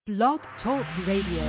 Blog Talk Radio.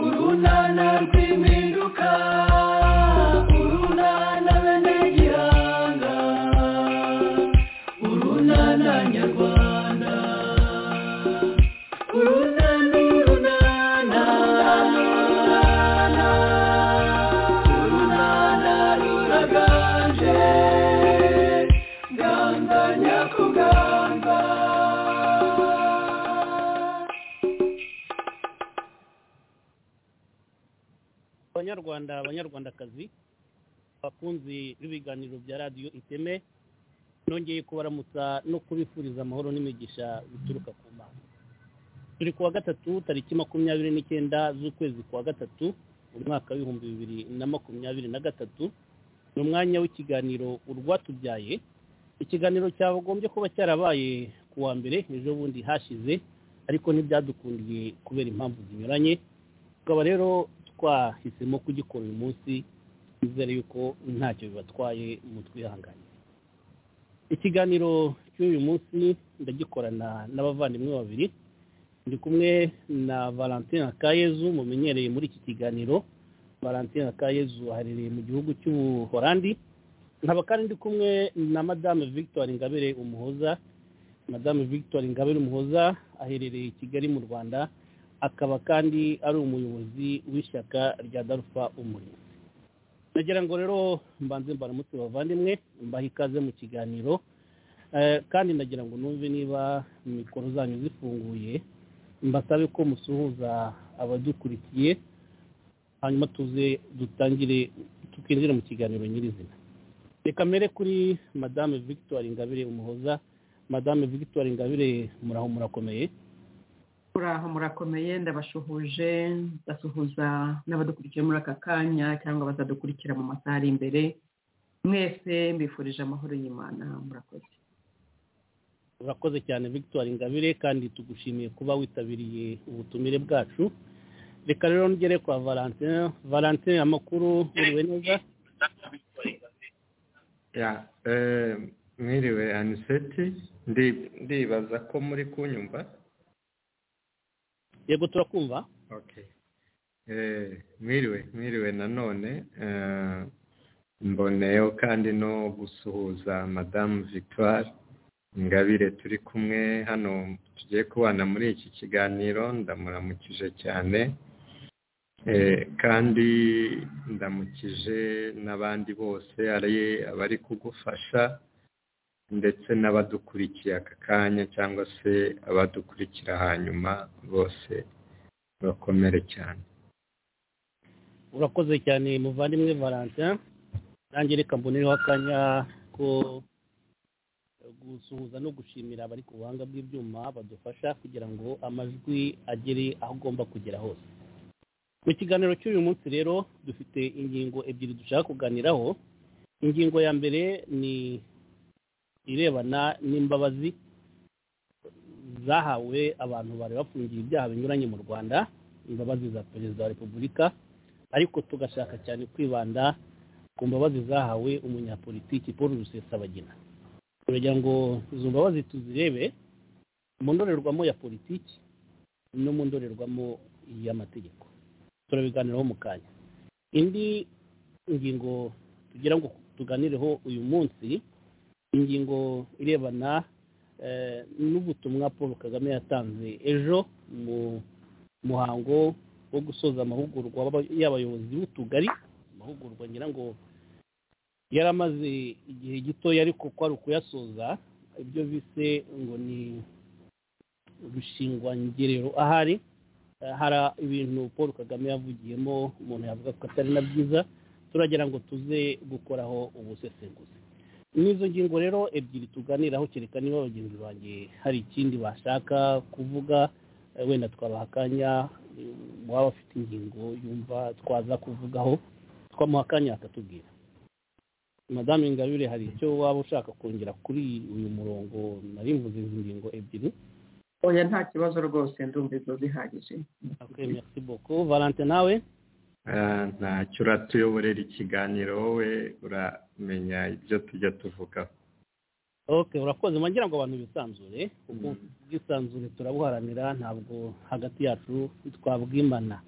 Urunana rw'iminwa banyarwanda abanyarwandakazi abakunzi b'ibiganiro bya radiyo iteme nongeye kubaramutsa no kubifuriza amahoro n'imigisha bituruka ku mana turi ku wa gatatu tariki makumyabiri n'icyenda z'ukwezi kwa gatatu mu mwaka w'ibihumbi bibiri na makumyabiri na gatatu ni umwanya w'ikiganiro urwatubyaye ikiganiro cyagombye kuba cyarabaye ku wa mbere ejo bundi hashize ariko ntibyadukundiye kubera impamvu zinyuranye tukaba rero twahisemo kugikora uyu munsi twizere yuko ntacyo bibatwaye mu twihangane ikiganiro cy'uyu munsi ndagikorana n'abavandimwe babiri ndi kumwe na valentin kayezu mumenyereye muri iki kiganiro valentin kayezu aherereye mu gihugu cy'ubuhorandi nkaba kandi ndi kumwe na madame victoire ingabire umuhoza madame victoire ingabire umuhoza aherereye i kigali mu rwanda akaba kandi ari umuyobozi w'ishyaka rya darufa umurimo nagira ngo rero mbanze mbaramutse bavandimwe mbahe ikaze mu kiganiro Eh, kandi nagira ngo numve niba mikoro zanyu zifunguye mbasabe ko musuhuza abadukurikiye hanyuma tuze dutangire tukinjire mu kiganiro nyirizina reka mbere kuri madame victoire ingabire umuhoza madame victoire ingabire muraho murakomeye muraho murakomeye ndabasuhuje ndasuhuza n'abadukurikiye muri aka kanya cyangwa bazadukurikira mu masaha ari imbere mwese mbifurije amahoro y'imana murakoze urakoze cyane victoire ingabire kandi tugushimiye kuba witabiriye ubutumire bwacu reka rero ngere kwa valentin valentin amakuru uriwe neza ya eh, mwiriwe aniseti ndi- ndibaza ko muri kunyumva yego turakumva okay eh, mwiriwe mwiriwe nanone eh, mboneyeho kandi no gusuhuza madamu victoire ingabire turi kumwe hano tugiye kubana muri iki kiganiro ndamuramukije cyane Eh, kandi ndamukije n'abandi bose ari abari kugufasha ndetse n'abadukurikiye aka kanya cyangwa se abadukurikira hanyuma bose bakomere cyane urakoze cyane muvandimwe valentin nanjye reka mbonereho akanya ko gusuhuza no gushimira abari ku buhanga bw'ibyuma badufasha kugira ngo amajwi agere aho agomba kugera hose mu kiganiro cy'uyu munsi rero dufite ingingo ebyiri dushaka kuganiraho ingingo ya mbere ni irebana n'imbabazi zahawe abantu bari bafungiye ibyaha binyuranye mu rwanda imbabazi za perezida wa repubulika ariko tugashaka cyane kwibanda ku mbabazi zahawe umunyapolitiki paul rusesabagina turagira ngo izo mbabazi tuzirebe mu ndorerwamo ya politiki no mu ndorerwamo y'amategeko turabiganiraho mu kanya indi ngingo tugira ngo tuganireho uyu munsi ingingo irebana eh, n'ubutumwa paul kagame yatanze ejo mu muhango wo gusoza amahugurwa w'aba- y'abayobozi b'utugari amahugurwa ngira ngo yari amaze igihe gitoya ariko ko ari ukuyasoza ibyo bise ngo ni rushingwangerero ahari Eh, hari ibintu paul kagame yavugiyemo umuntu yavuga ko atari na byiza turagira ngo tuze gukoraho ubusesenguzi n'izo ngingo rero ebyiri tuganiraho kereka niba bagenzi banjye hari ikindi bashaka kuvuga eh, wenda twabaha akanya mm, waba afite ingingo yumva twaza kuvugaho twamuha akanya akatubwira madame ingabire hari icyo waba ushaka kongera kuri uyu murongo narimvuze izi ngingo ebyiri oya nta kibazo rwose ndumva ibyo bihagije okay, merci beaucoup valentin nawe Ah, ntacyo uratuyoborera ikiganiro wowe uramenya ibyo tujya tuvugaho okay urakoze mwagira ngo abantu bisanzure ubwo Mm. bwisanzure turabuharanira ntabwo hagati yacu twabwimana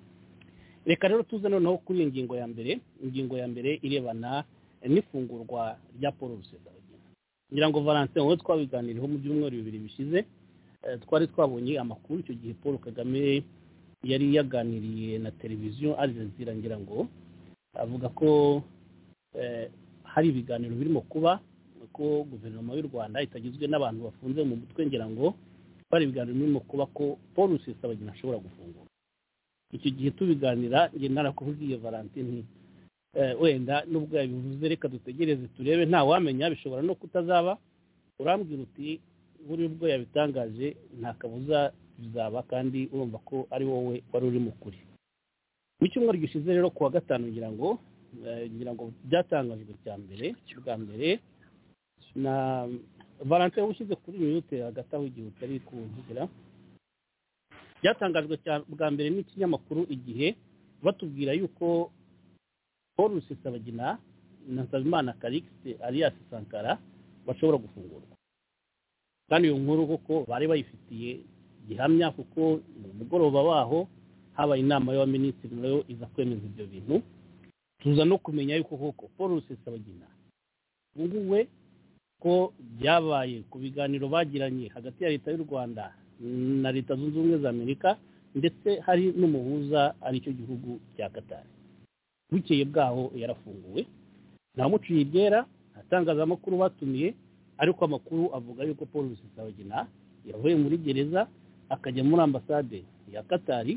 reka rero tuze noneho kuri iyo ngingo ya mbere ingingo ya mbere irebana n'ifungurwa rya paul rusesabagina ngira ngo valentin wowe twabiganiriyeho mu byumweru bibiri bishize eh, twari twabonye amakuru icyo gihe paul kagame yari yaganiriye na televiziyo al jazeera ngira ngo avuga ko eh, hari ibiganiro birimo kuba ko guverinoma y'u rwanda itagizwe n'abantu bafunze mu mutwe ngira ngo bari ibiganiro birimo kuba ko paul rusesabagina ashobora gufungura icyo gihe tubiganira njye narakubwiye valentine nti wenda nubwo yabivuze reka dutegereze turebe nta wamenya bishobora no kutazaba urambwira uti buri ubwo yabitangaje nta kabuza bizaba kandi urumva ko ari wowe wari uri mu kuri mu cyumweru gishize rero kuwa gatanu ngira ngo ngira ngo byatangajwe cya mbere bwa mbere na valentine ushyize kuri minute hagati aho igihe utari kuwuvugira byatangajwe bwa mbere n'ikinyamakuru igihe batubwira yuko paul rusesabagina na nsabimana karikisi alias sankara bashobora gufungurwa kandi iyo nkuru kuko bari bayifitiye gihamya kuko mu mugoroba waho habaye inama y'abaminisitiri nayo iza kwemeza ibyo bintu tuza no kumenya yuko koko paul rusesabagina nguwe ko byabaye ku biganiro bagiranye hagati ya leta y'u rwanda na leta zunze ubumwe za amerika ndetse hari n'umuhuza aricyo gihugu cya katari bukeye bwaho yarafunguwe ntamuciye ibyera atangazamakuru batumiye ariko amakuru avuga yuko paul rusesabagina yavuye muri gereza akajya muri ambasade ya katari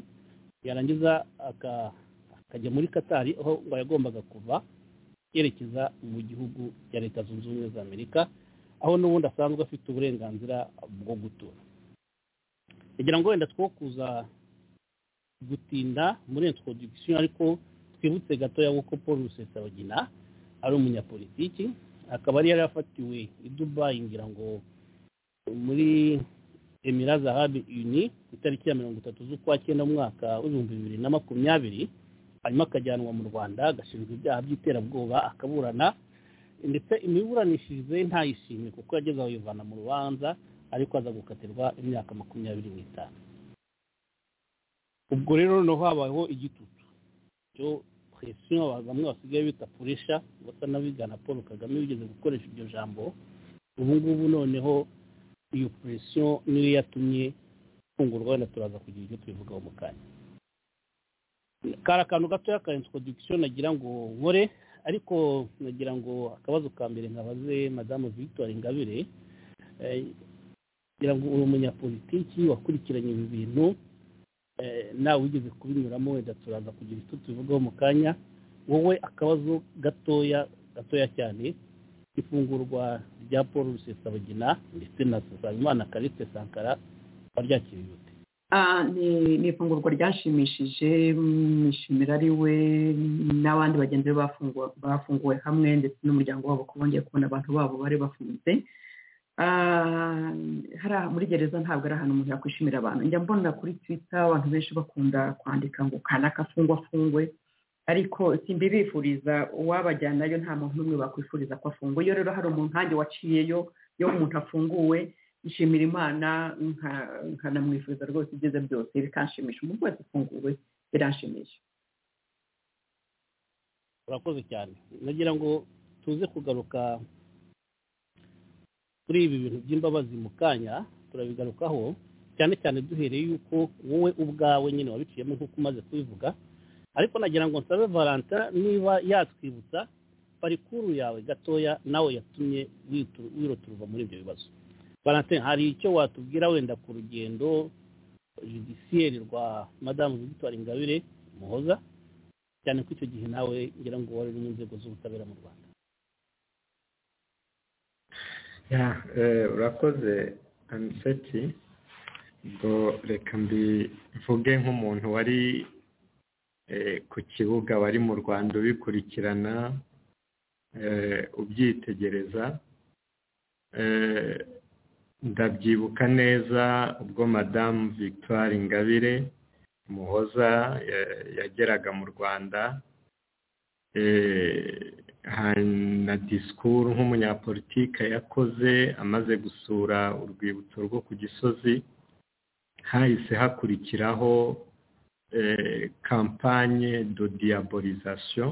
yarangiza akajya muri katari aho ngo yagombaga kuva yerekeza mu gihugu cya leta zunze ubumwe za amerika aho n'ubundi asanzwe afite uburenganzira bwo gutura kugira ngo wenda two kuza gutinda muri introduction ariko twibutse gatoya kuko paul rusesabagina ari umunyapolitiki akaba ari yari yafatiwe i dubayi ngira ngo muri emira zahabi uni ku itariki ya mirongo itatu z'ukwa cyenda mu mwaka w'ibihumbi bibiri na makumyabiri hanyuma akajyanwa mu rwanda agashinjwa ibyaha by'iterabwoba akaburana ndetse imiburanishirize ntayishimire kuko yageze aho yivana mu rubanza ariko aza gukatirwa imyaka makumyabiri n'itanu ubwo rero noneho habayeho igitutu cyo presiyo bamwe basigaye bita puresha basa n'abigana paul kagame bigeze gukoresha iryo jambo ubu ngubu noneho iyo presiyo niyo yatumye ifungurwa wenda turaza kugira ibyo tubivugaho mu kanya kari akantu gatoya ka introduction nagira ngo nkore ariko nagira ngo akabazo ka mbere nkabaze madamu victoire ingabire kugira ngo uri umunyapolitiki wakurikiranye ibi bintu nawe wigeze kubinyuramo wenda turaza kugira icyo tubivugaho mu kanya wowe akabazo gatoya gatoya cyane ifungurwa rya paul rusesabagina ndetse na sasabimana kariste sankara baryakiriye bute ni ifungurwa ryashimishije mwishimira ari we n'abandi bagenzi be bafunguwe hamwe ndetse n'umuryango wabo ko bongeye kubona abantu babo bari bafunze muri gereza ntabwo ari ahantu umuntu yakwishimira abantu njya mbona kuri twita abantu benshi bakunda kwandika ngo kanaka afungwe afungwe ariko simbibifuriza uwabajyanayo nta muntu n'umwe bakwifuriza ko afungwa iyo rero hari umuntu nkange waciyeyo iyo umuntu afunguwe nshimira imana nkanamwifuriza rwose ibyiza byose bikanshimisha umuntu wese ufunguwe biranshimisha urakoze cyane nagira ngo tuze kugaruka kuri ibi bintu by'imbabazi mu kanya turabigarukaho cyane cyane duhereye yuko wowe ubwawe nyine wabiciyemo nk'uko umaze kubivuga ariko nagira ngo nsabe valentin niba yatwibutsa parikuru yawe gatoya nawe yatumye wiroturwa muri ibyo bibazo valentin hari icyo watubwira wenda ku rugendo judisiyeri rwa madamu victoire ingabire muhoza cyane ko icyo gihe nawe ngira ngo wari uri mu nzego z'ubutabera mu rwanda urakoze aniseti ubwo reka mbivuge nk'umuntu wari ku kibuga wari mu rwanda ubikurikirana ubyitegereza ndabyibuka neza ubwo madamu victoire ingabire muhoza yageraga mu rwanda na disikuru nk'umunyapolitike yakoze amaze gusura urwibutso rwo ku gisozi hahise hakurikiraho kampanye do diyaborizasiyo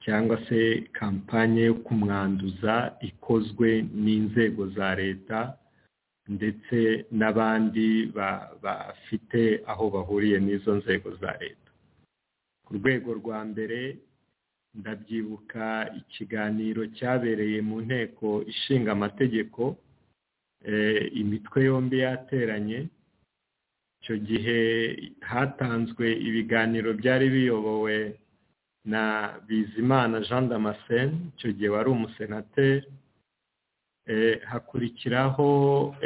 cyangwa se kampanye yo kumwanduza ikozwe n'inzego za leta ndetse n'abandi bafite aho bahuriye n'izo nzego za leta ku rwego rwa mbere ndabyibuka ikiganiro cyabereye mu nteko ishinga amategeko imitwe yombi yateranye icyo gihe hatanzwe ibiganiro byari biyobowe na bizimana jean damascene icyo gihe wari umusenateri hakurikiraho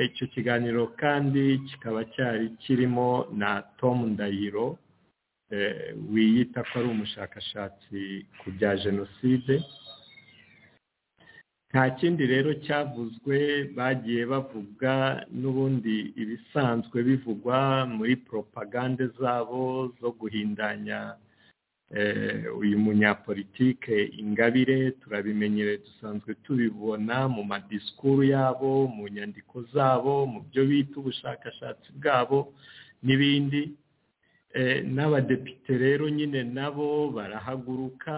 icyo kiganiro kandi kikaba cyari kirimo na tom ndahiro wiyita ko ari umushakashatsi ku bya jenoside nta kindi rero cyavuzwe bagiye bavuga n'ubundi ibisanzwe bivugwa muri poropagande zabo zo guhindanya uyu munyapolitike ingabire turabimenyere dusanzwe tubibona mu madisikuru yabo mu nyandiko zabo mu byo bita ubushakashatsi bwabo n'ibindi n'abadepite rero nyine nabo barahaguruka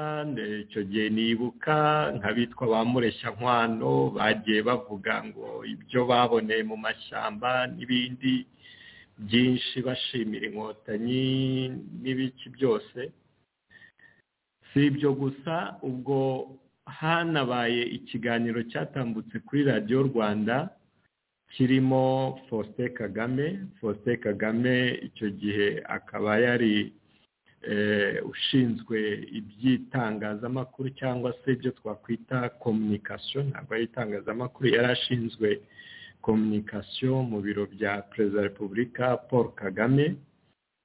icyo gihe nibuka nk'abitwa ba mureshya nkwano bagiye bavuga ngo ibyo baboneye mu mashyamba n'ibindi byinshi bashimira inkotanyi n'ibiki byose si ibyo gusa ubwo hanabaye ikiganiro cyatambutse kuri radiyo rwanda kirimo faustin kagame faustin kagame icyo gihe akaba yari ushinzwe iby'itangazamakuru cyangwa se ibyo twakwita kominikasiyo ntabwo ari itangazamakuru yari ashinzwe kominikasiyo mu biro bya perezida wa repubulika paul kagame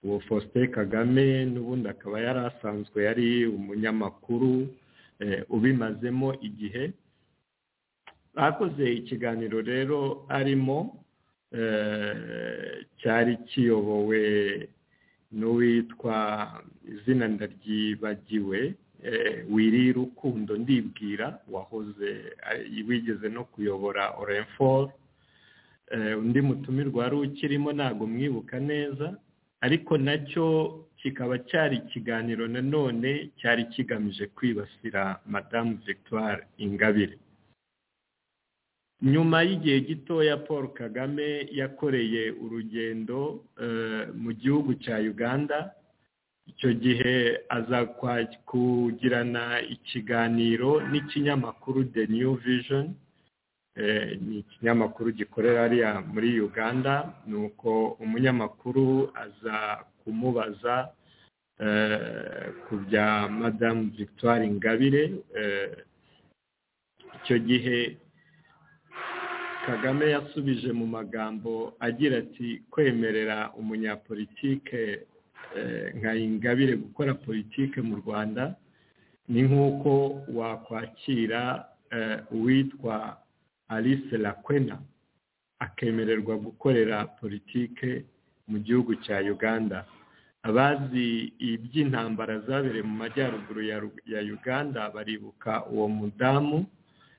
uwo faustin kagame n'ubundi akaba yari asanzwe yari umunyamakuru ubimazemo igihe bakoze ikiganiro rero arimo cyari kiyobowe n'uwitwa izina ndaryibagiwe wiri rukundo ndibwira wahoze wigeze no kuyobora orenforo undi mutumirwa wari ukirimo ntabwo mwibuka neza ariko nacyo kikaba cyari ikiganiro nanone cyari kigamije kwibasira madamu victoire ingabire nyuma y'igihe gitoya paul kagame yakoreye urugendo mu gihugu cya uganda icyo gihe aza kugirana ikiganiro n'ikinyamakuru the new vision ni ikinyamakuru gikorera hariya muri uganda nuko umunyamakuru aza kumubaza ku bya madamu victoire ingabire icyo gihe kagame yasubije mu magambo agira ati kwemerera umunyapolitike nka ingabire gukora politike mu rwanda ni nk'uko wakwakira uwitwa alice lakwena akemererwa gukorera politike mu gihugu cya uganda abazi iby'intambara zabereye mu majyaruguru ya uganda baribuka uwo mudamu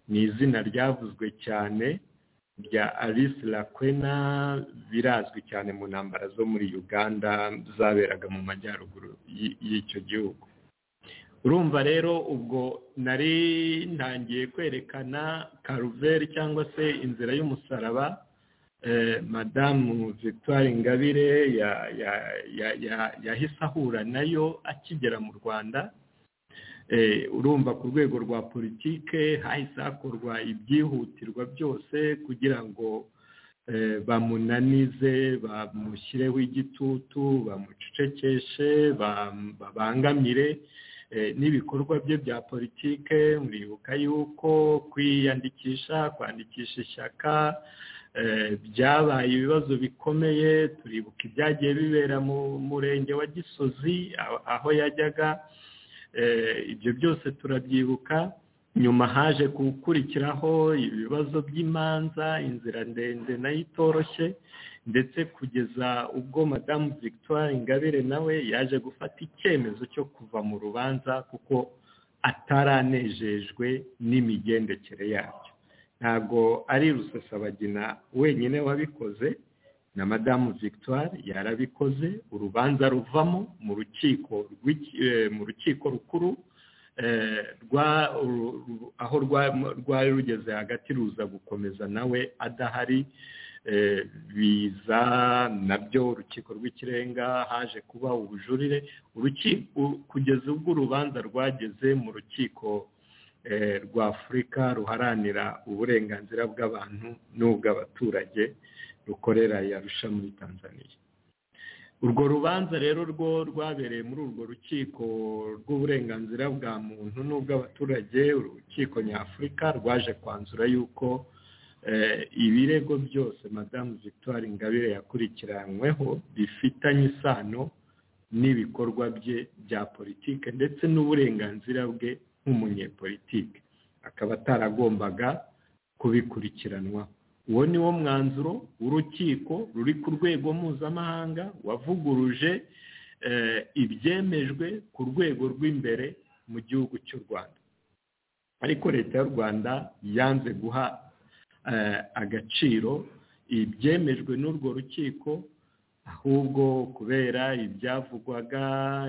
ni izina ryavuzwe cyane rya alice lakwena birazwi cyane mu ntambara zo muri uganda zaberaga mu majyaruguru y'icyo gihugu urumva rero ubwo nari ntangiye kwerekana karuveri cyangwa se inzira y'umusaraba madamu victoire ingabire yahise ahura nayo akigera mu rwanda urumva ku rwego rwa politike hahise hakorwa ibyihutirwa byose kugira ngo bamunanize bamushyireho igitutu bamucecekeshe babangamire n'ibikorwa bye bya politike muribuka yuko kwiyandikisha kwandikisha ishyaka byabaye ibibazo bikomeye turibuka ibyagiye bibera mu murenge wa gisozi aho yajyaga ibyo byose turabyibuka nyuma haje gukurikiraho ibibazo by'imanza inzira ndende nayo itoroshye ndetse kugeza ubwo madamu victoire ingabire nawe yaje gufata icyemezo cyo kuva mu rubanza kuko ataranejejwe n'imigendekere yabyo ntabwo ari rusesabagina wenyine wabikoze na madamu victoire yarabikoze urubanza ruvamo mu rukiko mu rukiko rukuru aho rwari rugeze hagati ruza gukomeza nawe adahari biza nabyo urukiko rw'ikirenga haje kuba ubujurire kugeza ubwo urubanza rwageze mu rukiko rwa afurika ruharanira uburenganzira bw'abantu n'ubw'abaturage rukorera yarusha muri tanzania urwo rubanza rero rwo rwabereye muri urwo rukiko rw'uburenganzira bwa muntu n'ubw'abaturage urukiko nyafurika rwaje kwanzura yuko ibirego byose madamu victoire ingabire yakurikiranyweho bifitanye isano n'ibikorwa bye bya politike ndetse n'uburenganzira bwe nk'umunyepolitike akaba ataragombaga kubikurikiranwa uwo ni wo mwanzuro w'urukiko ruri ku rwego mpuzamahanga wavuguruje ibyemejwe ku rwego rw'imbere mu gihugu cy'u rwanda ariko leta y'u rwanda yanze guha agaciro ibyemejwe n'urwo rukiko ahubwo kubera ibyavugwaga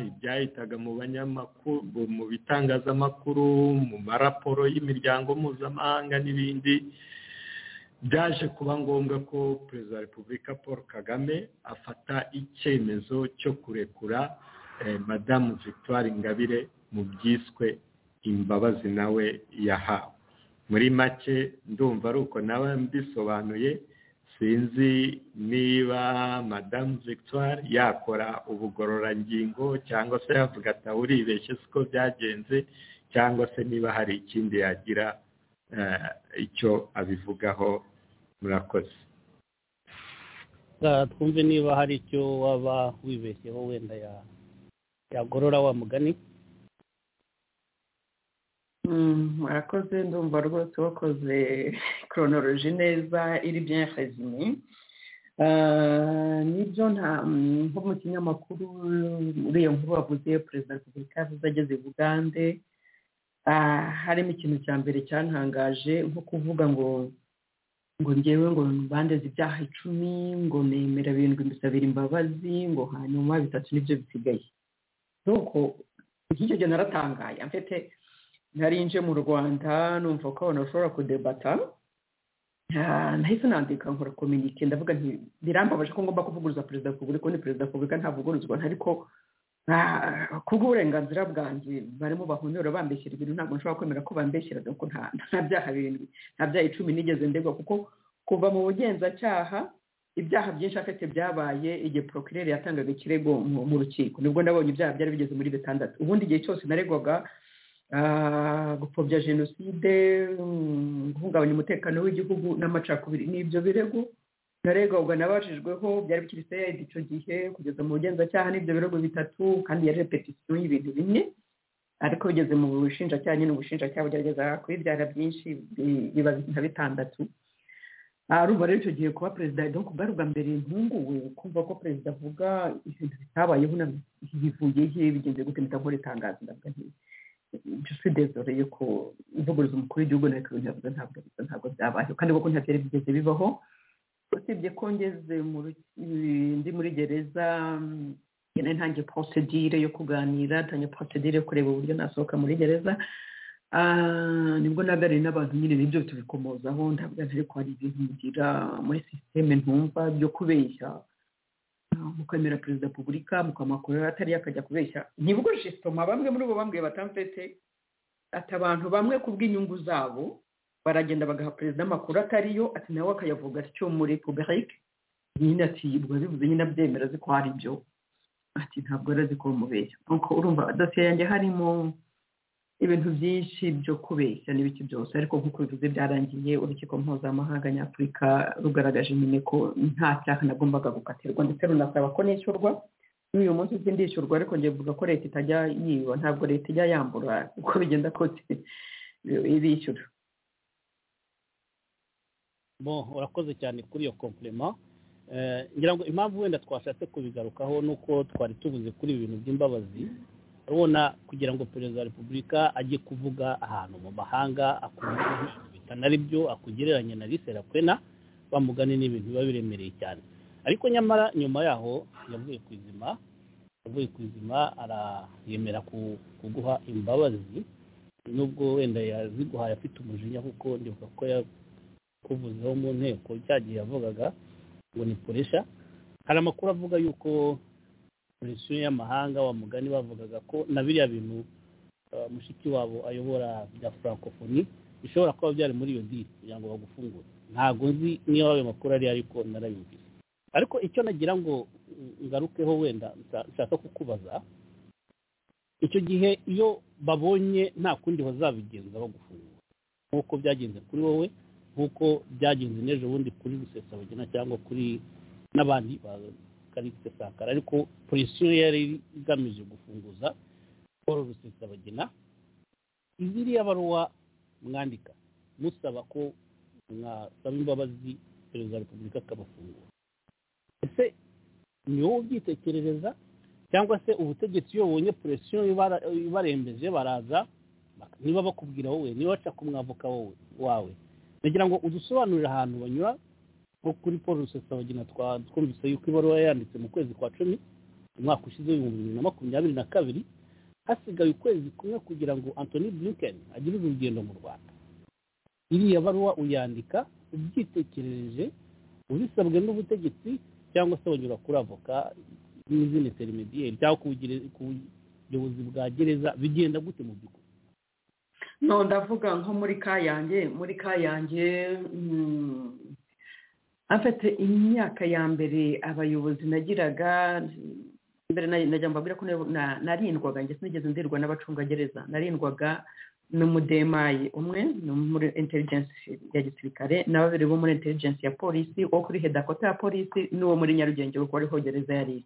ibyahitaga mu banyamakuru mu bitangazamakuru mu maraporo y'imiryango mpuzamahanga n'ibindi byaje kuba ngombwa ko perezida wa repubulika paul kagame afata icyemezo cyo kurekura madamu victoire ingabire mu byiswe imbabazi nawe yahawe muri make ndumva ari uko nawe mbisobanuye sinzi niba madamu victoire yakora ubugororangingo cyangwa se yavuga ati uribeshye siko byagenze cyangwa se niba hari ikindi yagira icyo abivugaho murakoze twumve niba hari icyo waba wibeshyeho wenda yagorora wa mugani murakoze ndumva rwose wakoze koronoroji neza iri bya rezime nibyo nta nko mu kinyamakuru muri iyo nkuru wavuze perezida wa repubulika yavuze ageze bugande harimo ikintu cya mbere cyantangaje nko kuvuga ngo ngo ngewe ngo mbandeze ibyaha icumi ngo nemera birindwi mbisabira imbabazi ngo hanyuma bitatu nibyo bisigaye nuko nk'icyo gihe naratangaye mfite nje mu rwanda numva ko abantu bashobora kudebata nahise nandika nkora kominike ndavuga nti birambabaje ko ngomba kuvuguruza perezida wa repubulika ni perezida wa repubulika ntavuguruzwa ariko kubw'uburenganzira bwanjye barimo bahonyora bambeshyira ibintu ntabwo nshobora kwemera ko bambeshyira kuko nta byaha birindwi nta byaha icumi nigeze ndegwa kuko kuva mu bugenzacyaha ibyaha byinshi afite byabaye igihe porokirere yatangaga ikirego mu rukiko nibwo ndabonye ibyaha byari bigeze muri bitandatu ubundi igihe cyose naregwaga gupfobya jenoside guhungabanya umutekano w'igihugu n'amacakubiri ni ibyo birego naregwaga nabajijweho byari bikiri seyedi icyo gihe kugeza mu bugenzacyaha n'ibyo birego bitatu kandi yari repetisiyo y'ibintu bine ariko bigeze mu bushinjacyaha nyine ubushinjacyaha bugeragezaga kubibyara byinshi biba nka bitandatu arumva rero icyo gihe kuba perezida donc bwari ubwa mbere ntunguwe kumva ko perezida avuga ibintu bitabayeho bivuye he bigenze gute mpita nkora itangazo ndavuga ntibi dore yuko uvuguruza umukuru w'igihugu ntabwo ntabwo byabayeho kandi kuko ntabwo byari bigeze bibaho usibye ko ngeze ndi muri gereza nari ntangiye porosedire yo kuganira ntangiye porosedire yo kureba uburyo nasohoka muri gereza nibwo naganiriye n'abantu nyine nibyo tubikomozaho ntabwo ariko hari ibintu ngira muri sisiteme ntumva byo kubeshya mukemera perezida wa repubulika mukamukorera atari akajya kubeshya nibwo jisitoma bamwe muri bo bambwiye batamfete ati abantu bamwe ku bw'inyungu zabo baragenda bagaha perezida amakuru atariyo ati nawe akayavuga atyo muri puburike nyine ati ubwo bivuze nyine abyemera azi ko hari ibyo ati ntabwo arazi ko mubeshya nuko urumva dosiye yanjye harimo ibintu byinshi byo kubeshya n'ibiki byose ariko nk'uko bivuze byarangiye urukiko mpuzamahanga nyafurika rugaragaje nyine ko nta cyaha nagombaga gukatirwa ndetse runasaba ko nishyurwa n'uyu munsi si ndishyurwa ariko ngiye kuvuga ko leta itajya yiba ntabwo leta ijya yambura uko bigenda kose ibishyura urakoze cyane kuri iyo kompurema ngira ngo impamvu wenda twashatse kubigarukaho ni uko twari tubuze kuri ibi bintu by'imbabazi urabona kugira ngo perezida wa repubulika ajye kuvuga ahantu mu mahanga bitana byo akugereranya na lisera kwena bamugane n'ibintu biba biremereye cyane ariko nyamara nyuma yaho yavuye ku izima yavuye ku izima arayemera kuguha imbabazi nubwo wenda yaziguhaye afite umujinya kuko ndibuka ko yakuvuzeho mu nteko cya gihe yavugaga ngo ni puresha hari amakuru avuga y'uko polisi y'amahanga wa mugani bavugaga ko na biriya bintu mushiki wabo ayobora bya francophonie bishobora kuba byari muri iyo diri kugira ngo bagufungure ntabwo nzi niba ayo makuru ari ariko narayumvise ariko icyo nagira ngo ngarukeho wenda nshaka kukubaza icyo gihe iyo babonye nta kundi bazabigenza bagufungura nk'uko byagenze kuri wowe nk'uko byagenze n'ejo bundi kuri rusesabagina cyangwa kuri n'abandi ba karite sakara ariko polisiyo yari igamije gufunguza paul rusesabagina iziriya baruwa mwandika musaba ko mwasaba imbabazi perezida wa repubulika akabafungura ese ni wowe ubyitekerereza cyangwa se ubutegetsi iyo bubonye puresiyo ibarembeje baraza niba bakubwira wowe niba baca ku mwavoka wowe wawe nagira ngo udusobanurire ahantu banyura nko kuri paul rusesabagina twumvise yuko ibaruwa yanditse mu kwezi kwa cumi umwaka ushize w'ibihumbi bibiri na makumyabiri na kabiri hasigaye ukwezi kumwe kugira ngo antoni blinken agire urugendo mu rwanda iriya baruwa uyandika ubyitekerereje ubisabwe n'ubutegetsi cyangwa se wanyura kuri avoka n'izindi terimediyeri cyangwa ku buyobozi bwa gereza bigenda gute mu by'ukuri no ndavuga nko muri kayange muri kayange afite imyaka ya mbere abayobozi nagiraga mbere najya mbabwira ko narindwaga ndetse nigeze ndirwa n'abacungagereza narindwaga n'umudemayi umwe ni muri intelligence ya gisirikare na babiri bo muri intelligence ya polisi uwo kuri hedakota ya polisi n'uwo muri nyarugenge kuko ariho gereza yari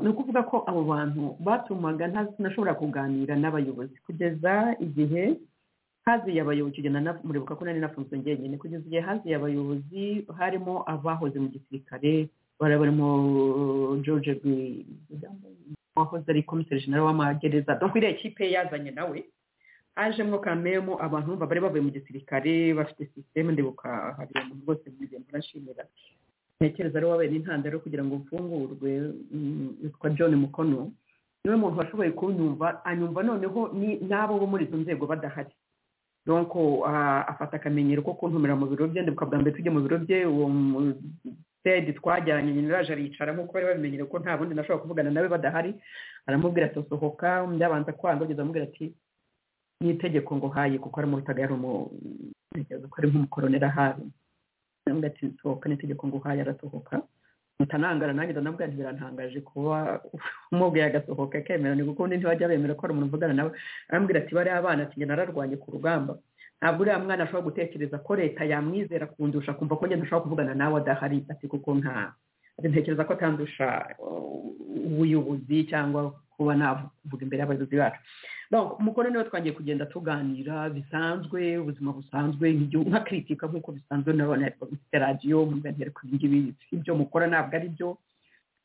ni ukuvuga ko abo bantu batumaga ntanashobora kuganira n'abayobozi kugeza igihe haziye abayobozi kugenda muribuka ko nari nafunzwe njyenyine kugeza igihe haziye abayobozi harimo abahoze mu gisirikare barimo george wahoze ari komiseri jenera w'amagereza dore iriya kipe yazanye nawe hajemo kamemo abantu bumva bari bavuye mu gisirikare bafite sisiteme ndibuka hari umuntu rwose mugenda urashimira ntekereza ari wabaye n'intandaro kugira ngo mfungurwe yitwa john mukono niwe muntu washoboye kunyumva anyumva noneho n'abo bo muri izo nzego badahari donko afata akamenyero ko kuntumira mu biro bye ndibuka bwa mbere tujya mu biro bye uwo sitedi twajyanye nyine uraje aricara nk'uko bari babimenyere ko nta bundi nashobora kuvugana nawe badahari aramubwira ati sohoka undi abanza kwanga ageze amubwira ati ni itegeko ngo haye kuko ari mu butaga yari umutekereza ko ari nk'umukoronera habi ntabwo ati sohoka n'itegeko ngo haye arasohoka mutanangara nanjye ndanabwira ntibirantangaje kuba umubwiye agasohoka akemera ni kuko undi ntiwajya bemera ko hari umuntu uvugana nawe arambwira ati bariya abana ati njye nararwanye ku rugamba ntabwo uriya mwana ashobora gutekereza ko leta yamwizera kundusha kumva ko njye ntashobora kuvugana nawe adahari ati kuko nta ntekereza ko atandusha ubuyobozi cyangwa kuba navuga imbere y'abayobozi bacu umugore niwe twangiye kugenda tuganira bisanzwe ubuzima busanzwe nka kritika nk'uko bisanzwe nabona mfite radiyo muganira ku ngibi ibyo mukora ntabwo ari byo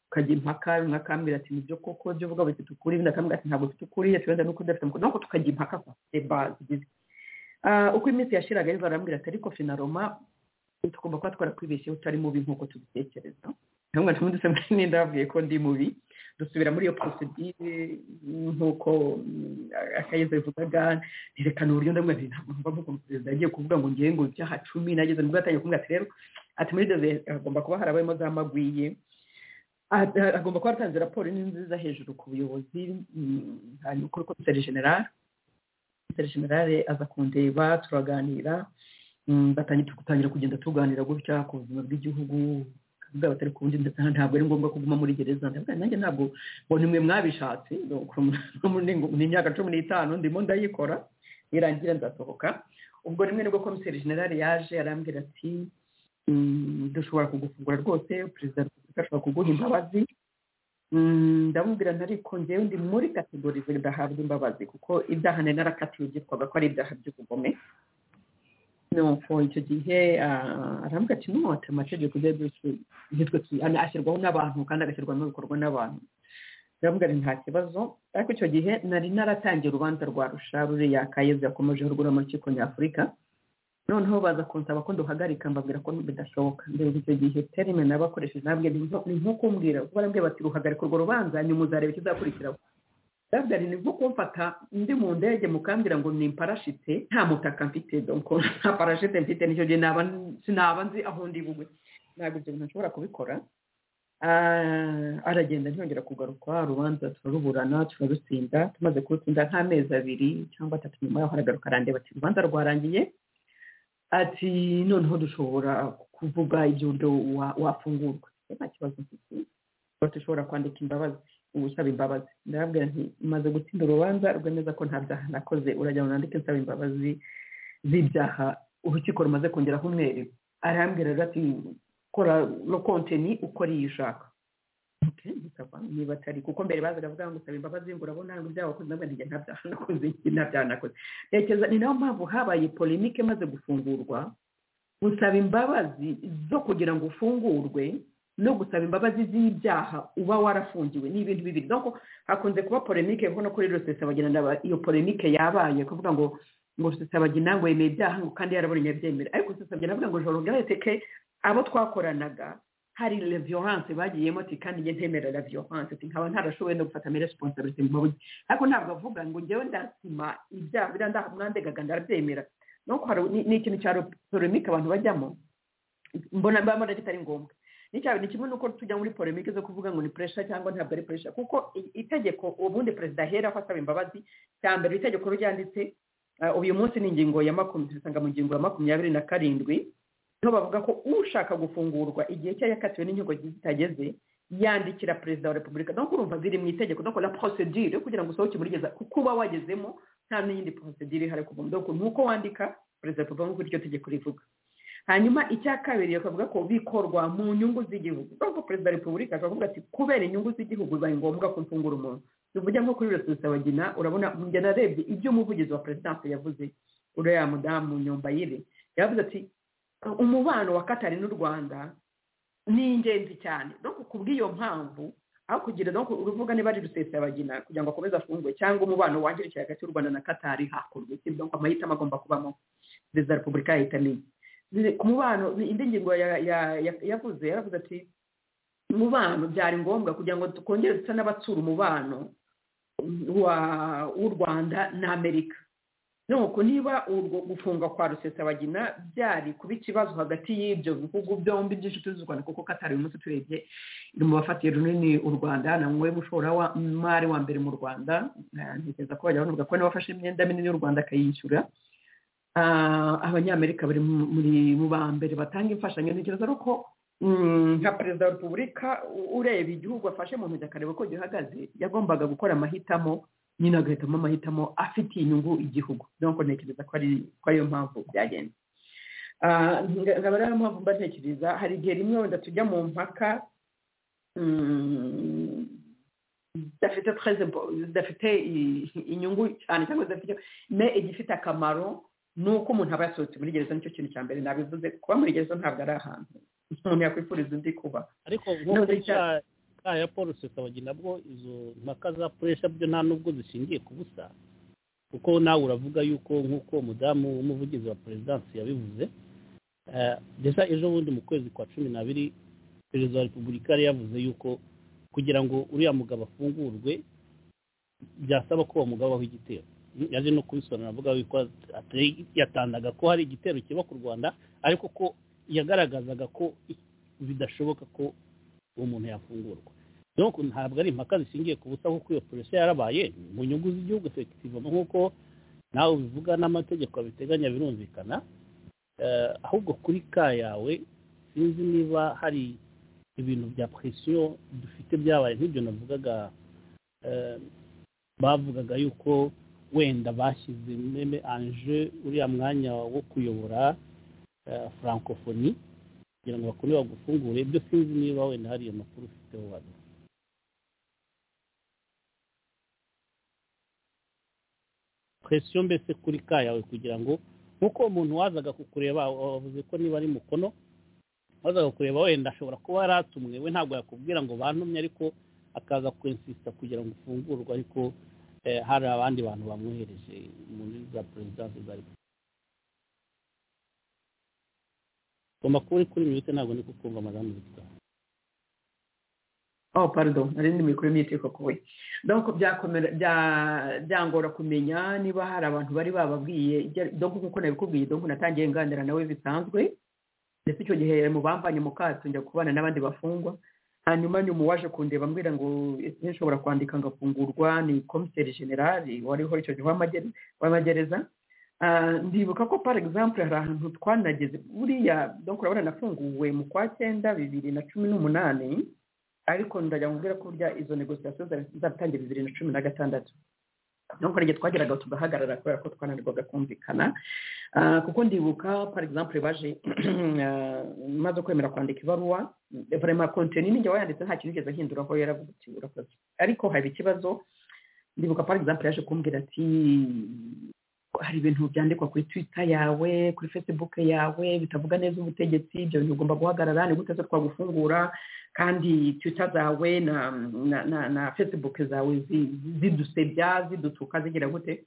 tukajya impaka umwe akambwira ati nibyo koko ibyo uvuga bifite ukuri undi akambwira ati ntabwo bifite ukuri turenda nuko udafite umukuru nuko tukajya impaka kwa bazi uko iminsi yashiraga rero barambwira ati ariko finaroma tugomba kuba twarakwibeshyeho utari mubi nk'uko tubitekereza ntabwo ntumundi se mwenda babwiye ko ndi mubi dusubira muri iyo porosidire nk'uko akayezo bivugaga ntirekane uburyo ndabona ati ntabwo mba mukunda perezida yagiye kuvuga ngo ngewe ngo ibyaha cumi nageze nibwo yatangiye kuvuga ati rero ati muri dove hagomba kuba harabayemo za magwiye agomba kuba yatanze raporo nziza hejuru ku buyobozi hanyuma kuri komiseri generale komiseri generale aza kundeba turaganira dutangira kugenda tuganira gutya ku buzima bw'igihugu bwaba atari ku ndetse ntabwo ari ngombwa kuguma muri gereza nanjye ntabwo ngo nimwe mwabishatse ni imyaka cumi n'itanu ndimo ndayikora irangira nzasohoka ubwo rimwe nibwo komiseri generale yaje arambwira ati dushobora kugufungura rwose perezida wa repubulika ashobora kuguha imbabazi ndamubwira ariko ngewe ndi muri kategori zidahabwa imbabazi kuko ibyaha nari narakatiwe byitwaga ko ari ibyaha by'ubugome nuko icyo gihe arambwira ati nota amategeko ujya bitwe ashyirwaho n'abantu kandi agashyirwa n'ibikorwa n'abantu ndamubwira ati nta kibazo ariko icyo gihe nari naratangiye urubanza rwa rusha ruriya kayezu yakomeje rugura mu rukiko nyafurika noneho baza kunsaba ko duhagarika mbabwira ko bidashoboka mbere icyo gihe terime nabakoresheje nabwe ni nko kumbwira kuko barambwira bati ruhagarika urwo rubanza nyuma uzareba ikizakurikiraho ndabyari ni nko kumfata ndi mu ndege mukambwira ngo ni imparashite nta mutaka mfite donko nta parashite mfite nicyo gihe naba sinaba nzi aho ndi bugwe ntabwo ibyo bintu nshobora kubikora aragenda ntiyongera kugaruka urubanza turaruburana turarutsinda tumaze kurutsinda nk'amezi abiri cyangwa atatu nyuma yaho aragaruka arandeba ati urubanza rwarangiye ati noneho dushobora kuvuga iby'uburyo wafungurwa nta kibazo mfite batushobora kwandika imbabazi ubu usaba imbabazi ndababwira nti maze gutsinda urubanza rwemeza ko nta byaha nakoze urajya unandike nsaba imbabazi z'ibyaha urukiko rumaze kongeraho umweru arambwira rero ati kora no konteni ukora iyo ushaka Okay, ndikava niba atari kuko mbere bazaga avuga ngo usaba imbabazi ngo urabona ngo ibyaha wakoze ndabona njye nta byaha nakoze iki nta byaha nakoze ntekereza ni nayo mpamvu habaye polemike imaze gufungurwa gusaba imbabazi zo kugira ngo ufungurwe no gusaba imbabazi z'ibyaha uba warafungiwe ni ibintu bibiri donc hakunze kuba polemike kuko no kuri rusesabagina ndaba iyo polemike yabaye kuvuga ngo ngo rusesabagina ngo yemeye ibyaha ngo kandi yarabonye abyemera ariko rusesabagina avuga ngo jorogare ke abo twakoranaga hari la violence bagiyemo ati kandi njye ntemera la violence ati nkaba ntarashoboye no gufata mere responsibility mu mabuye ariko ntabwo avuga ngo njyewe ndasima ibyaha biriya ndaha mwandegaga ndarabyemera donc hari- ni ni ikintu cya polemike abantu bajyamo mbona mba mbona kitari ngombwa n'icyaha ni kimwe n'uko tujya muri polemike zo kuvuga ngo ni puresha cyangwa ntabwo ari puresha kuko i- itegeko ubundi perezida aheraho asaba imbabazi cya mbere itegeko ryanditse ah, uyu munsi ni ingingo ya makumyabiri usanga mu ngingo ya makumyabiri na karindwi niho bavuga ko ushaka gufungurwa igihe cye yakatiwe n'inkiko zitageze yandikira perezida wa repubulika donc urumva ziri mu itegeko donc la procedure kugira ngo usohoke muri gereza kuko uba wagezemo nta n'iyindi procedure ihari kuva donc ni uko wandika perezida wa repubulika nk'uko iryo tegeko rivuga hanyuma icya kabiri bakavuga ko bikorwa mu nyungu z'igihugu kuko perezida wa repubulika akavuga ati kubera inyungu z'igihugu bibaye ngombwa ko mfungura umuntu tuvuge nko kuri rusesabagina urabona njye narebye ibyo umuvugizi wa perezidanse yavuze uriya mudamu nyombayire yavuze ati umubano wa katari n'u rwanda ni ingenzi cyane no ku bw'iyo mpamvu aho kugira no uruvuga niba ari rusesabagina kugira ngo akomeze afungwe cyangwa umubano wangirikira hagati y'u rwanda na katari hakorwa iki donc amahitamo agomba kubamo perezida wa repubulika yahitamenya Ni- ku mubano ni indi ngingo ya- ya- ya- yavuze yaravuze ati umubano byari ngombwa kugira ngo tukongere dusa n'abatsura umubano wa- w'u rwanda n'amerika nuko niba urwo gufunga kwa rusesabagina byari kuba ikibazo hagati y'ibyo bihugu byombi by'inshuti z'u rwanda kuko katari uyu munsi turebye iri mu bafatiye runini u rwanda namwe mushoramari wa mbere mu rwanda Eh, ntekereza ko bajya bavuga ko n'abafashe imyenda minini y'u rwanda akayishyura Ah, abanyamerika bari mu- muri mu ba mbere batanga imfashanyo ntekereza ari uko mm, nka perezida wa repubulika u- ureba igihugu afashe mu ntoki akareba ko gihagaze yagombaga gukora amahitamo nyine agahitamo amahitamo afitiye inyungu igihugu donc ntekereza ko ari ko ariyo mpamvu byagenze Ah, nga- nkaba ariyo mpamvu mba ntekereza hari igihe rimwe wenda tujya mu mpaka mm, zidafite très impo- zidafite i- inyungu cyane cyangwa zidafite me igifite akamaro ni uko umuntu aba yasohotse muri gereza nicyo kintu cya mbere nabivuze kuba muri gereza ntabwo ari ahantu umuntu yakwifuriza undi kuba ariko No, nk'uko they bya bya ya paul rusesabagina nabwo izo mpaka za puresha byo nta n'ubwo zishingiye ku busa kuko nawe uravuga yuko nk'uko umudamu w'umuvugizi wa perezidansi yabivuze eh, ndetse ejo bundi mu kwezi kwa cumi n'abiri perezida wa repubulika yari yavuze yuko kugira ngo uriya mugabo afungurwe byasaba ko uwo mugabo aho igitero yaje no kubisobanura avuga yuko atari- yatangaga ko hari igitero kiba ku rwanda ariko ko yagaragazaga ko bidashoboka ko uwo muntu yafungurwa donc ntabwo ari impaka zishingiye ku busa kuko iyo polisi yarabaye mu nyungu z'igihugu efektivement nk'uko nawe bivuga n'amategeko abiteganya birumvikana Eh, ahubwo kuri ka yawe sinzi niba hari ibintu bya presiyo dufite byabaye nk'ibyo navugaga eh, bavugaga yuko wenda bashyize meme anje uriya mwanya wo kuyobora eh, francophonie kugira ngo bakone bagufungure ibyo sinzi niba wenda hari iyo makuru ufiteho waduha presiyo mbese kuri ka yawe kugira ngo nk'uko umuntu wazaga kukureba wavuze ko niba ari mukono wazaga kukureba wenda ashobora kuba yari atumwe we ntabwo yakubwira ngo bantumye ariko akaza kwensisita kugira ngo ufungurwe ariko eh, hari abandi bantu bamwohereje muri za perezidansi za repubulika amakuru uri kuri minute ntabwo ndi kukumva madamu zitwara oh pardon nari ndi mikuru myiteko kuwe donc byakomera bya- byangora kumenya niba hari abantu bari bababwiye ibyo- donc kuko nabikubwiye donc natangiye nganira nawe bisanzwe ndetse icyo gihe mu bambanye mu kato njya kubana n'abandi bafungwa hanyuma nyuma waje kundeba ambwira ngo ese nshobora kwandika ngafungurwa ni komiseri generali wariho icyo gihe w'amagere- w'amagereza Ah, ndibuka ko par exemple hari ahantu twanageze buriya donc urabona nafunguwe mu kwa cyenda bibiri na cumi n'umunani ariko ndagira ngo mbwira ko burya izo negosiyasiyo zatangira bibiri na cumi na gatandatu nubwo igihe twageraga tugahagarara kubera ko twananirwaga kumvikana kuko ndibuka par exemple baje maze kwemera kwandika ibaruwa vraiment konteni ninjye wayanditse nta kintu ugeze ahinduraho yaravuga uti urakoze ariko haba ikibazo ndibuka par exemple yaje kumbwira ati hari ibintu byandikwa kuri twita yawe kuri facebook yawe bitavuga neza ubutegetsi ibyo bintu ugomba guhagarara ni gute zo twagufungura kandi twita zawe na na na, na facebook zawe zidusebya zidutuka zigira gute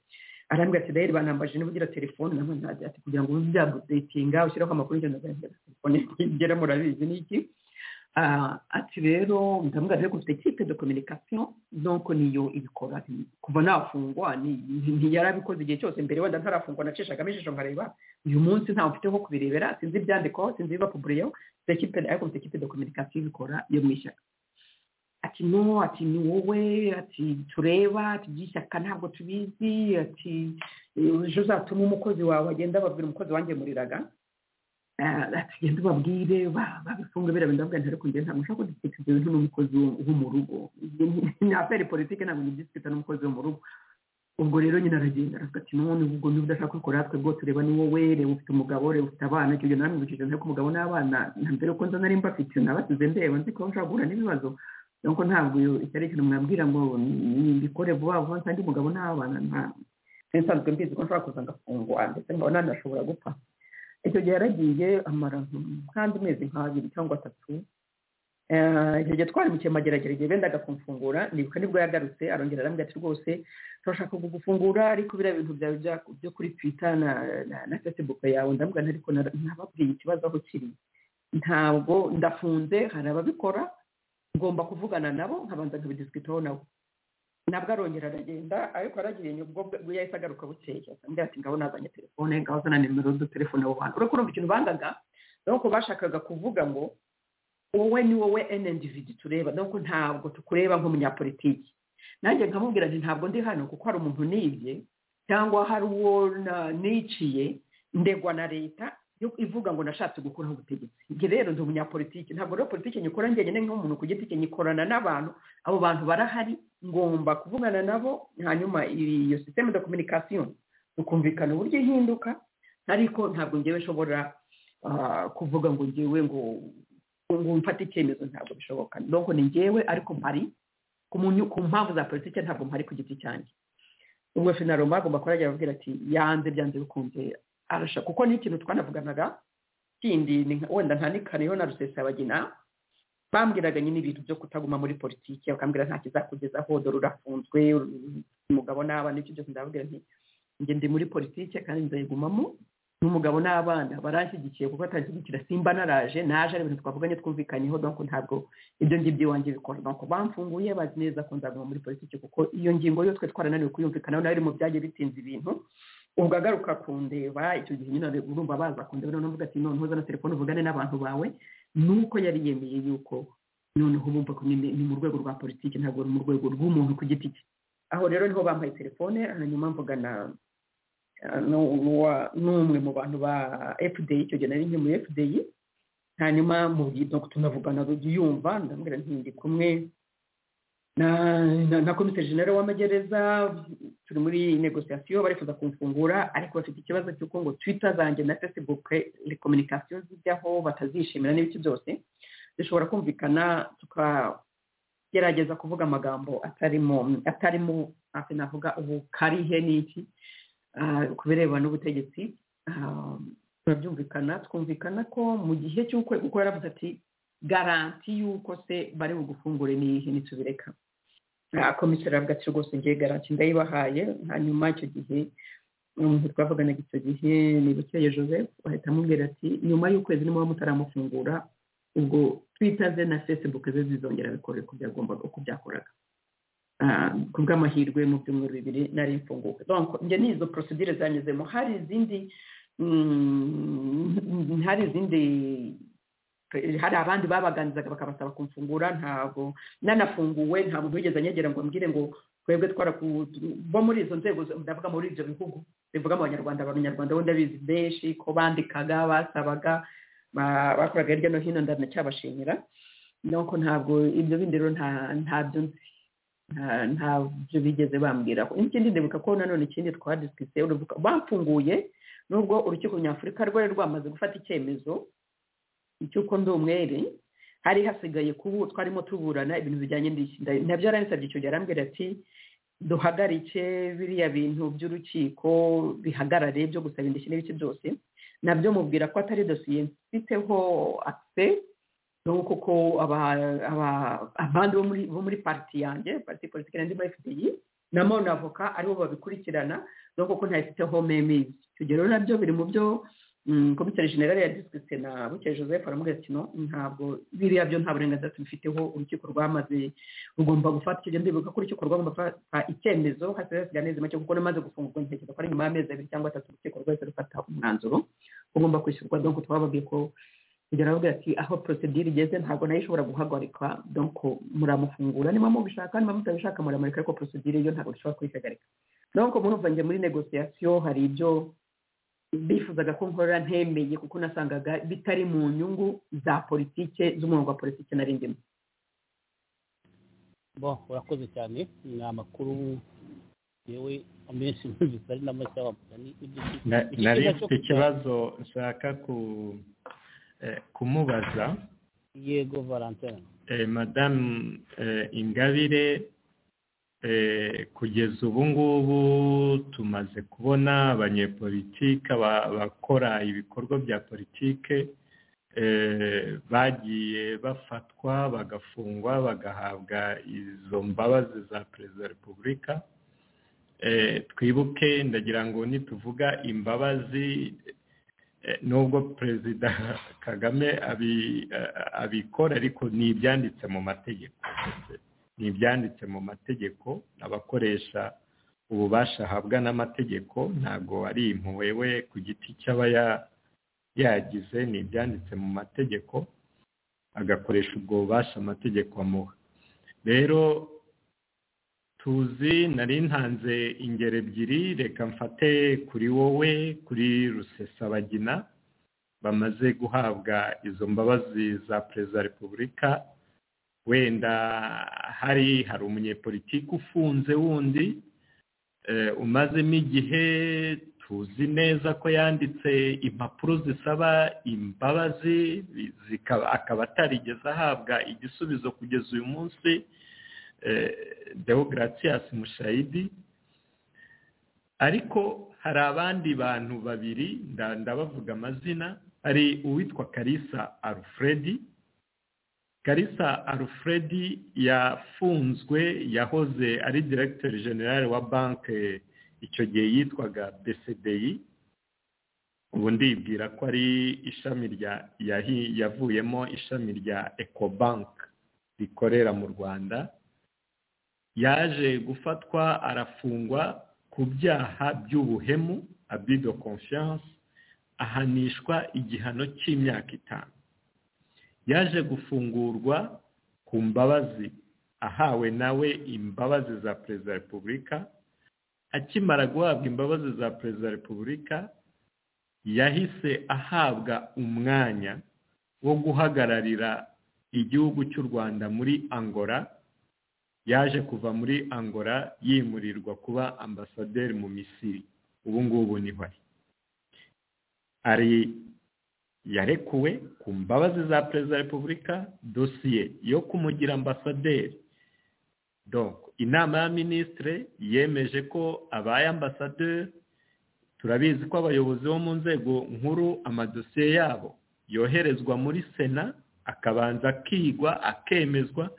arambwira ati rero banambaje niba ugira telefone ati kugira ngo ube byabudetinga ushyiraho amakuru y'ingendo zawe telefone igera murabizi ni iki ati rero ndamubwira rero dufite ikipe de kominikasiyo nuko niyo ibikora kuva nafungwa ntiyarabikoze igihe cyose mbere wenda ntarafungwa nacishagamo ijisho nkareba uyu munsi ntawe mfite ho kubirebera sinzi ibyandikwaho sinzi ibibapuburiyeho dufite ikipe ariko dufite ikipe de kominikasiyo ibikora yo mu ishyaka ati no ati ni wowe ati tureba ati iby'ishyaka ntabwo tubizi ati ejo uzatuma umukozi wawe agenda ababwira umukozi wanjye muriraga genda ubabwire babifunge biriya bintu ndabwira ntareko njye ntabwo nshobora kudisikita ibyo bintu n'umukozi wo mu rugo ni aferi politiki ntabwo ntibisikita n'umukozi wo mu rugo ubwo rero nyine aragenda aravuga ati none ubwo niba udashaka kubikora natwe rwose reba ni wowe reba ufite umugabo reba ufite abana icyo gihe namwe biciciro nteko umugabo n'abana na mbere ko nza nari mbafite nabasize ndeba nzi ko nshobora guhura n'ibibazo nuko ntabwo iki ari ikintu mwabwira ngo mbikore vuba vuba nsange umugabo n'abana nta nsanzwe mbizi ko nshobora kuza ngafungwa ndetse nkabona nashobora gupfa icyo gihe yaragiye amara nk'andi mezi nk'abiri cyangwa atatu icyo gihe twari mu cyemageragere igihe bendaga kumfungura nibuka nibwo yagarutse arongera arambwira ati rwose turashaka kugufungura ariko biriya bintu byawe byo kuri twita na facebook yawe ndambwira ariko ntababwiye ikibazo aho kiri ntabwo ndafunze hari ababikora ngomba kuvugana nabo nkabanza nkabidisikitaho nabo nabwo arongera aragenda ariko aragiye ubwo yahise agaruka bukeye mbwira ati ngabo nazanye telefone ngabo zana nimero z'utelefone abo bantu urabona urumva ikintu bangaga nuko bashakaga kuvuga ngo wowe ni wowe enendividi tureba nuko ntabwo tukureba nk'umunyapolitiki nanjye nkamubwira nti ntabwo ndi hano kuko hari umuntu nibye cyangwa hari uwo niciye ndegwa na leta ivuga ngo nashatse gukuraho ubutegetsi njye rero ndi umunyapolitike ntabwo rero politiki nyikora njyenyine nk'umuntu ku giti cye nyikorana n'abantu abo bantu barahari ngomba kuvugana nabo hanyuma iyo sisiteme de kominikasiyo tukumvikana uburyo ihinduka ariko ntabwo ngewe nshobora kuvuga ngo ngewe ngo ngo mfate icyemezo ntabwo bishoboka nuko ni ngewe ariko mpari ku mpamvu za politiki ntabwo mpari ku giti cyanjye ubwo finaroma agomba kuba yagira ababwira ati yanze byanze bikunze arasha kuko ni ikintu twanavuganaga kindi wenda nta n'ikariyo na rusesabagina bambwiraga nyine ibintu byo kutaguma muri politiki bakambwira nta kizakugezaho dore urafunzwe umugabo n'abana ibyo byose ndababwira nti njye ndi muri politiki kandi nzayigumamo n'umugabo n'abana baranshyigikiye kuko atanshyigikira simba naraje naje ari ibintu twavuganye twumvikanyeho donko ntabwo ibyo ngibyo iwanjye bikora donko bamfunguye bazi neza ko nzaguma muri politiki kuko iyo ngingo yo twe twarananiwe kuyumvikanaho nayo iri mu byagiye bitinze ibintu ubwo agaruka kundeba icyo gihe nyine urumva baza kundeba noneho uvuga ati noneho uzana telefone uvugane n'abantu bawe nuko yari yemeye yuko noneho bumva ko ni mu rwego rwa politiki ntabwo ni mu rwego rw'umuntu ku giti cye aho rero niho bampaye telefone hanyuma mvugana n'umwe mu bantu ba efudeyi icyo gihe nari nke muri efudeyi hanyuma mu tunavugana yumva ndambwira ntindi kumwe na komiseri jenera w'amagereza turi muri negosiyasiyo barifuza kumfungura ariko bafite ikibazo cy'uko ngo twita zanjye na facebook kominikasiyo zijyaho batazishimira n'ibiki byose zishobora kumvikana tukagerageza kuvuga amagambo atarimo atarimo navuga ubu karihe n'iki ku birebana n'ubutegetsi turabyumvikana twumvikana ko mu gihe cy'uko kuko yaravuze ati garanti y'uko se bari bugufungure n'iyihe nitubireka komiseri avuga ati rwose ngiye garanti ndayibahaye hanyuma icyo gihe twavuganaga icyo gihe ni bukeye joseph bahita amubwira ati nyuma y'ukwezi niba mutaramufungura ubwo twita ze na facebook ze zizongera bikore uko byagombaga uko byakoraga ku bw'amahirwe mu byumweru bibiri nari mfunguwe njye n'izo porosidire zanyuzemo hari izindi hari izindi hari abandi babaganirizaga bakabasaba kumfungura ntabwo nanafunguwe nta muntu wigeze anyegera ngo mbwire ngo twebwe twaraku bo muri izo nzego ndavuga muri ibyo bihugu bivuga mu banyarwanda abanyarwanda bo ndabizi benshi ko bandikaga basabaga bakoraga hirya no hino ndanacyabashimira nuko ntabwo ibyo bindi rero nta ntabyo nzi nta- ntabyo bigeze bambwira ikindi ndibuka ko nanone ikindi twadisikise bamfunguye nubwo urukiko nyafurika rwari rwamaze gufata icyemezo cy'uko ndi umwere hari hasigaye kubu twarimo tuburana ibintu bijyanye n'ishyinda nabyo yaransabye icyo gihe arambwira ati duhagarike biriya bintu by'urukiko bihagarare byo gusaba indishyi n'ibice byose nabyo mubwira ko atari dosiye mfiteho akise n'ubu koko aba- aba- abandi bo muri bo muri pariti yanjye pariti politiki yanjye muri fpr na mone avoka aribo babikurikirana n'ubu koko ntayifiteho memizi icyo gihe rero nabyo biri mu byo mm, komiseri generale ya disikirite na bukeye joseph aramubwira ati no ntabwo biriya byo nta burenganzira tubifiteho urukiko rwamaze rugomba gufata icyo gihe ndibuka ko urukiko rwagomba gufata icyemezo hasigaye hasigaye amezi make kuko namaze gufungurwa ntekereza ko ari nyuma y'amezi abiri cyangwa atatu urukiko rwahise rufata umwanzuro ugomba kwishyurwa donc twababwiye ko kugera aravuga ati aho procedure igeze ntabwo nayo ishobora guhagarikwa donc muramufungura niba mubishaka niba mutabishaka muramureka ariko procedure yo ntabwo dushobora kuyihagarika donc murumva njye muri negociation hari ibyo bifuzaga ko nkora ntemeye kuko nasangaga bitari mu nyungu za politike z'umurongo wa politike nari ndimo bo urakoze cyane ni amakuru yewe amenshi ntuzi ari na make wamugani Na- nari mfite ikibazo nshaka ku eh, kumubaza yego valentine eh, madamu eh, ingabire eh, kugeza ubu ngubu tumaze kubona abanyepolitike aba- abakora ibikorwa bya politike eh, bagiye bafatwa bagafungwa bagahabwa izo mbabazi za perezida wa repubulika Eh, twibuke ndagira ngo nituvuga imbabazi Eh, nubwo perezida kagame abi- eh, abikora ariko ni ibyanditse mu mategeko ni ibyanditse mu mategeko abakoresha ububasha ahabwa n'amategeko ntabwo ari impuhwe we ku giti cy'aba ya- yagize ni ibyanditse mu mategeko agakoresha ubwo bubasha amategeko amuha rero tuzi nari ntanze ingero ebyiri reka mfate kuri wowe kuri rusesabagina bamaze guhabwa izo mbabazi za perezida wa repubulika wenda hari hari umunyepolitiki ufunze wundi eh, umazemo igihe tuzi neza ko yanditse impapuro zisaba imbabazi zikaba akaba atarigeze ahabwa igisubizo kugeza uyu munsi deogratias mushayidi ariko hari abandi bantu babiri nda- ndabavuga amazina hari uwitwa karisa alfredi karisa alfredi yafunzwe yahoze ari directeur general wa banki icyo gihe yitwaga bcdi ubu ndibwira ko ari ishami rya yahi- yavuyemo ishami rya ecobank rikorera mu rwanda yaje gufatwa arafungwa ku byaha by'ubuhemu abido confiance ahanishwa igihano cy'imyaka itanu yaje gufungurwa ku mbabazi ahawe nawe imbabazi za perezida wa repubulika akimara guhabwa imbabazi za perezida wa repubulika yahise ahabwa umwanya wo guhagararira igihugu cy'u rwanda muri angola yaje kuva muri angola yimurirwa kuba ambasaderi mu misiri ubu ngubu niho ari ari yarekuwe ku mbabazi za perezida wa repubulika dosiye yo kumugira ambasaderi donc inama ya minisitire yemeje ko abaye ambasaderi turabizi ko abayobozi bo mu nzego nkuru amadosiye yabo yoherezwa muri sena akabanza akigwa akemezwa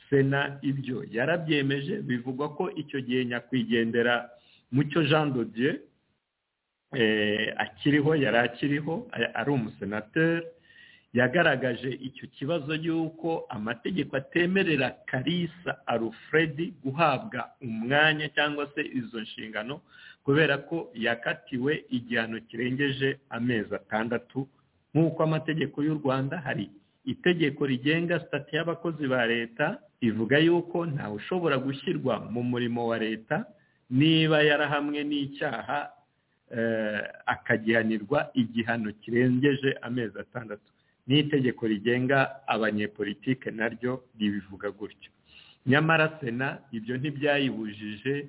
sena ibyo yarabyemeje bivugwa ko icyo gihe nyakwigendera mucyo jean de dieu eh, akiriho yari akiriho a- ari umusenateri yagaragaje icyo kibazo y'uko amategeko atemerera karisa alfredi guhabwa umwanya cyangwa se izo nshingano kubera ko yakatiwe igihano kirengeje amezi atandatu nk'uko amategeko y'u rwanda hari itegeko rigenga sitati y'abakozi ba leta ivuga yuko ntawe ushobora gushyirwa mu murimo wa leta niba yarahamwe n'icyaha eh, akagihanirwa igihano kirengeje amezi atandatu n'itegeko rigenga abanyepolitike naryo ribivuga gutyo nyamara sena ibyo ntibyayibujije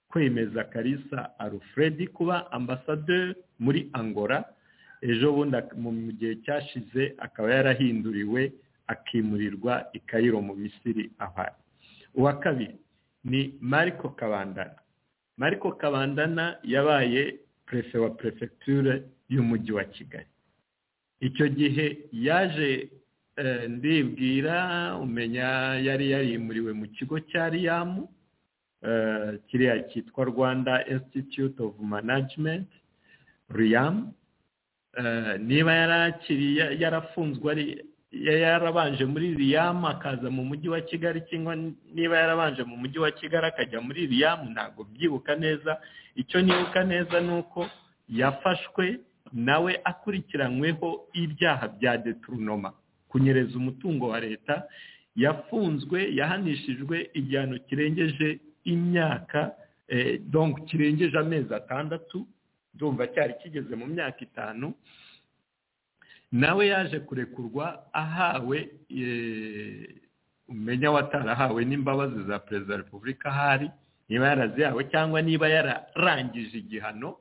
kwemeza karisa alufredi kuba ambasaderi muri angola ejo bundi mu gihe cyashize akaba yarahinduriwe akimurirwa i kayiro mu misiri ahari uwa kabiri ni mariko kabandana mariko kabandana yabaye perezida wa perefegiture y'umujyi wa kigali icyo gihe yaje ndibwira umenya yari yarimuriwe mu kigo cya riyamu kiriya cyitwa rwanda institute of management riyamu niba yarakiriye yarafunzwe ari yarabanje muri riyamu akaza mu mujyi wa kigali cyangwa niba yarabanje mu mujyi wa kigali akajya muri riyamu ntabwo byibuka neza icyo nibuka neza ni uko yafashwe nawe akurikiranyweho ibyaha bya deturunoma kunyereza umutungo wa leta yafunzwe yahanishijwe igihano kirengeje imyaka dongo kirengeje amezi atandatu ndumva cyari kigeze mu myaka itanu nawe yaje kurekurwa ahawe umenya watarahawe n'imbabazi za perezida wa repubulika ahari niba yarazihawe cyangwa niba yararangije igihano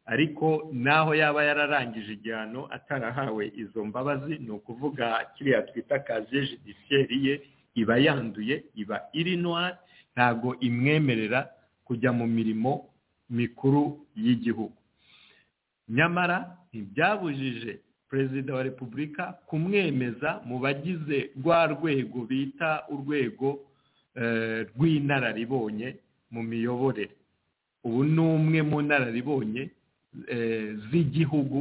ariko naho yaba yararangije igihano atarahawe izo mbabazi ni ukuvuga kiriya twita kaziye judisiyeri ye iba yanduye iba iri noir ntabwo imwemerera kujya mu mirimo mikuru y'igihugu nyamara ntibyabujije perezida wa repubulika kumwemeza mu bagize rwa rwego bita urwego rw'inararibonye mu miyoborere ubu ni umwe mu nararibonye z'igihugu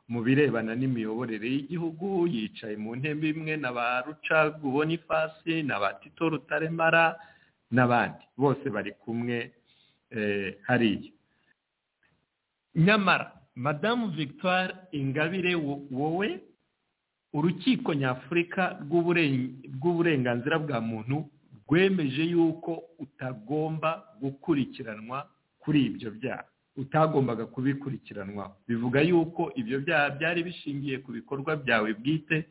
mu birebana n'imiyoborere y'igihugu yicaye mu ntebe imwe na ba rucagu bonifasi na ba tito rutaremara n'abandi bose bari kumwe hariya nyamara madamu victoire ingabire wowe urukiko nyafurika rw'uburenganzira bwa muntu rwemeje yuko utagomba gukurikiranwa kuri ibyo byaha utagombaga kubikurikiranwa bivuga yuko ibyo byaha byari bishingiye ku bikorwa byawe bwite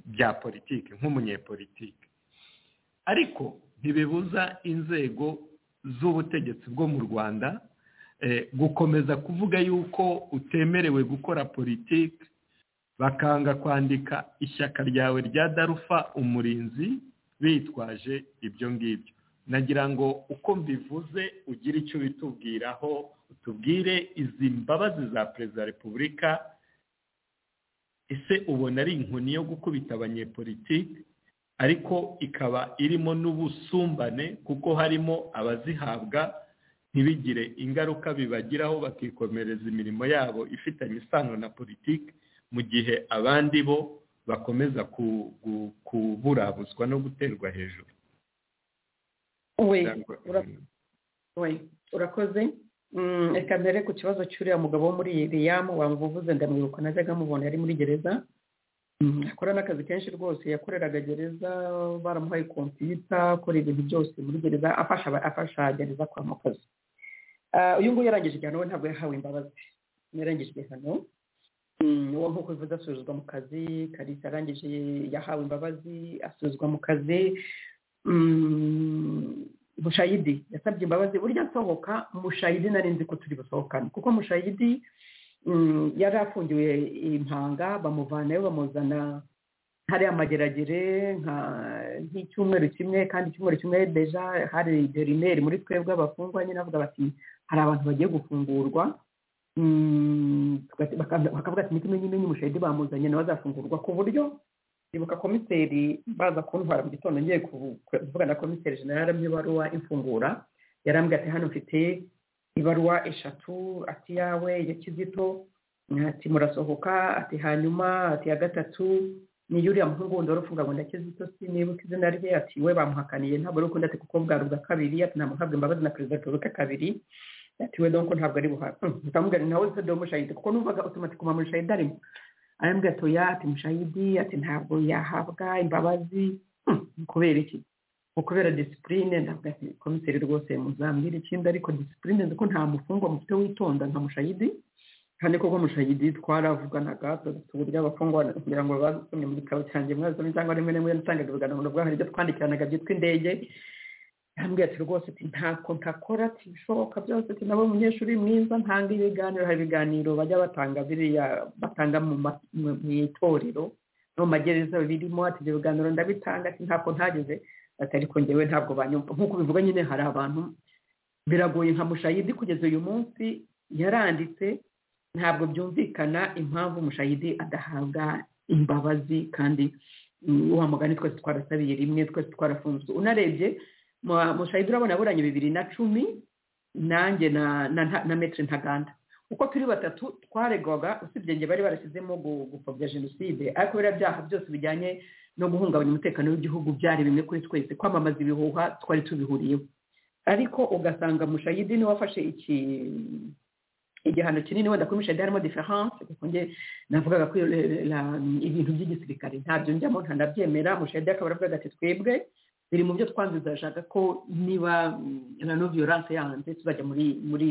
bya politiki nk'umunyepolitiki ariko ntibibuza inzego z'ubutegetsi bwo mu rwanda gukomeza kuvuga yuko utemerewe gukora politiki bakanga kwandika ishyaka ryawe rya darufa umurinzi bitwaje ibyo ngibyo nagira ngo uko mbivuze ugire icyo bitubwiraho utubwire izi mbabazi za perezida wa repubulika ese ubona ari inkoni yo gukubita abanyepolitiki ariko ikaba irimo n'ubusumbane kuko harimo abazihabwa ntibigire ingaruka bibagiraho bakikomereza imirimo yabo ifitanye isano na politiki mu gihe abandi bo bakomeza kuburabuzwa no guterwa hejuru we urakoze reka mbere ku kibazo cy'uriya mugabo wo muri riyamu wamuvuze ndamwibuka najyaga mubona yari muri gereza akora n'akazi kenshi rwose yakoreraga gereza baramuhaye kompiyuta akora ibintu byose muri gereza afasha afasha gereza kwa mukazi uyu nguyu yarangije igihano we ntabwo yahawe imbabazi yarangije igihano uwo nk'uko bivuze asubizwa mu kazi karisa arangije yahawe imbabazi asubizwa mu kazi mushayidi yasabye imbabazi burya asohoka mushayidi nari nzi ko turi busohokane kuko mushayidi yari afungiwe impanga bamuvanayo bamuzana hariya mageragere nk'icyumweru kimwe kandi icyumweru kimwe deja hari derineri muri twebwe abafungwa nyine avuga bati hari abantu bagiye gufungurwa bakavuga ati n'ikimenyi menyi mushayidi bamuzanye nawe azafungurwa ku buryo ibuka komiseri baza kuntwara mu gitondo ngiye kuvugana na komiseri jenera mu ibaruwa imfungura yarambwira ati hano mfite ibaruwa eshatu ati yawe ya kizito ati murasohoka ati hanyuma ati ya gatatu ni uriya muhungu wundi wari ufunganywe na kizito si nibuka izina rye ati we bamuhakaniye ntabwo ari ukunda ati kuko bwari ubwa kabiri ati ntamuhabwe imbabazi na perezida wa repubulika kabiri ati we donko ntabwo ari buhabwe ndamubwira nawe se domo shahidi kuko numvaga utumatiko ma muri shahidi arimo arambwira ati mushayidi ati ntabwo yahabwa imbabazi kubera iki kubera disipurine ntabwo ati komiseri rwose muzambwira ikindi ariko disipurine ko nta mufungwa mufite witonda nka mushayidi kandi koko mushayidi twaravuganaga tuburyo abafungwa kugira ngo basomye mu gitabo cyanjye mwazanye cyangwa rimwe rimwe natangaga ibiganiro ubwo hari ibyo twandikiranaga byitwa indege yambwiye ati rwose ati ntako ntakora ati bishoboka byose ati nabo umunyeshuri mwiza ntanga ibiganiro hari ibiganiro bajya batanga biriya batanga mu ma- mu- mu itorero no mu magereza birimo ati ibyo biganiro ndabitanga ati ntako ntageze ati ariko ngewe ntabwo banyumva nk'uko bivuga nyine hari abantu biragoye nka mushayidi kugeza uyu munsi yaranditse ntabwo byumvikana impamvu mushayidi adahabwa imbabazi kandi mm, wa mugani twese twarasabiye rimwe twese twarafunzwe unarebye mu- mushayidi urabona aburanye bibiri na cumi nanjye na na, na, na metre ntaganda uko turi batatu twaregwaga usibye njye bari barashyizemo gu- gupfobya jenoside ariko biriya byaha byose bijyanye no guhungabanya umutekano w'igihugu byari bimwe kuri twese kwamamaza ibihuha twari tubihuriyeho ariko ugasanga mushayidi niwe wafashe iki igihano kinini wenda kuri mushayidi harimo diferanse kuko nge navugaga ko eh, la- ibintu by'igisirikare ntabyo njyamo ntanabyemera mushayidi akaba aravugaga ati twebwe biri mu byo twanze ashaka ko niba mm, na no violence yanze tuzajya muri muri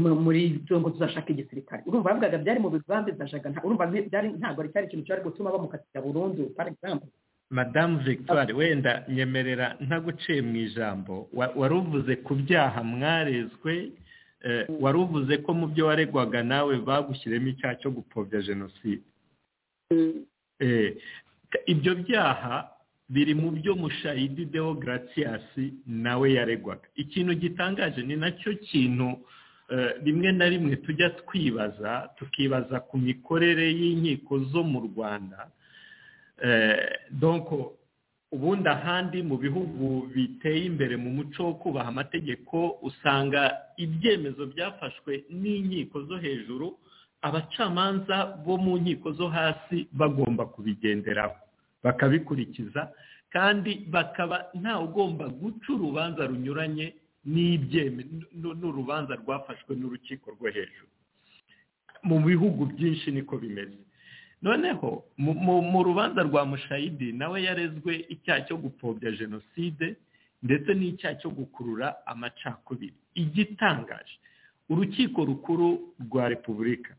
mu- muri byo ngo tuzashaka igisirikare urumva bavugaga byari mu bigambi zashaka urumva nti- byari ntabwo ari cyari ikintu cyari gutuma bamukatira burundu par exemple madamu victoire wenda nyemerera ntaguciye mu ijambo wa- wari uvuze ku byaha mwarezwe eh, wari uvuze ko mu byo waregwaga nawe bagushyiremo icyaha cyo gupfobya jenoside Eh, k- ibyo byaha biri mu byo mushayidi deo gratiyasi nawe yaregwaga ikintu gitangaje ni nacyo kintu eh, rimwe na rimwe tujya twibaza tukibaza ku mikorere y'inkiko zo mu rwanda Eh, donc ubundi ahandi mu bihugu biteye imbere mu muco wo kubaha amategeko usanga ibyemezo byafashwe n'inkiko zo hejuru abacamanza bo mu nkiko zo hasi bagomba kubigenderaho bakabikurikiza kandi bakaba nta ugomba guca urubanza runyuranye n'ibyeme n- n'urubanza rwafashwe n'urukiko rwo hejuru mu bihugu byinshi niko bimeze noneho mu- mu- mu rubanza rwa mushayidi nawe yarezwe icyaha cyo gupfobya jenoside ndetse n'icyaha cyo gukurura amacakubiri igitangaje urukiko rukuru rwa repubulika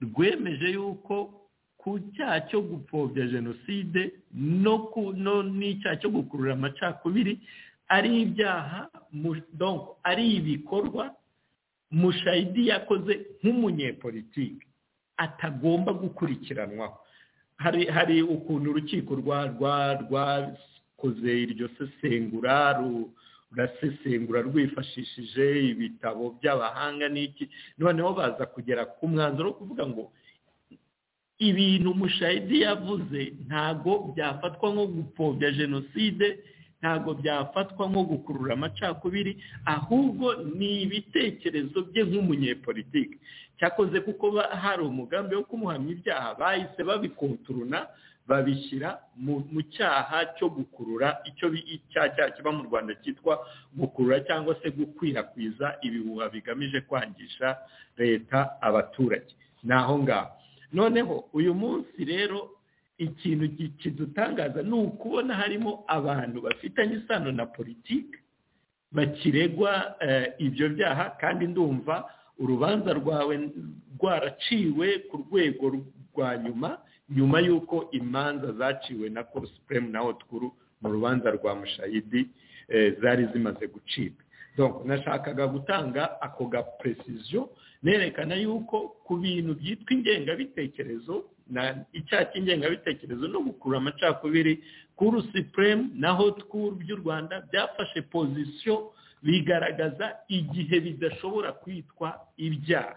rwemeje yuko ku cyaha cyo gupfobya jenoside no ku- no- n'icyaha cyo gukurura amacakubiri ari ibyaha mu- donc ari ibikorwa mushayidi yakoze nk'umunyepolitiki atagomba gukurikiranwaho hari hari ukuntu urukiko rwa rwa rwakoze iryo sesengura ru- rurasesengura rwifashishije ibitabo by'abahanga n'iki noneho baza kugera ku mwanzuro wo kuvuga ngo ibintu mushayidi yavuze ntago byafatwa nko gupfobya jenoside ntago byafatwa nko gukurura amacakubiri ahubwo ni ibitekerezo bye nk'umunyepolitiki cyakoze kuko ba- hari umugambi wo kumuhamya ibyaha bahise babikonturuna babishyira mu mu cyaha cyo gukurura icyo bi- icyaha cyaha kiba mu rwanda cyitwa gukurura cyangwa se gukwirakwiza ibihuha bigamije kwangisha leta abaturage ni aho ngaho noneho uyu munsi rero ikintu ki- kidutangaza ni ukubona harimo abantu bafitanye isano na politiki bakiregwa eh, ibyo byaha kandi ndumva urubanza rwawe rwaraciwe ku rwego rwa nyuma nyuma y'uko imanza zaciwe na cour supreme na haute cour mu rubanza rwa mushayidi eh, zari zimaze gucibwa donc nashakaga gutanga ako ga precision nerekana yuko ku bintu byitwa ingengabitekerezo na icyaha cy'ingengabitekerezo no gukurura amacakubiri kuru supreme na hot cour by'u rwanda byafashe position bigaragaza igihe bidashobora kwitwa ibyaha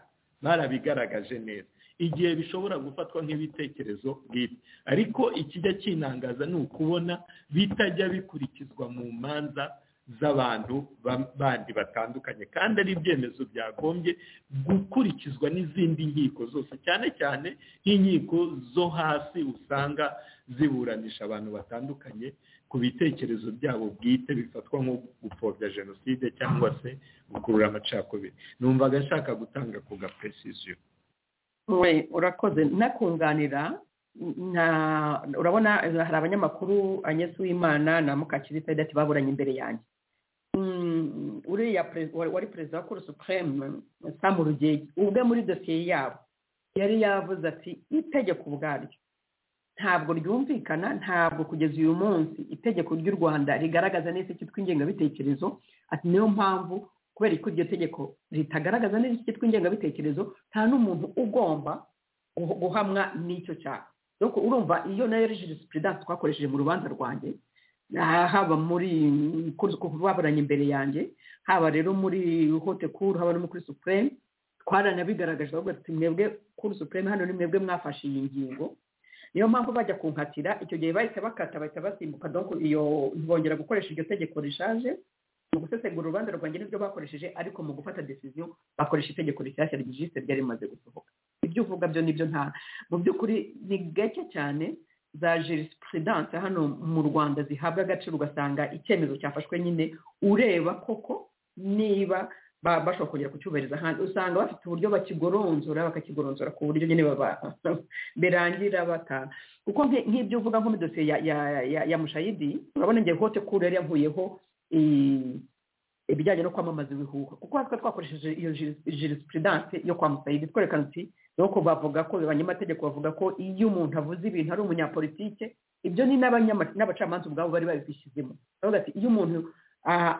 barabigaragaje neza igihe bishobora gufatwa nk'ibitekerezo bwite ariko ikijya kinangaza ni ukubona bitajya bikurikizwa mu manza z'abantu ba- bandi batandukanye kandi ari ibyemezo byagombye gukurikizwa n'izindi nkiko zose cyane cyane nk'inkiko zo hasi usanga ziburanisha abantu batandukanye ku bitekerezo byabo bwite bifatwa nko gupfobya jenoside cyangwa se gukurura amacakubiri numvaga nshaka gutanga ku ga precision we urakoze nakunganira nta urabona hari abanyamakuru anyesi w'imana na mukakirita ati baburanye imbere yanjye Mm, uriya perezida wari perezida wa kuru supureme samu rugege ubwe muri dosiye yabo yari yavuze ati itegeko ubwaryo ntabwo ryumvikana ntabwo kugeza uyu munsi itegeko ry'u rwanda rigaragaza neza icyitwa ingengabitekerezo ati niyo mpamvu kubera ko iryo tegeko ritagaragaza neza icyitwa ingengabitekerezo nta n'umuntu ugomba guhamwa n'icyo cyaha nuko urumva iyo nayo regisipurudanse twakoresheje mu rubanza rwanjye haba muri baburanye imbere yanjye haba rero muri hote kuru haba no muri supureme twaranabigaragaje ahubwo mwebwe kuri supureme hano ni mwebwe mwafashe iyi ngingo niyo mpamvu bajya kunkatira icyo gihe bahita bakata bahita basimbuka iyo bongera gukoresha iryo tegeko rishaje mu gusesengura urubanza rwanjye nibyo bakoresheje ariko mu gufata decision bakoresha itegeko rishyashya ryijisite ryari rimaze gusohoka ibyo uvuga byo nibyo nta mu by'ukuri ni gake cyane za jisipurudanse hano mu rwanda zihabwa agaciro ugasanga icyemezo cyafashwe nyine ureba koko niba bashobora kongera kucyubahiriza ahandi usanga bafite uburyo bakigoronzora bakakigoronzora ku buryo nyine birangira bata kuko nk'ibyo uvuga nko muri dosiye ya mushayidi urabona ngiye hote kure yari yavuyeho ibijyanye no kwamamaza ibihuha kuko hatwa twakoresheje iyo jisipurudanse yo kwa mushayidi twerekana uti nuko bavuga ko abanyamategeko bavuga ko iyo umuntu avuze ibintu ari umunyapolitike ibyo ni n'abacamanza ubwabo bari babishyizemo baravuga ati iyo umuntu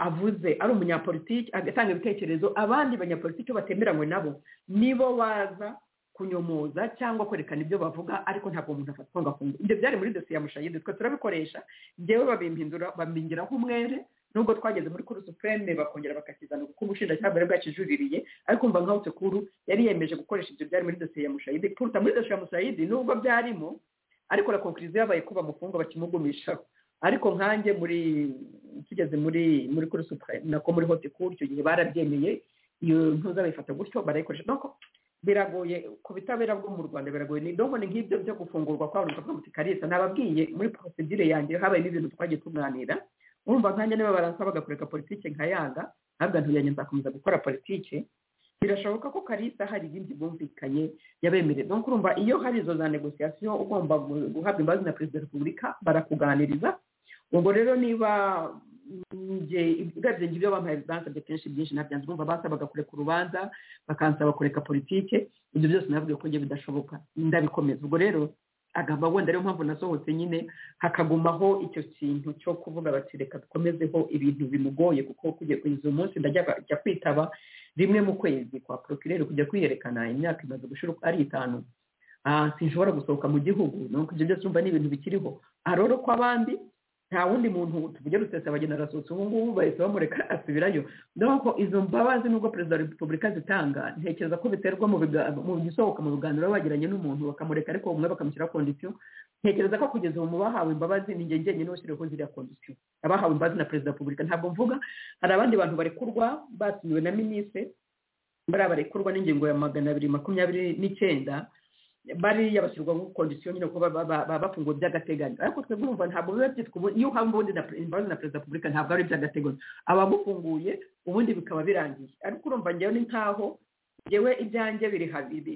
avuze ari umunyapolitiki agatanga ibitekerezo abandi banyapolitiki batemeranywe nabo nibo baza kunyomoza cyangwa kwerekana ibyo bavuga ariko ntabwo umuntu afatwa ngo afunge ibyo byari muri dosiye ya mushayidi twe turabikoresha ngewe babimpindura bambingira nk'umwere nubwo twageze muri kuru supureme bakongera bakakizana kuko ubushinjacyaha bwari bwakijuririye ariko umva nka hote kuru yari yemeje gukoresha ibyo byari muri dosiye ya mushayidi kuruta muri dosiye ya mushayidi nubwo byarimo ariko la konkiriziyo yabaye ko bamufunga bakimugumishaho ariko nkanjye muri tugeze muri muri kuri supurayime nako muri hote kuri icyo gihe barabyemeye iyo ntuza bayifata gutyo barayikoresha nuko biragoye ku bitabera bwo mu rwanda biragoye ni donko ni nk'ibyo byo gufungurwa kwa buri muti karisa nababwiye muri porosidire yanjye habaye n'ibintu twagiye tuganira urumva nkanjye niba baransaba bakureka politike nkayanga ntabwo ntuyanjye nzakomeza gukora politike birashoboka ko karisa hari ibindi bumvikanye yabemerera nuko urumva iyo hari izo za negosiyasiyo ugomba guhabwa imbabazi na perezida wa repubulika barakuganiriza ubwo rero niba urebye ibyo bampaye bansabye kenshi byinshi nabyanze urumva basabaga kureka urubanza bakansaba kureka politike ibyo byose navuga ko njye bidashoboka ndabikomeza ubwo rero agamba wenda ariyo mpamvu nasohotse nyine hakagumaho icyo kintu cyo kuvuga bati reka dukomezeho ibintu bimugoye kuko kugeza uyu munsi ndajya kwitaba rimwe mu kwezi kwa porokirere kujya kwiyerekana imyaka imaze gushira ari itanu sinshobora gusohoka mu gihugu nuko ibyo byose urumva ni ibintu bikiriho aroro ko abandi nta wundi muntu tuvuge rusesa bagenda arasutse ubu ngubu bahise bamureka asubirayo nuko izo mbabazi nubwo perezida wa repubulika zitanga ntekereza ko biterwa mu gisohoka mu biganiro baba bagiranye n'umuntu bakamureka ariko umwe bakamushyiraho kondisiyo ntekereza ko kugeza ubu mu bahawe imbabazi ni ingenzi njyenyine washyiriweho ziriya kondisiyo abahawe imbabazi na perezida wa repubulika ntabwo mvuga hari abandi bantu barekurwa basinywe na minisitiri bariya barekurwa n'ingingo ya magana abiri makumyabiri n'icyenda bariya bashyirwa mu kondisiyo nyine kuko baba bafunguwe by'agateganyo ariko twebwe urumva ntabwo biba byitwa ubundi iyo uhawe ubundi imbabazi na perezida wa repubulika ntabwo ari iby'agateganyo abagufunguye ubundi bikaba birangiye ariko urumva ngewe ni nk'aho ngewe ibyanjye biri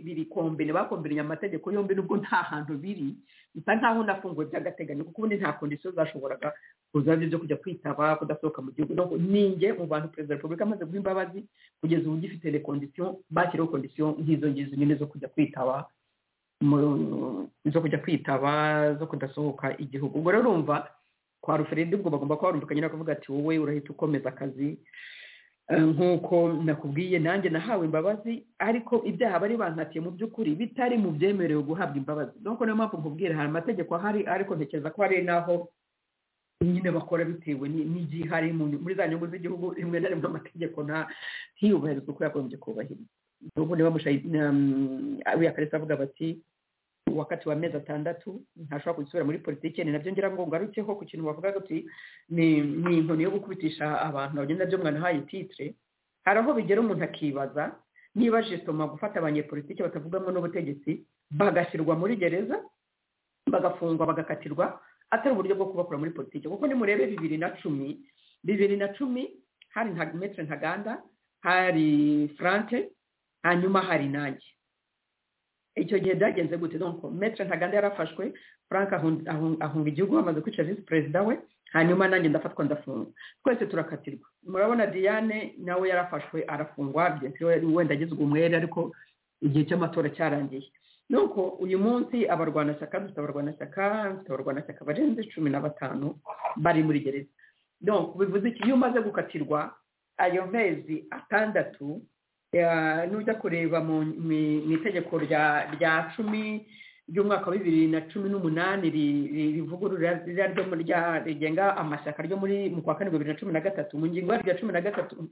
biri kombine bakombinye amategeko yombi nubwo nta hantu biri bisa nk'aho nafunguwe by'agateganyo kuko ubundi nta kondisiyo zashoboraga kuza byo kujya kwitaba kudasohoka mu gihugu ninjye mu bantu perezida wa repubulika amaze guha imbabazi kugeza ubu gifite rekondisiyo bashyiraho kondisiyo nk'izo ngizo nyine zo kujya kwitaba zo kujya kwitaba zo kudasohoka igihugu ubwo rero urumva kwa ruferendi ubwo bagomba kuba barumvikanye no kuvuga ati wowe urahita ukomeza akazi nk'uko nakubwiye nanjye nahawe imbabazi ariko ibyaha bari bankatiye mu by'ukuri bitari mu byemerewe guhabwa imbabazi nuko niyo mpamvu nkubwira hari amategeko ahari ariko ntekereza ko hari n'aho nyine bakora bitewe n'igihe hari muri za nyungu z'igihugu rimwe na rimwe amategeko ntiyubahirizwe uko yagombye kubahirizwa ubu niba uriya karisa avuga bati wakati wa mezi atandatu ntashobora kugisubira muri politiki ni nabyo ngira ngo ngarukeho ku kintu bavuga uti ni inkoni yo gukubitisha abantu bagenda nabyo mwanahaye titire hari aho bigera umuntu akibaza niba jisitoma gufata abanyepolitiki batavugamo n'ubutegetsi bagashyirwa muri gereza bagafungwa bagakatirwa atari uburyo bwo kubakura muri politiki kuko nimurebe bibiri na cumi bibiri na cumi hari metero ntaganda hari franke hanyuma hari nanjye icyo gihe byagenze gute donko metero ntaganda yarafashwe frank ahunga igihugu bamaze kwica visi perezida we hanyuma nanjye ndafatwa ndafungwa twese turakatirwa murabona diane nawe yarafashwe arafungwa wenda agizwe umwere ariko igihe cy'amatora cyarangiye nuko uyu munsi abarwanashyaka dufite abarwanashyaka dufite abarwanashyaka barenze cumi na batanu bari muri gereza donc bivuze iki iyo umaze gukatirwa ayo mezi atandatu eh, nujya kureba mu mu- mu itegeko rya rya cumi ry'umwaka wa bibiri na cumi n'umunani ri- ri- rivugurura ririya ryo muri rya- rigenga amashyaka ryo muri mu kwa karindwi bibiri na cumi na gatatu mu ngingo yaryo ya cumi na gatatu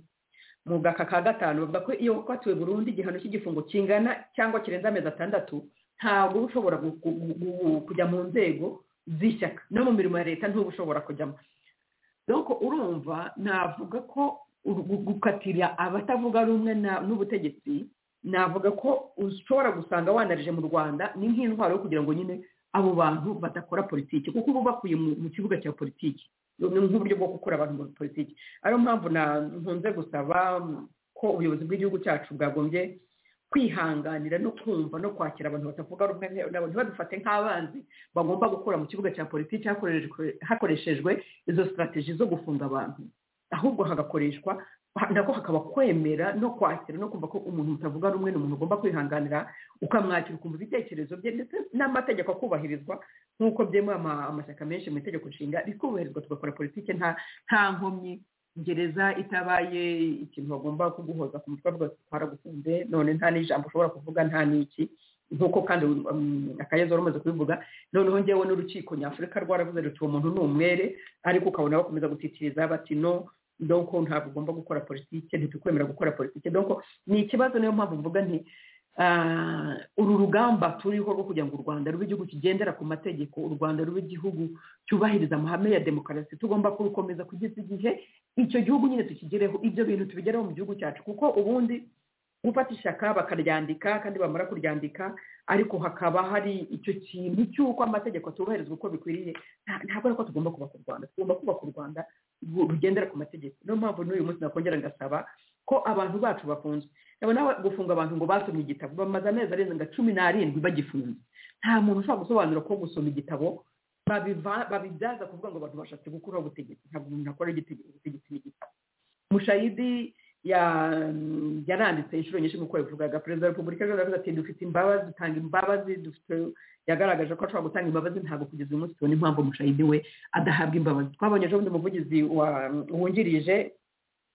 mu gaka ka gatanu bavuga ko iyo wakatiwe burundu igihano cy'igifungo kingana cyangwa kirenze amezi atandatu ntabwo uba ushobora gu- gu- gu- kujya mu nzego z'ishyaka no mu mirimo ya leta ntuba ushobora kujyamo doko urumva navuga ko uru- gu- gukatira abatavuga rumwe na- n'ubutegetsi navuga ko ushobora gusanga wanarije mu rwanda ni nk'intwaro yo kugira ngo nyine abo bantu badakora politiki kuko uba ubakuye mu mu kibuga cya politiki ni nk'uburyo bwo gukura abantu muri politiki ariyo mpamvu na- nkunze gusaba mm, ko ubuyobozi bw'igihugu cyacu bwagombye kwihanganira no kumva no kwakira abantu batavuga rumwe nabo ntibadufate nk'abanzi bagomba gukura mu kibuga cya politiki hakoreshejwe- hakoreshejwe izo sitarateji zo gufunga abantu ahubwo hagakoreshwa ha- nako hakaba kwemera no kwakira no kumva ko umuntu mutavuga rumwe ni umuntu ugomba kwihanganira ukamwakira ukumva ibitekerezo bye ndetse n'amategeko akubahirizwa nk'uko byemewe ama- amashyaka menshi mu itegeko nshinga rikubahirizwa tugakora politiki nta nta nkomyi gereza itabaye ikintu bagomba kuguhoza ku mutwe bavuga ati twaragufunze none nta n'ijambo ushobora kuvuga nta n'iki nk'uko kandi um, akayezo wari umaze kubivuga noneho ngewe n'urukiko nyafurika rwaravuze ruti uwo muntu ni umwere ariko ukabona bakomeza gutitiriza bati no donko ntabwo ugomba gukora politike ntitukwemera gukora politike donko ni ikibazo niyo mpamvu mvuga nti ah, uru rugamba turiho rwo kugira ngo u rwanda rube igihugu kigendera ku mategeko u rwanda rube igihugu cyubahiriza amahame ya demokarasi tugomba kurukomeza kugeza igihe icyo gihugu nyine tukigereho ibyo bintu tubigereho mu gihugu cyacu kuko ubundi gufata ishyaka bakaryandika kandi bamara kuryandika ariko hakaba hari icyo kintu cy'uko amategeko atubahirizwa uko bikwiriye nta- ntabwo ari ko tugomba kubaka u rwanda tugomba kubaka u rwanda ru- rugendera ku mategeko niyo mpamvu n'uyu munsi nakongera ngasaba ko abantu bacu bafunzwe ndabona ba- gufunga abantu ngo basomye igitabo bamaze amezi arenze nka cumi n'arindwi bagifunze nta muntu ushobora gusobanura ko gusoma igitabo babiva- babibyaza kuvuga ngo abantu bashatse gukuraho ubutegetsi ntabwo umuntu akora igitege- ubutegetsi n'igitabo mushayidi ya- yaranditse inshuro nyinshi nk'uko yabivugaga perezida wa repubulika y'u Rwanda yavuze ati dufite imbabazi dutanga imbabazi dufite yagaragaje ko ashobora gutanga imbabazi ntabwo kugeza uyu munsi tubona impamvu mushayidi we adahabwa imbabazi twabonye ejo bundi umuvugizi wa- wungirije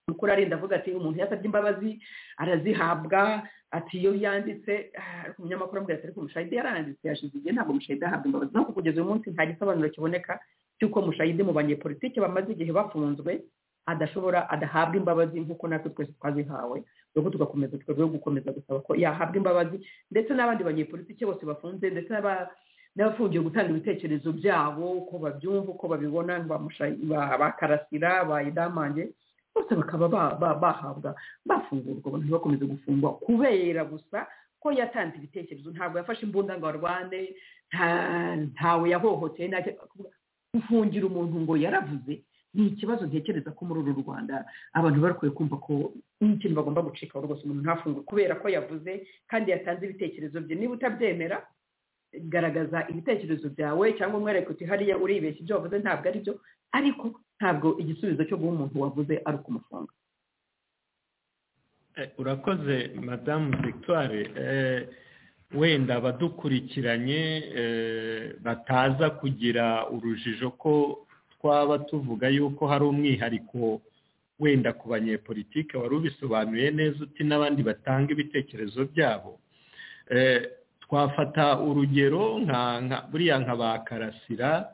mukuru arinda avuga ati umuntu yasabye imbabazi arazihabwa ati iyo yanditse ah, ariko umunyamakuru amubwira ati ariko mushayidi yaranditse yashize igihe ntabwo mushayidi ahabwa imbabazi naho kugeza uyu munsi nta gisobanuro kiboneka cy'uko mushayidi mu banyepolitike bamaze igihe bafunzwe adashobora adahabwa imbabazi nk'uko natwe twese twazihawe nuko tugakomeza twebwe gukomeza gusaba ko yahabwa imbabazi ndetse n'abandi banyepolitike bose bafunze ndetse n'aba- n'abafungiwe gutanga ibitekerezo byabo uko babyumva uko babibona ba Mushayi- ba- ba karasira ba idamange bose bakaba ba- ba- bahabwa bafungurwa abantu ntibakomeze gufungwa kubera gusa ko yatanze ibitekerezo ntabwo yafashe imbunda ngo arwane nta- ntawe yahohoteye nta gufungira umuntu ngo yaravuze ni ikibazo ntekereza ko muri uru rwanda abantu bakwiye kumva ko n'ikintu bagomba gucikaho rwose umuntu ntafungwe kubera ko yavuze kandi yatanze ibitekerezo bye niba utabyemera garagaza ibitekerezo byawe cyangwa umwereke uti hariya uribeshya ibyo wavuze ntabwo ari byo ariko ntabwo igisubizo cyo guha umuntu wavuze ari ukumufunga Eh, urakoze madamu victoire Eh, wenda abadukurikiranye eh, bataza kugira urujijo ko twaba tuvuga yuko hari umwihariko wenda ku banyepolitike wari ubisobanuye neza uti n'abandi batanga ibitekerezo byabo Eh, twafata urugero nka nka buriya nka ba karasira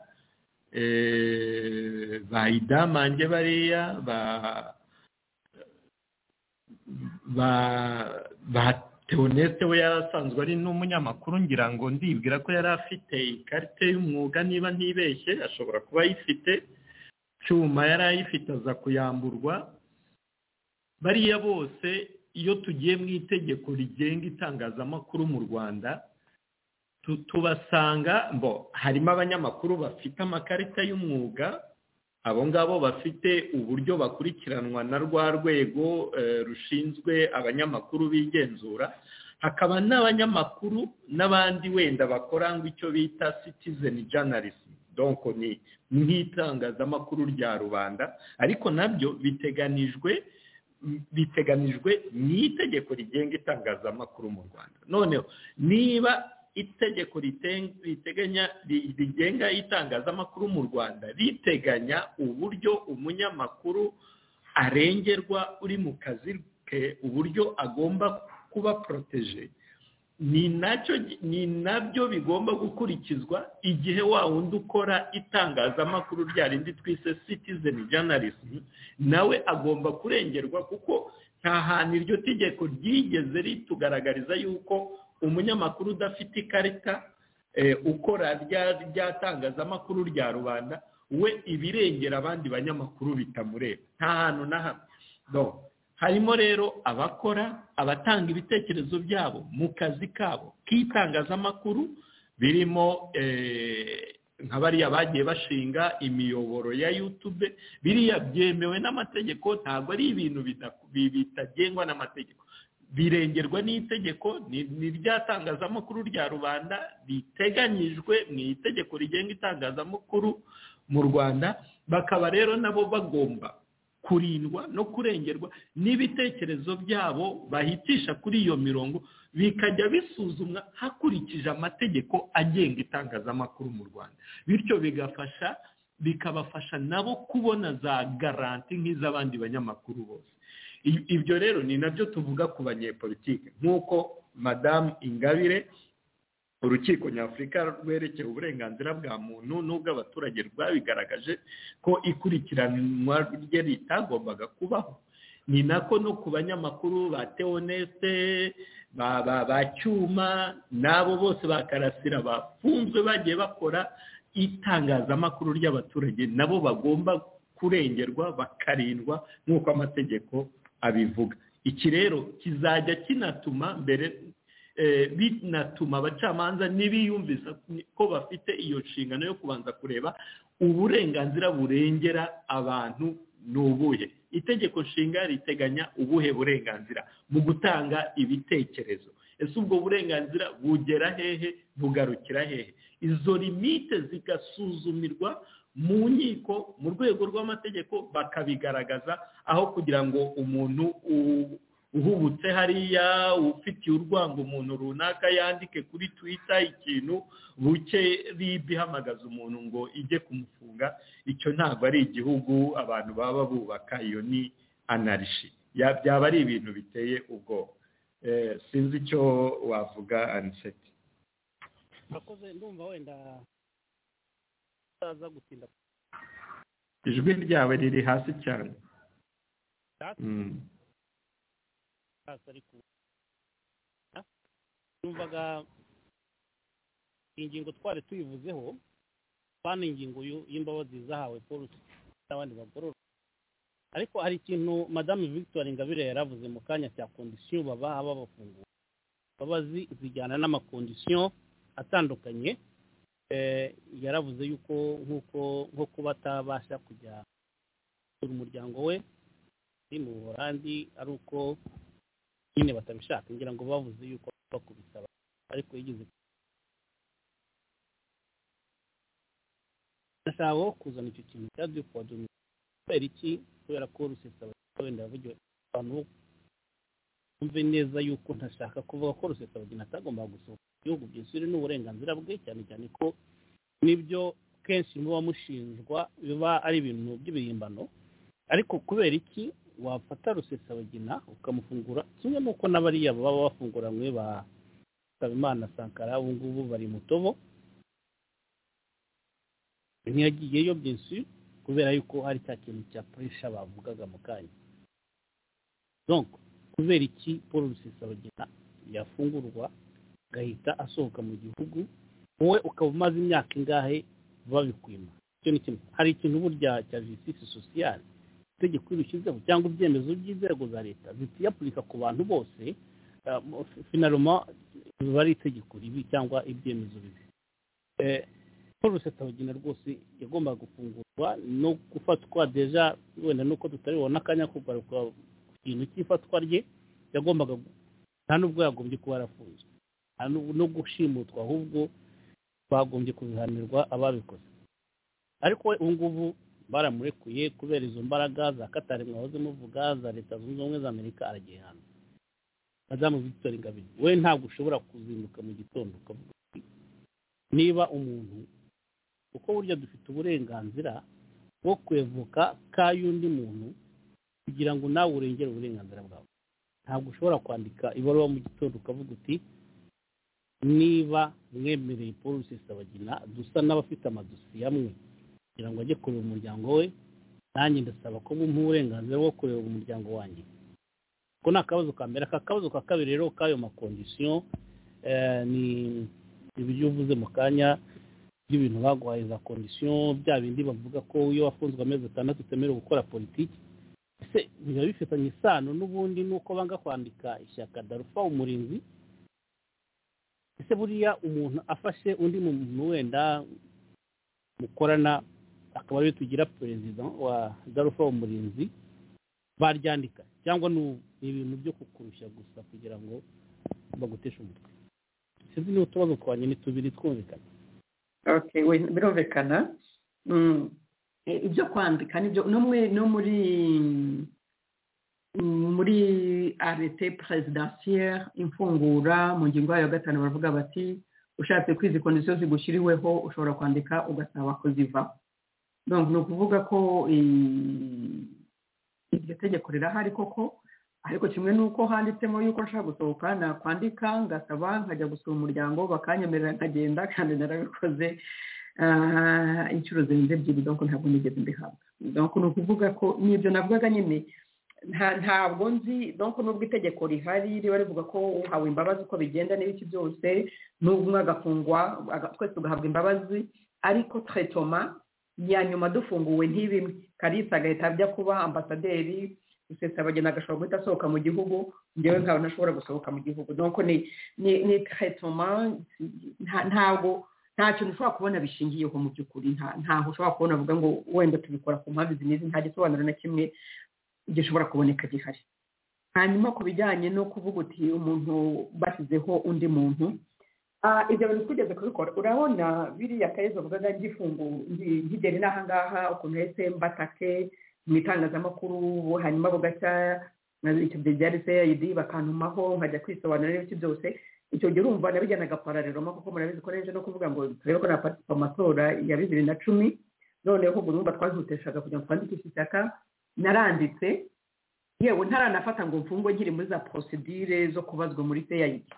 eh, ba idamange bariya ba ba ba Theoneste we yari asanzwe ari n'umunyamakuru ngira ngo ndibwira ko yari afite ikarita y'umwuga niba ntibeshye ashobora kuba ayifite cyuma yari ayifite aza kuyamburwa bariya bose iyo tugiye mu itegeko rigenga itangazamakuru mu rwanda tu- tubasanga mbo harimo abanyamakuru bafite amakarita y'umwuga abo ngabo bafite uburyo bakurikiranwa na rwa rwego eh, rushinzwe abanyamakuru bigenzura hakaba n'abanyamakuru n'abandi wenda bakorangwa icyo bita citizen journalism donko ni nk'itangazamakuru rya rubanda ariko nabyo biteganijwe biteganijwe n'itegeko rigenga itangazamakuru mu rwanda noneho niba itegeko riteganya rigenga itangazamakuru mu rwanda riteganya uburyo umunyamakuru arengerwa uri mu kazi ke uburyo agomba kuba poroteje ni nacyo ni nabyo bigomba gukurikizwa igihe wa wundi ukora itangazamakuru rya rindi twise citizen journalism nawe agomba kurengerwa kuko nta hantu iryo tegeko ryigeze ritugaragariza yuko umunyamakuru udafite ikarita ukora rya tangazamakuru rya rubanda we ibirengera abandi banyamakuru bitamureba nta hantu na hamwe harimo rero abakora abatanga ibitekerezo byabo mu kazi kabo k'itangazamakuru birimo nka bariya bagiye bashinga imiyoboro ya yutube biriya byemewe n'amategeko ntabwo ari ibintu bitagengwa n'amategeko birengerwa n'itegeko ni rya tangazamakuru rya rubanda riteganyijwe mu itegeko rigenga itangazamakuru mu rwanda bakaba rero nabo bagomba kurindwa no kurengerwa n'ibitekerezo byabo bahitisha kuri iyo mirongo bikajya bisuzumwa hakurikije amategeko agenga itangazamakuru mu rwanda bityo bigafasha bikabafasha nabo kubona za garanti nk'iz'abandi banyamakuru bose ibyo rero ni nabyo tuvuga ku banyepolitike nk'uko madamu ingabire urukiko nyafurika rwerekeye uburenganzira bwa muntu n'ubw'abaturage rwabigaragaje ko ikurikiranwa rye ritagombaga kubaho ni nako no ku banyamakuru ba teoneste ba cyuma n'abo bose ba karasira bafunzwe bagiye bakora itangazamakuru ry'abaturage nabo bagomba kurengerwa bakarindwa nk'uko amategeko abivuga iki rero kizajya kinatuma mbere binatuma abacamanza n'ibiyumvisa ko bafite iyo nshingano yo kubanza kureba uburenganzira burengera abantu ni ubuhe itegeko nshinga riteganya ubuhe burenganzira mu gutanga ibitekerezo ese ubwo burenganzira bugera hehe bugarukira hehe izo limite zigasuzumirwa mu nkiko mu rwego rw'amategeko bakabigaragaza aho kugira ngo umuntu uhubutse hariya ufitiye urwango umuntu runaka yandike kuri twita ikintu buke ribi ihamagaza umuntu ngo ijye kumufunga icyo ntabwo ari igihugu abantu baba bubaka iyo ni anarishi byaba ari ibintu biteye ubwoba sinzi icyo wavuga aniseti murakoze ndumva wenda utaza gutinda ijwi ryawe riri hasi cyane numvaga ingingo twari tuyivuzeho bano ingingo y'imbabazi zahawe paul n'abandi bagororwa ariko hari ikintu madamu victoire ingabire yaravuze mu kanya cya kondisiyo babaha babafungura imbabazi zijyana n'amakondisiyo atandukanye yaravuze yuko nk'uko nko kuba atabasha kujya umuryango we ari mu buholandi ari uko nyine batabishaka ngira ngo bavuze yuko bakubisaba ariko yigeze gasabo kuzana icyo kintu cya dupu wa domi kubera iki kubera ko rusesabagina wenda yavugiwe abantu bumve neza yuko ntashaka kuvuga ko rusesabagina atagomba gusohoka mu gihugu byisuri n'uburenganzira bwe cyane cyane ko nibyo kenshi muba mushinjwa biba ari ibintu by'ibihimbano ariko kubera iki wafata rusesabagina ukamufungura kimwe n'uko n'abariya baba bafunguranywe ba Nsabimana sankara ubu ngubu bari mu tobo ntiyagiyeyo byinshi kubera yuko hari cya kintu cya puresha bavugaga mu kanya donko kubera iki paul rusesabagina yafungurwa agahita asohoka mu gihugu wowe ukaba umaze imyaka ingahe babikwima hari ikintu burya cya jisitisi sosiyale itegeko rishyizeho cyangwa ibyemezo by'inzego za leta zitiyapurika ku bantu bose finaroma biba ari itegeko ribi cyangwa ibyemezo bibi paul rusesabagina rwose yagombaga gufungurwa no gufatwa deja wenda nuko tutaribona akanya kugaruka ku kintu cy'ifatwa rye yagombaga nta n'ubwo yagombye kuba yarafunzwe no gushimutwa ahubwo bagombye kubihanirwa ababikoze ariko we ubu ngubu baramurekuye kubera izo mbaraga za katari mwahoze muvuga za leta zunze ubumwe za amerika aragihana madamu victoire ingabire we ntabwo ushobora kuzinduka mu gitondo ukavuga uti niba umuntu kuko burya dufite uburenganzira bwo kwevuka k'ay'undi muntu kugira ngo nawe urengere uburenganzira bwawe ntabwo ushobora kwandika ibaruwa mu gitondo ukavuga uti niba mwemereye paul rusesabagina dusa n'abafite amadosiye amwe kugira ngo ajye kureba umuryango we nanjye ndasaba ko bumuha uburenganzira bwo kureba umuryango wanjye ko ni akabazo ka mbere aka kabazo ka kabiri rero k'ayo makondisiyo eh, ni ibyo uvuze mu kanya by'ibintu baguhaye za kondisiyo bya bindi bavuga ko iyo wafunzwe amezi atandatu utemerewe gukora politiki ese biba bifitanye isano n'ubundi nuko banga kwandika ishyaka darufa umurinzi ese buriya umuntu afashe undi muntu wenda mukorana akaba ariwe tugira perezida wa darufa umurinzi baryandika cyangwa ni ibintu byo kukurushya gusa kugira ngo baguteshe umutwe sinzi niba utubazo twanye ni tubiri twumvikana okay we- birumvikana Mm, e- ibyo kwandika nibyo no muri no muri mm, muri arete perezidansiye imfungura mu ngingo yayo ya gatanu baravuga bati ushatse ko izi kondisiyo zigushyiriweho ushobora kwandika ugasaba ko ziva donc ni ukuvuga ko i- iryo tegeko rirahari koko ariko kimwe n'uko handitsemo yuko nshaka gusohoka nakwandika ngasaba nkajya gusura umuryango bakanyemerera nkagenda kandi narabikoze Ah, inshuro zirenze ebyiri donc ntabwo nigeze mbihabwa donc ni ukuvuga ko n'ibyo navugaga nyine nta- ntabwo nzi donc nubwo itegeko rihari riba rivuga ko uhawe imbabazi uko bigenda n'ibiki byose n'ubwo umwe agafungwa aga- twese tugahabwa imbabazi ariko tretoma ya nyuma dufunguwe ntibimwe karisa agahita ajya kuba ambasaderi rusesabageni agashobora guhita asohoka mu gihugu njyewe nkaba ntashobora gusohoka mu gihugu donc ni ni ni tretoma nta- ntabwo nta kintu ushobora kubona bishingiyeho mu by'ukuri nta- ntaho ushobora kubona avuga ngo wenda tubikora ku mpamvu izi n'izi nta gisobanuro na kimwe gishobora kuboneka gihari hanyuma ku bijyanye no kuvuga uti umuntu bashyizeho undi muntu Ah, ibyo bintu twigeze kubikora urabona biriya kayezo uvugaga ngifungu ngi- nkigera inaha ngaha ukuntu hahise mbatake mu itangazamakuru hanyuma bugacya icyo byari cid bakantumaho nkajya kwisobanura n'ibiti byose icyo gihe urumva nabijyanaga parareroma kuko murabizi ko n'ejo no kuvuga ngo turebe ko napatisipa amatora ya bibiri na cumi noneho ubwo urumva twazuteshaga kugira ngo twandikishe ishyaka naranditse yewe ntaranafata ngo mfungwe nkiri muri za porosidire zo kubazwa muri feyayidi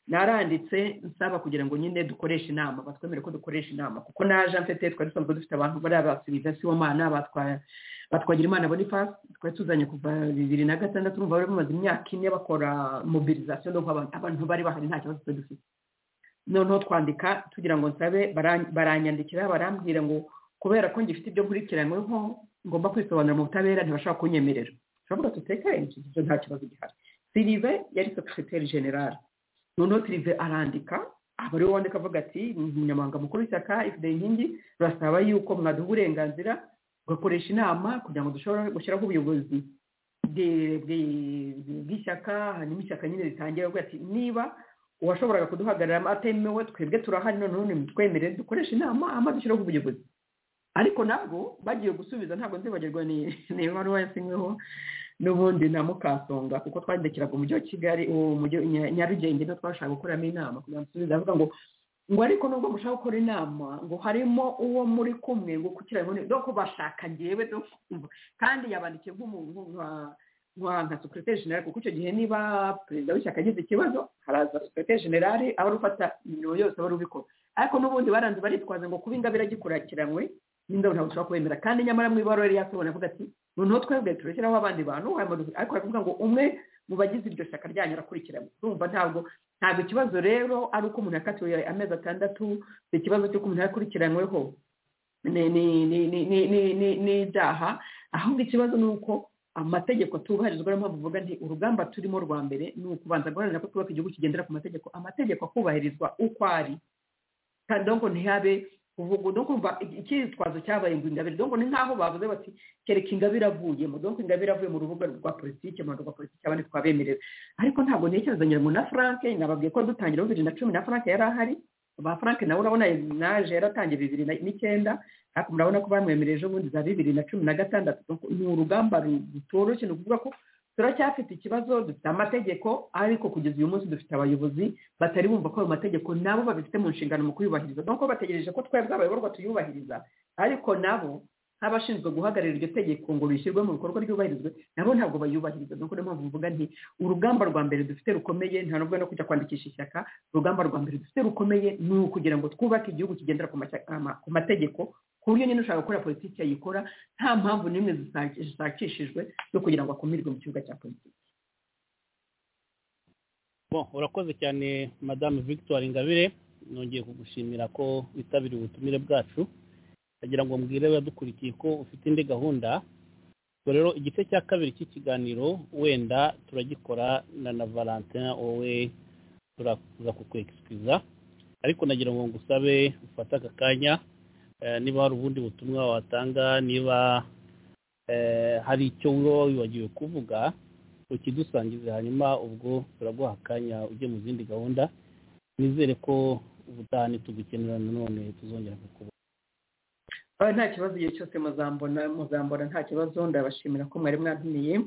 naranditse nsaba kugira ngo nyine dukoreshe inama batwemere ko dukoresha inama kuko naje mfite twari dusanzwe dufite abantu bari abasivizasiwomana batwagira imana bonifasi twari tuzanye kuva bibiri na gatandatu urumva bari bamaze imyaka ine bakora mobilizasiyo no guha abantu abantu bari bahari nta kibazo twari dufite noneho twandika tugira ngo nsabe baran- baranyandikira barambwira ngo kubera ko ngifite ibyo nkurikiranyweho ngomba kwisobanura mu butabera ntibashobora kunyemerera turavuga tutekanye icyo kibazo nta kibazo gihari sirive yari sekreteri generale noneho sirive arandika aba ariwe wandika avuga ati umunyamabanga mukuru w'ishyaka ifite inkingi turasaba yuko mwaduha uburenganzira tugakoresha inama kugira ngo dushobore gushyiraho ubuyobozi bwe- bwe- bw'ishyaka hanyuma ishyaka nyine ritangira avuga ati niba uwashoboraga kuduhagararamo atemewe twebwe turahari noneho nimutwemerere dukoreshe inama hanyuma dushyiraho ubuyobozi ariko nabwo bagiye gusubiza ntabwo nzibagirwa ni ni ibaruwa yasinyweho n'ubundi na mukasonga kuko twandikiraga umujyi wa kigali uwo mujyi Nya- nyarugenge niwo twashaka gukoramo inama kugira ngo dusubize avuga ngo ngo ariko nubwo mushaka gukora inama ngo harimo uwo muri kumwe ngo kukirabone do kubashaka ngewe do kumva kandi yabandikiye nk'umuntu nka nka nka secretary general kuko icyo gihe niba perezida w'ishyaka agize ikibazo haraza secretary general aba ari ufata imirimo yose aba ari ubikora ariko n'ubundi baranze baritwaza ngo kuba ingabire agikurikiranwe n'indabo ntabwo ushobora kubemera kandi nyamara mu ibaruwa yari yasohora avuga ati noneho twebwe turashyiraho abandi bantu hanyuma- ariko aravuga ngo umwe mu bagize iryo shyaka ryanyu arakurikirana urumva ntabwo ntabwo ikibazo rero ari uko umuntu yakatiwe amezi atandatu ni ikibazo cy'uko umuntu yakurikiranweho ni- ni- ni- ni- ni- ni- ni- n'ibyaha ahubwo ikibazo ni uko amategeko atubahirizwa niyo mpamvu mvuga nti urugamba turimo rwa mbere ni ukubanza guharanira ko twubaka igihugu kigendera ku mategeko amategeko akubahirizwa uko ari kandi donko ntihabe uvuga no kumva icyitwazo cyabaye ngo ingabire donko ni nk'aho bavuze bati kereka ingabire avuyemo donko ingabire avuye mu rubuga rwa politiki mu rwa politiki abandi twabemerewe ariko ntabwo ntekerezanyira ngo na frank nababwiye ko dutangira bibiri na cumi na frank yari ahari ba frank nawe urabona naje yaratangiye bibiri na- n'icyenda ariko murabona ko bamwemereye ejo bundi za bibiri na cumi na gatandatu ni urugamba rutoroshye ni ukuvuga ko turacyafite ikibazo dufite amategeko ariko kugeza uyu munsi dufite abayobozi batari bumva ko ayo mategeko nabo babifite mu nshingano mu kuyubahiriza nuko bategereje ko twebwe abayoborwa tuyubahiriza ariko nabo nk'abashinzwe guhagararira iryo tegeko ngo rishyirwe mu bikorwa ryubahirizwe nabo ntabwo bayubahiriza nuko niyo mpamvu mvuga nti urugamba rwa mbere dufite rukomeye nta nubwo no kujya kwandikisha ishyaka urugamba rwa mbere dufite rukomeye ni ukugira ngo twubake igihugu kigendera ku mategeko ku buryo nyine ushaka gukora politiki yayikora nta mpamvu n'imwe zishakishijwe zo kugira ngo akumirwe mu kibuga cya politiki urakoze cyane madamu victoire ingabire nongeye kugushimira ko witabiriye ubutumire bwacu ndagira ngo mbwire abadukurikiye ko ufite indi gahunda ubwo rero igice cya kabiri cy'ikiganiro wenda turagikora na na valentin wowe turakuza kukwekisikiza ariko nagira ngo ngusabe ufate aka kanya niba hari ubundi butumwa watanga niba hari icyo wowe wibagiwe kuvuga ukidusangize hanyuma ubwo turaguha akanya ujye mu zindi gahunda nizere ko ubutaha ntitugukenera nanone tuzongera kukubona nta kibazo igihe cyose muzambona muzambona nta kibazo ndabashimira ko mwari mwatumiye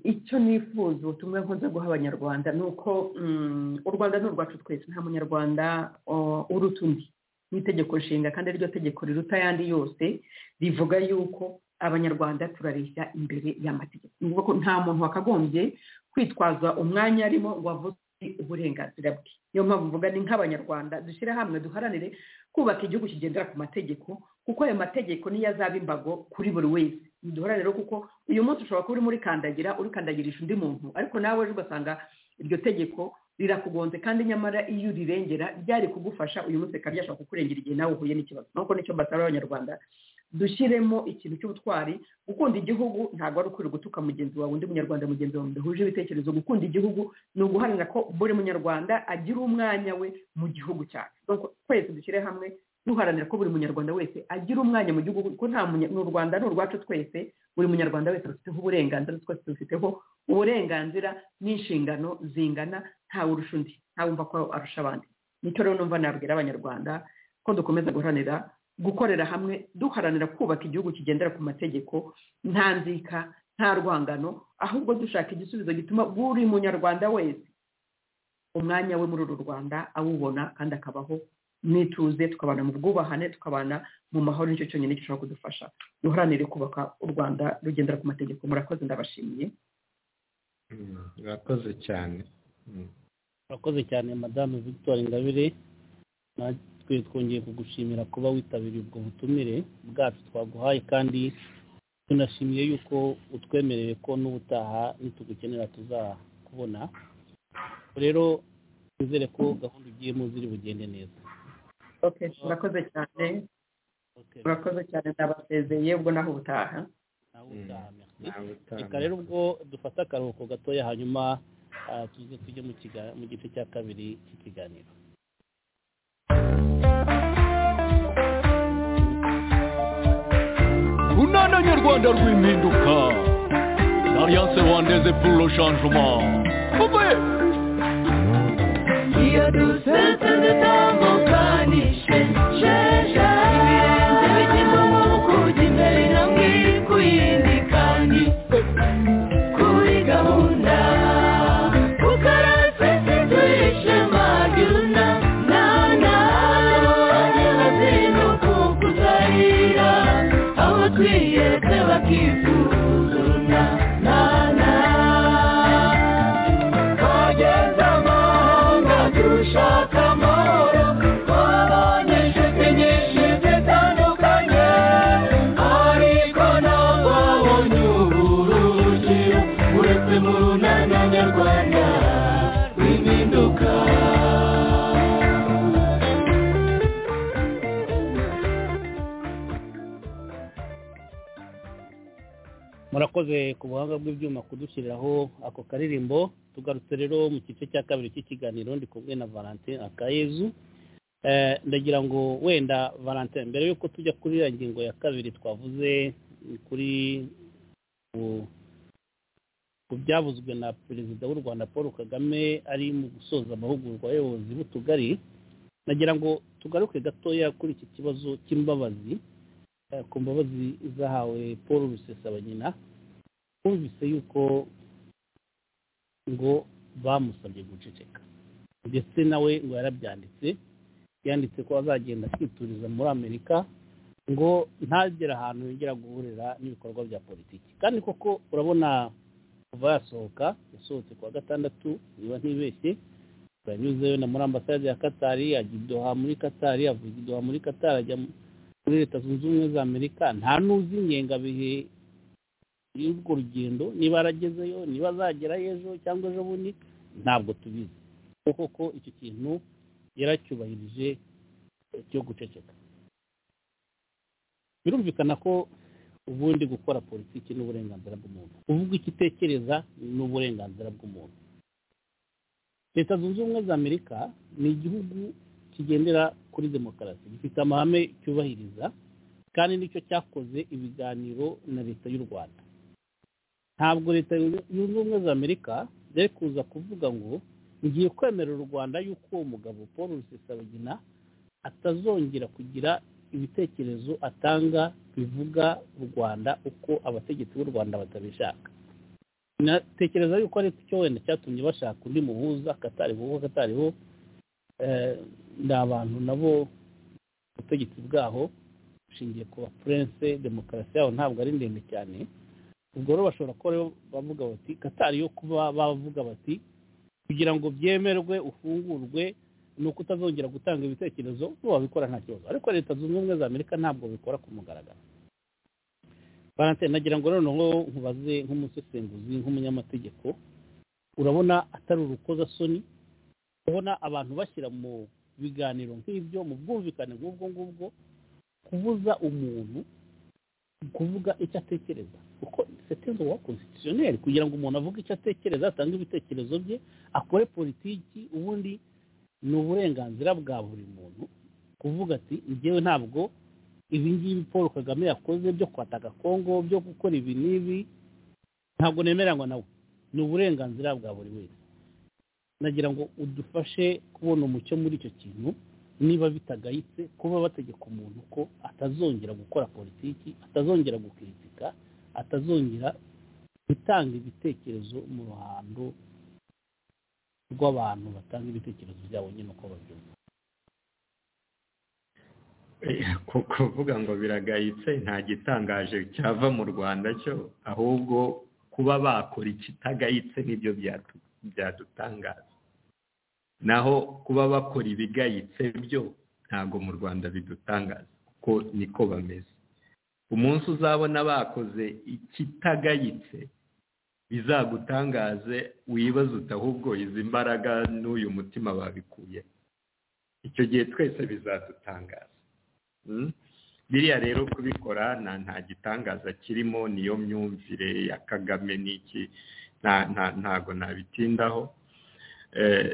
icyo nifuza ubutumwa nkunze guha abanyarwanda ni uko u rwanda ni urwacu twese nta munyarwanda uruta undi ni itegeko nshinga kandi ariryo tegeko riruta ayandi yose rivuga yuko abanyarwanda turareshya imbere y'amategeko ni ukuvuga ko nta muntu wakagombye kwitwaza umwanya arimo ngo avutse uburenganzira bwe niyo mpamvu mvuga ni nk'abanyarwanda dushyire hamwe duharanire kubaka igihugu kigendera ku mategeko kuko ayo mategeko niyo azaba imbago kuri buri wese duhora rero kuko uyu munsi ushobora kuba urimo urikandagira urikandagirisha undi muntu ariko nawe ejo ugasanga iryo tegeko rirakugonze kandi nyamara iyo urirengera ryari kugufasha uyu munsi rikaba ryashobora kukurengera igihe nawe uhuye n'ikibazo nuko nicyo mbasaba abanyarwanda dushyiremo ikintu cy'ubutwari gukunda igihugu ntabwo ari ukwiriye gutuka mugenzi wawe undi munyarwanda mugenzi wawe mudahuje ibitekerezo gukunda igihugu ni uguharanira ko buri munyarwanda agira umwanya we mu gihugu cyacu twese dushyire hamwe duharanira ko buri munyarwanda wese agira umwanya mu gihugu kuko nta mu rwanda ni urwacu twese buri munyarwanda wese dufiteho uburenganzira twese dufiteho uburenganzira n'inshingano zingana ntawe urusha undi ntawumva ko arusha abandi nicyo rero numva nabwira abanyarwanda ko dukomeza guharanira gukorera hamwe duharanira kubaka igihugu kigendera ku mategeko nta nzika nta rwangano ahubwo dushaka igisubizo gituma buri munyarwanda wese umwanya we muri uru rwanda awubona kandi akabaho n'ituze tukabana mu bwubahane tukabana mu mahoro nicyo cyonyine gishobora kudufasha duharanire kubaka u rwanda rugendera ku mategeko murakoze ndabashimiye murakoze cyane murakoze cyane madamu victoire ingabire natwe twongeye kugushimira kuba witabiriye ubwo butumire bwacu twaguhaye kandi tunashimiye yuko utwemereye ko n'ubutaha nitugukenera tuzakubona rero twizere ko gahunda ugiyemo ziri bugende neza murakoze cyane murakoze cyane ndabasezeye ubwo naho ubutaha reka rero ubwo dufate akaruhuko gatoya hanyuma tuze tujye mu gice cya kabiri cy'ikiganiro urunana nyarwanda rw'impinduka alliance rwandaise pour le changement uvuye iyo dusetse dutambukanishe sheje ibirenge bigezemo kujya imbere hamwe ku yindi kandi kuri gahunda ukarasetse turishema ryuna nana abanyana zino kukuzahira abo twiyeze bakifuzuna nana twageze amahanga dushaka amahoro twabonye inshuti nyinshi zitandukanye ariko ntawabonye uburuhukiro uretse mu runana nyarwanda rw'impinduka murakoze ku buhanga bw'ibyuma kudushyiriraho ako karirimbo tugarutse rero mu gice cya kabiri cy'ikiganiro ndi kumwe na valentin akayezu Eh, ndagira ngo wenda valentin mbere y'uko tujya kuri ya ngingo ya kabiri twavuze ni kuri ku- ku byavuzwe na perezida w'u rwanda paul kagame ari mu gusoza amahugurwa abayobozi b'utugari nagira ngo tugaruke gatoya kuri iki kibazo cy'imbabazi eh, ku mbabazi zahawe paul rusesabanyina twumvise yuko ngo bamusabye guceceka ndetse nawe ngo yarabyanditse yanditse ko azagenda kwituriza muri amerika ngo ntagire ahantu yongera guhurira n'ibikorwa bya politiki kandi koko urabona kuva yasohoka yasohotse kuwa gatandatu niba ntibeshye yanyuzeyo na muri ambasade ya katari ajya i doha muri katari avuga i doha muri katari ajya muri leta zunze ubumwe za amerika nta n'uzi ingengabihe y'urwo rugendo niba aragezeyo niba azagerayo ejo cyangwa ejo bundi ntabwo tubizi kuko ko icyo kintu yaracyubahirije eh, cyo guceceka birumvikana ko ubundi gukora politiki ni uburenganzira bw'umuntu kuvuga icyo utekereza ni uburenganzira bw'umuntu leta zunze ubumwe za amerika ni igihugu kigendera kuri demokarasi gifite amahame cyubahiriza kandi nicyo cyakoze ibiganiro na leta y'u rwanda ntabwo leta zunze ubumwe za amerika yari kuza kuvuga ngo ngiye kwemerera u rwanda yuko uwo mugabo paul rusesabagina atazongera kugira ibitekerezo atanga bivuga u rwanda uko abategetsi b'u rwanda batabishaka natekereza yuko ari cyo wenda cyatumye bashaka undi muhuza akatariho kuko akatariho ni abantu nabo ubutegetsi bwaho bushingiye ku bapurense demokarasi yabo ntabwo ari ndende cyane ubwo rero bashobora kuba rero bavuga bati katari yo kuba bavuga bati kugira ngo byemerwe ufungurwe ni uko utazongera gutanga ibitekerezo bo wabikora nta kibazo ariko leta zunze ubumwe za amerika ntabwo bikora ku mugaragaro valentine nagira ngo noneho nkubaze nk'umusesenguzi nk'umunyamategeko urabona atari urukozasoni ubona abantu bashyira mu biganiro nk'ibyo mu bwumvikane nk'ubwo ngubwo kubuza umuntu kuvuga icyo atekereza kuko setenze wa konsitisiyoneri kugira ngo umuntu avuge icyo atekereza atange ibitekerezo bye akore politiki ubundi ni uburenganzira bwa buri muntu kuvuga ati njyewe ntabwo ibi ngibi paul kagame yakoze byo kwataka kongo byo gukora ibi n'ibi ntabwo nemeranywa nawe ni uburenganzira bwa buri wese nagira ngo udufashe kubona umucyo muri icyo kintu niba bitagayitse kuba bategeka umuntu ko atazongera gukora politiki atazongera gukritika atazongera gutanga ibitekerezo mu ruhando rw'abantu batanga ibitekerezo byabo nyine uko babyumva kuvuga ngo biragayitse nta gitangaje cyava mu rwanda cyo ahubwo kuba bakora ikitagayitse nibyo byadutangaza naho kuba bakora ibigayitse byo ntabwo mu rwanda bidutangaza kuko niko bameze umunsi uzabona bakoze ikitagayitse bizagutangaze wibaze uti ahubwo izi mbaraga n'uyu mutima babikuye icyo gihe twese bizadutangaza biriya rero kubikora nta gitangaza kirimo niyo myumvire ya kagame n'iki ntago nabitindaho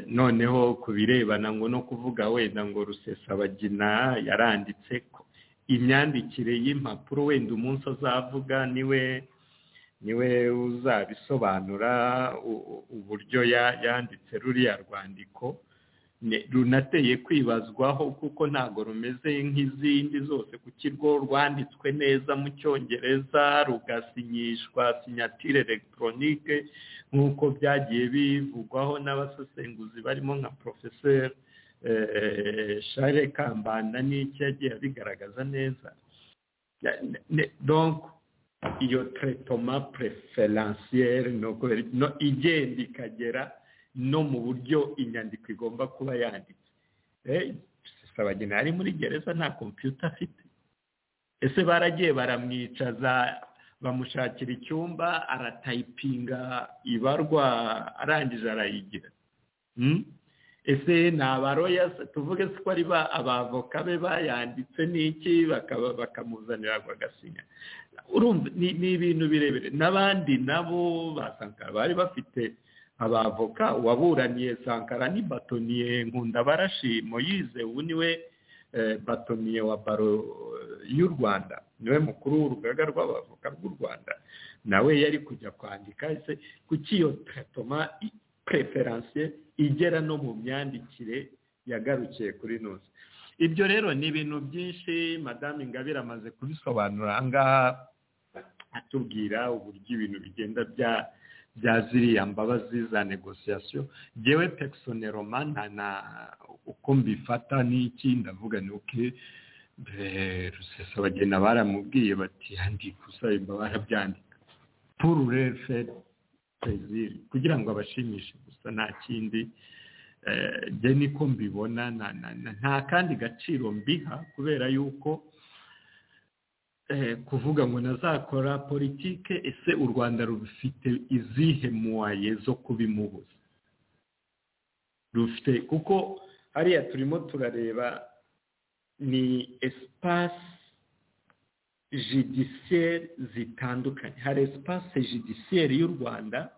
noneho ku birebana ngo no kuvuga wenda ngo rusesabagina yaranditse ko imyandikire y'impapuro wenda umunsi azavuga niwe niwe uzabisobanura uburyo yanditse ruriya rwandiko runateye kwibazwaho kuko ntabwo rumeze nk'izindi zose kuko rwo rwanditswe neza mu cyongereza rugasinyishwa sinyatire elegitoronike nk'uko byagiye bivugwaho n'abasesenguzi barimo nka porofeseri share kambanda n'icyo yagiye abigaragaza neza iyo tretoma preferensiyeri igenda ikagera no mu buryo inyandiko igomba kuba yanditse abageni ari muri gereza nta kompiyuta afite ese baragiye baramwicaza bamushakira icyumba aratayipinga ibarwa arangije arayigira ese ni abaroyasi tuvuge ko ari abavoka be bayanditse n'iki bakamuzanira bagasinya ni ibintu birebire n'abandi nabo basankara bari bafite abavoka uwaburaniye sankara ni batoniye nkundabarashi moyize ubu niwe batoniye wa baro y'u rwanda niwe mukuru w'urugaga rw'abavoka rw'u rwanda nawe yari kujya kwandika ese kuki iyo tatoma preference igera no mu myandikire yagarukiye kuri nose ibyo rero ni ibintu byinshi madamu ingabire amaze kubisobanura aha ngaha atubwira uburyo ibintu bigenda bya bya ziriya mbabazi za negosiyasiyo ngewe pekisoneroma nta na uko mbifata n'iki ndavuga ni uke rusesabagena baramubwiye bati handika usaba barabyandika puru referi perezida kugira ngo abashimishe gusa nta kindi njye niko mbibona nta kandi gaciro mbiha kubera yuko kuvuga ngo nazakora politike ese u rwanda rufite izihe muwaye zo kubimubuza rufite kuko hariya turimo turareba ni esipasi judiciaire zitandukanye hari espace judiciaire y'u rwanda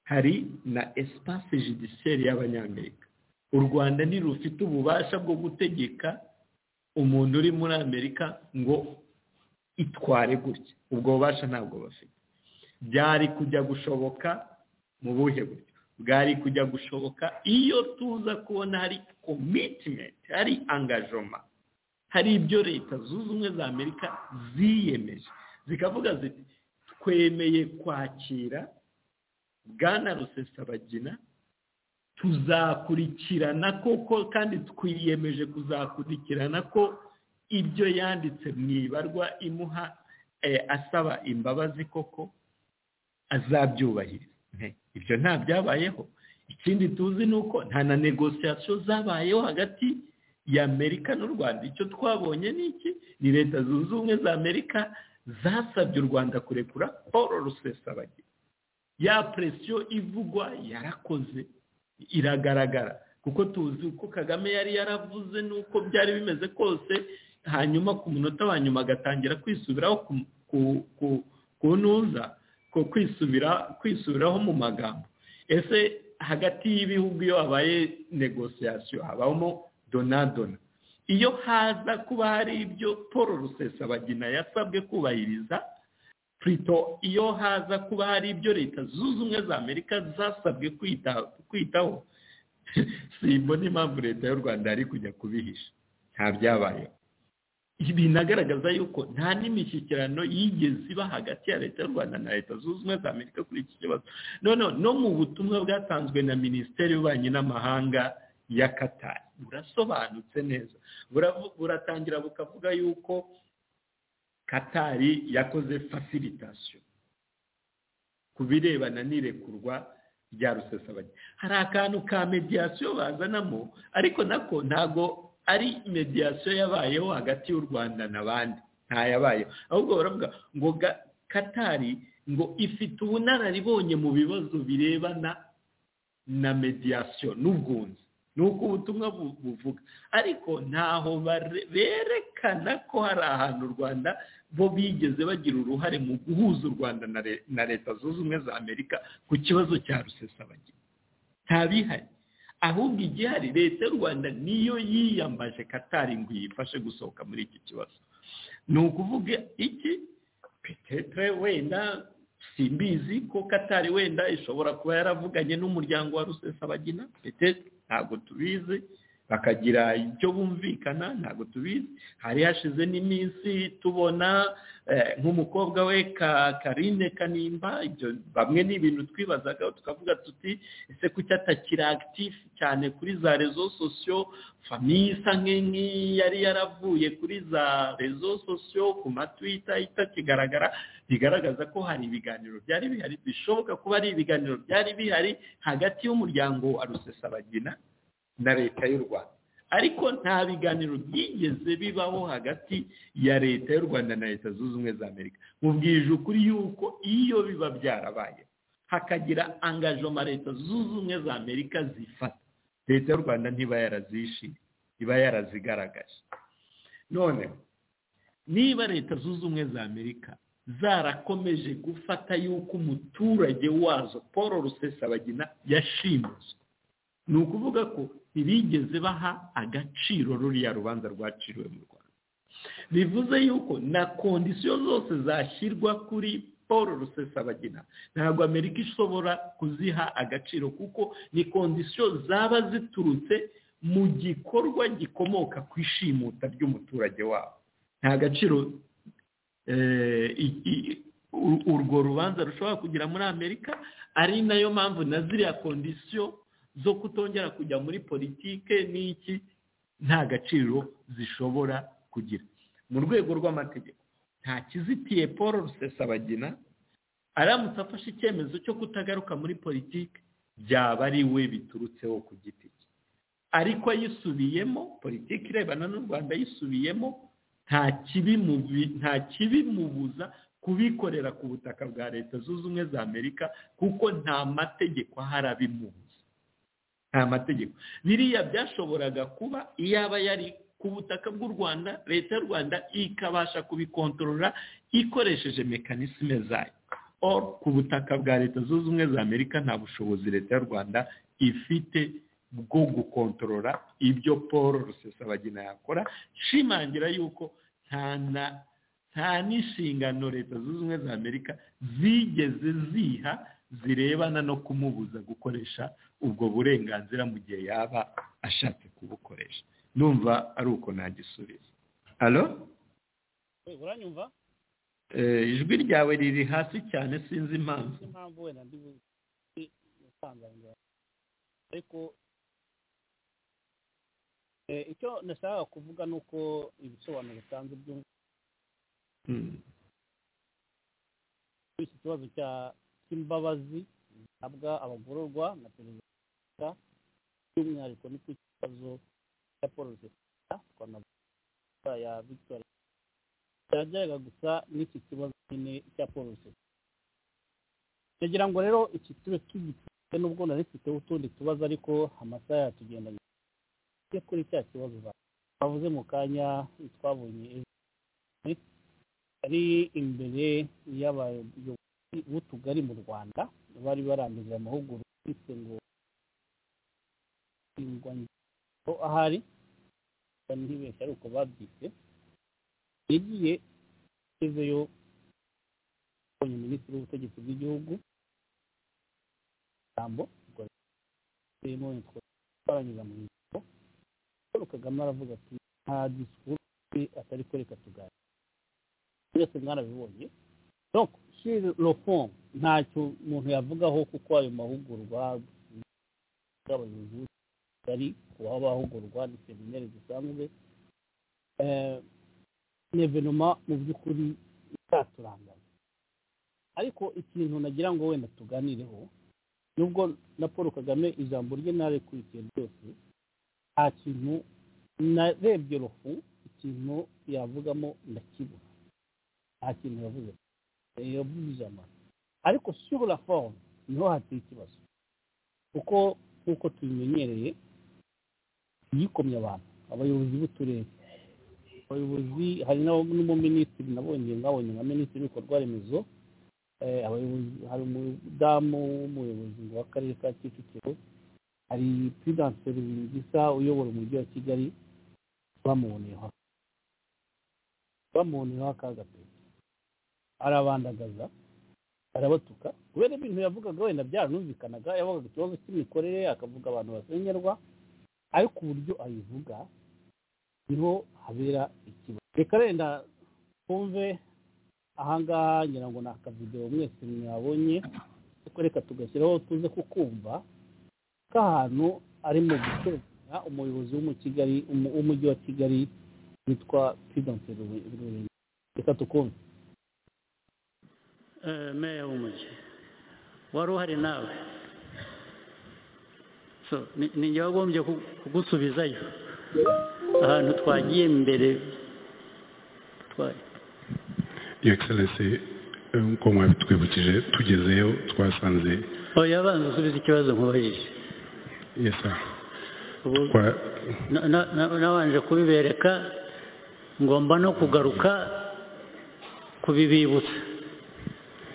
hari na espace judiciaire y'abanyamerika u rwanda ntirufite ububasha bwo gutegeka umuntu uri muri amerika ngo itware gutya ubwo bubasha ntabwo bafite byari kujya gushoboka mu buhe buryo bwari kujya gushoboka iyo tuza kubona hari commitment hari engagement hari ibyo leta zunze ubumwe za amerika ziyemeje zikavuga ziti twemeye kwakira bwana rusesabagina tuzakurikirana koko kandi twiyemeje kuzakurikirana ko ibyo yanditse mu ibarwa imuha asaba imbabazi koko azabyubahiriza ibyo nta byabayeho ikindi tuzi ni uko nta na negosiyasiyo zabayeho hagati y'amerika n'u rwanda icyo twabonye ni iki ni leta zunze ubumwe za amerika zasabye u rwanda kurekura paul rusesabagina ya presiyo ivugwa yarakoze iragaragara kuko tuzi uko kagame yari yaravuze n'uko byari bimeze kose hanyuma ku munota wa nyuma agatangira kwisubiraho ku ntuza ko kwisubiraho mu magambo ese hagati y'ibihugu iyo habaye negosiyasiyo habamo donadona iyo haza kuba hari ibyo paul rusesabagina yasabwe kubahiriza purito iyo haza kuba hari ibyo leta zunze ubumwe za amerika zasabwe kwitaho simbona impamvu leta y'u rwanda yari kujya kubihisha nta byabayeho binagaragaza yuko nta n'imishyikirano yigeze iba hagati ya leta y'u rwanda na leta zunze ubumwe za amerika kuri iki kibazo noneho no mu butumwa bwatanzwe na minisiteri y'ububanyi n'amahanga ya katari burasobanutse neza buratangira bukavuga yuko katari yakoze fasilitasiyo ku birebana n'irekurwa rya rusesabagina hari akantu ka mediyasiyo bazanamo ariko nako ntago ari mediyasiyo yabayeho hagati y'u rwanda n'abandi ntayabayeho ahubwo baravuga ngo katari ngo ifite ubunararibonye mu bibazo birebana na mediyasiyo n'ubwunzi ni uko ubutumwa buvuga ariko ntaho berekana ko hari ahantu u rwanda bo bigeze bagira uruhare mu guhuza u rwanda na leta zunze ubumwe za amerika ku kibazo cya rusesabagina ntabihari ahubwo igihari leta y'u rwanda niyo yiyambaje katari ngo iyifashe gusohoka muri iki kibazo ni ukuvuga iki petetre wenda simbizi ko katari wenda ishobora kuba yaravuganye n'umuryango wa rusesabagina petetre ntabwo tubizi bakagira icyo bumvikana ntabwo tubizi hari hashize n'iminsi tubona nk'umukobwa we karine kanimba ibyo bamwe ni ibintu twibazaga tukavuga tuti ese kuki atakiri akitifu cyane kuri za rezo sosiyo famiye isa nk'iyi yari yaravuye kuri za rezo sosiyo ku matwita itakigaragara bigaragaza ko hari ibiganiro byari bihari bishoboka kuba ari ibiganiro byari bihari hagati y'umuryango wa rusesabagina na leta y'u rwanda ariko nta biganiro byigeze bibaho hagati ya leta y'u rwanda na leta zunze ubumwe za amerika mubwije ukuri yuko iyo biba byarabaye hakagira angajoma leta zunze ubumwe za amerika zifata leta y'u rwanda ntiba yarazishimye iba yarazigaragaje none niba leta zunze ubumwe za amerika zarakomeje gufata yuko umuturage wazo paul rusesabagina yashimuswe ni ukuvuga ko ntibigeze baha agaciro ruriya rubanza rwaciriwe mu rwanda bivuze yuko na kondisiyo zose zashyirwa kuri paul rusesabagina ntabwo amerika ishobora kuziha agaciro kuko ni kondisiyo zaba ziturutse mu gikorwa gikomoka ku ishimuta ry'umuturage wabo nta gaciro eh, i- i- u- urwo rubanza rushobora kugira muri amerika ari nayo mpamvu na ziriya kondisiyo zo kutongera kujya muri politike n'iki nta gaciro zishobora kugira mu rwego rw'amategeko nta kizitiye paul rusesabagina aramutse afashe icyemezo cyo kutagaruka muri politiki byaba ari we biturutseho ku giti cye ariko ayisubiyemo politiki irebana n'u rwanda ayisubiyemo nta kibi mubi- nta kibimubuza kubikorera ku butaka bwa leta zunze ubumwe za amerika kuko nta mategeko ahari abimubuza nta mategeko biriya byashoboraga kuba iyaba yari ku butaka bw'u rwanda leta y'u rwanda ikabasha kubikontorora ikoresheje mekanisme zayo or ku butaka bwa leta zunze ubumwe za amerika nta bushobozi leta y'u rwanda ifite bwo gukontorora ibyo paul rusesabagina yakora nshimangira yuko nta na nta n'inshingano leta zunze ubumwe za amerika zigeze ziha zirebana no kumubuza gukoresha ubwo burenganzira mu gihe yaba ashatse kubukoresha ndumva ari uko nagisubiza alo uranyumva Eh, ijwi ryawe riri hasi cyane sinzi impamvu niyo mpamvu wenda ndi busanzanira ariko eh, icyo nashakaga kuvuga ni uko ibisobanuro bitanze byo Mm. kuri iki kibazo cya cy'imbabazi zihabwa abagororwa na perezida wa repubulika by'umwihariko ni ku kibazo cya paul rusesabagina twanavuga ya victoire byajyaga gusa n'iki kibazo nyine cya paul rusesabagina ndagira ngo rero iki tube tugitse nubwo nari mfiteho utundi tubazo ariko amasaha yatugendanye tujye kuri cya kibazo ba- bavuze mu kanya twabonye ejo ari imbere y'abayobozi b'utugari mu rwanda bari barangije amahugurwa bise ngo ingwa ngo ahari reka ntibeshye ari uko babyise yagiye agezeyo abonye minisitiri w'ubutegetsi bw'igihugu ijambo ubwo ririmo twarangiriza mu ijambo paul kagame aravuga ati nta disikuru mbi atari kwereka tuganira twese mwarabibonye donc sur le fond ntacyo umuntu yavugaho kuko ayo mahugurwa y'abayobozi bari kubaho bahugurwa ni seminari zisanzwe Eh, ni evenema mu by'ukuri itaturangana ariko ikintu nagira ngo wenda tuganireho nubwo na paul kagame ijambo rye ntarikurikiye ryose nta kintu narebye rufu ikintu yavugamo ndakibona nta kintu yavuze Eh, yavuze ijambo ariko sur la forme niho hateye ikibazo kuko nk'uko tubimenyereye yikomye abantu abayobozi b'uturere abayobozi hari n'abo- n'umuminisitiri nabonye mwabonye nka minisitiri w'ibikorwa remezo Eh, abayobozi hari umudamu w'umuyobozi w'akarere ka kicukiro hari prudense rubingisa uyobora umujyi wa kigali bamuboneyeho bamuboneyeho akaga pe arabandagaza arabatuka kubera ibintu yavugaga wenda byaranumvikanaga yavugaga ikibazo cy'imikorere akavuga abantu basengerwa ariko uburyo abivuga niho habera ikibazo reka renda twumve ahangaha ngira ngo ni akavidewo mwese mwabonye ariko reka tugashyiraho tuze kukumva k'ahantu ari mu gutoranya umuyobozi wo mu kigali umu- w'umujyi wa kigali witwa prudense rubingi reka tukumve eh, meya w'umujyi wari uhari nawe so ni- ni njye wagombye ku- kugusubizayo ahantu twagiye mbere twa- Your Excellency eh, nk'uko mwabitwibukije tugezeyo twasanze oya abanza usubize ikibazo nkubahije yes sir ubu Twa- na- na- na- nabanje kubibereka ngomba no kugaruka kubibibutsa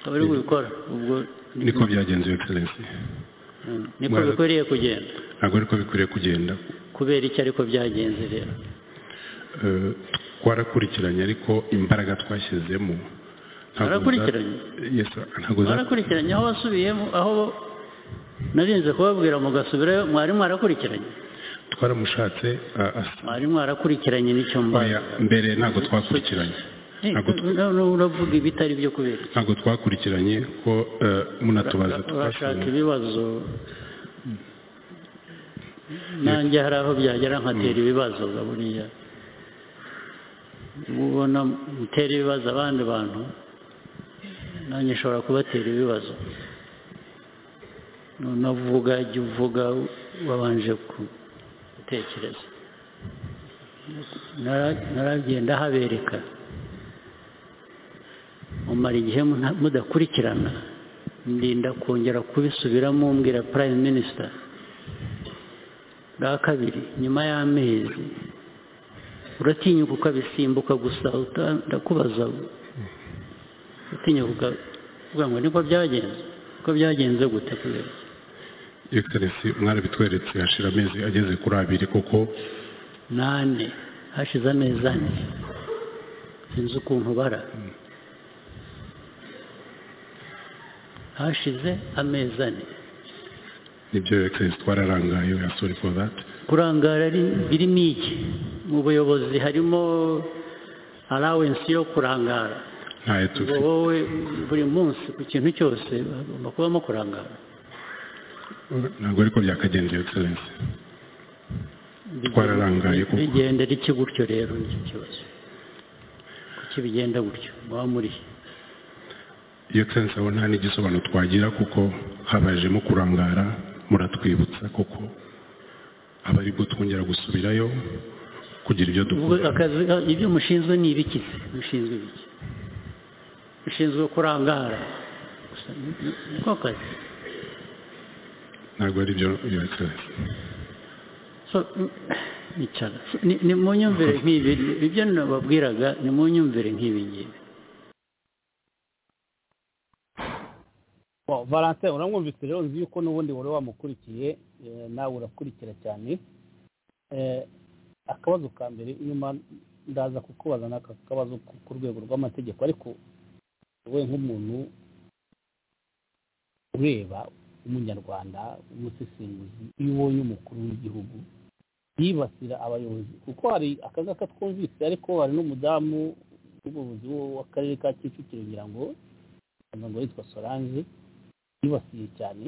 akaba ari gukora ubwo niko byagenze Your Excellency Mm, niko Mwaraza- bikwiriye kugenda ntabwo ariko bikwiriye kugenda kubera iki ariko byagenze rero Eh, twarakurikiranye ariko imbaraga twashyizemo ntabwo za- Mwarakurikiranye? yes sir ntabwo za- mwarakurikiranye aho wasubiyemo aho narinze kubabwira mugasubirayo mwarimu mwarakurikiranye twaramushatse a- asa mwari mwarakurikiranye n'icyo mbaye oya mbere ntabwo twakurikiranye ntabwo uravuga ibitari byo kubera ntabwo twakurikiranye ko eh, munatubaza urashaka twashimye ibibazo nanjye hari aho byagera nkatera ibibazo ga buriya ubona mutera ibibazo abandi bantu nanjye nshobora kubatera ibibazo unavuga jya uvuga wabanje gutekereza Nara- naragenda habereka mumara igihe muna- mudakurikirana ndinda kongera kubisubiramo mbwira prime minister bwa kabiri nyuma y'amezi uratinyuka ukabisimbuka gusa uta- ndakubaza uratinyuka uka- ukavuga ngo niko byagenze ko byagenze gute kubera iki?" egiserensi mwarabitweretse hashira amezi ageze kuri abiri kuko nane hashize amezi ane sinzi ukuntu bara hashize amezi ane nibyo egiserensi twararangaye we sori foru dati kurangara ari- birimo iki mu buyobozi harimo allowance yo kurangara ntayo ngo tufite wowe buri munsi ku kintu cyose hagomba kubamo kurangara ntabwo ariko byakagenze egiserensi Twararangaye kuko. bigenda riki gutyo rero nicyo kibazo kuki bigenda gutyo muba muri he? iyo sense aho nta n'igisobanuro twagira kuko habajemo kurangara muratwibutsa kuko aba aribwo twongera gusubirayo kugira ibyo Ubwo dukora akazi ibyo mushinzwe ni ibiki se mushinzwe ibiki mushinzwe kurangara gusa ni- ni- niko kazi ntabwo ari byo iyo egiserensi So, mm, nicara So, ni- ni mu nyumvire nk'ibi ibyo nababwiraga ni mu nyumvire nk'ibi ngibi Bon, valentin uramwumvise rero nzi yuko n'ubundi wari wamukurikiye eh, nawe urakurikira cyane Eh, akabazo ka mbere nyuma ndaza kukubaza n'aka kabazo ku- ku rwego rw'amategeko ariko we nk'umuntu ureba umunyarwanda umusesenguzi iyo ubonye umukuru w'igihugu yibasira abayobozi kuko hari akangaka twumvise ariko hari n'umudamu w'umuyobozi w'akarere ka kicukiro ngira ngo ngira ngo yitwa solange yibasiye cyane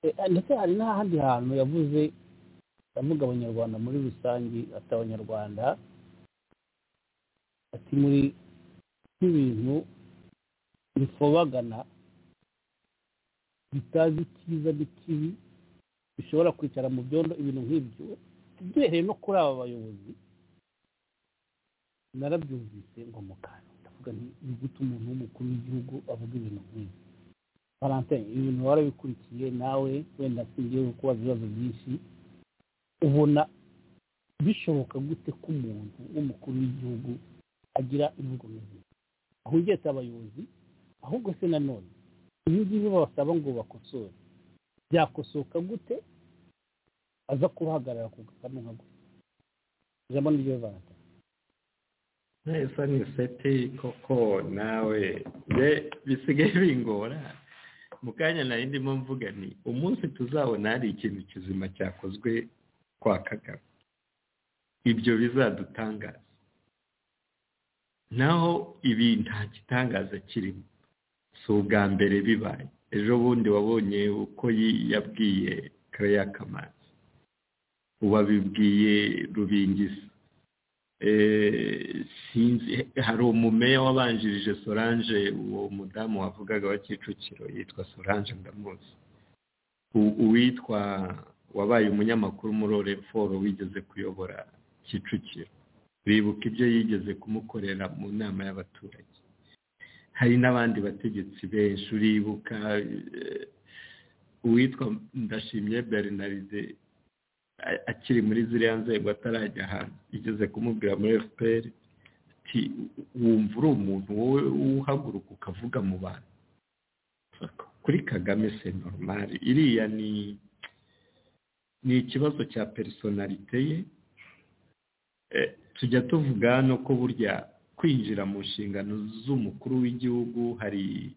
Eh, ndetse hari n'ahandi hantu yavuze avuga abanyarwanda muri rusange ati abanyarwanda ati muri nk'ibintu bifobagana bitazi icyiza n'ikibi bishobora kwicara mu byondo ibintu nk'ibyo duhereye no kuri aba bayobozi narabyumvise ngo mukanya ndavuga nti ni gute umuntu w'umukuru w'igihugu avuga ibintu nk'ibi valentin ibintu warabikurikiye nawe wenda singiye kubaza ibibazo byinshi ubona bishoboka gute ko umuntu w'umukuru w'igihugu agira imvugo nk'izi aho ugetse abayobozi ahubwo se nanone ibi ngibi babasaba ngo bakosore byakosoka gute aza kubahagarara ku gakanu nka gutya ijambo ni ryo valentin neza ni seti koko nawe de bisigaye bingora mu kanya nari ndimo mvuga ni umunsi tuzabona hari ikintu kizima cyakozwe kwa kagame ibyo bizadutangaza naho ibi nta gitangaza kirimo si ubwa mbere bibaye ejo bundi wabonye uko yi- yabwiye kareya kamanzi ubu abibwiye rubingisi Eh, sinzi hari umumeya wabanjirije solange uwo mudamu wavugaga wa kicukiro yitwa solange ndamuzi U- uwitwa wabaye umunyamakuru muri oreforo wigeze kuyobora kicukiro bibuka ibyo yigeze kumukorera mu nama y'abaturage hari n'abandi bategetsi benshi uribuka eh, uwitwa ndashimye bernaride a- akiri muri ziriya nzego atarajya ahantu igeze kumubwira muri fpr ati wumva uri umuntu wowe uhaguruka ukavuga mu bantu kuri kagame se normal iriya ni ni ikibazo cya personalite ye Eh, tujya tuvuga hano ko burya kwinjira mu nshingano z'umukuru w'igihugu hari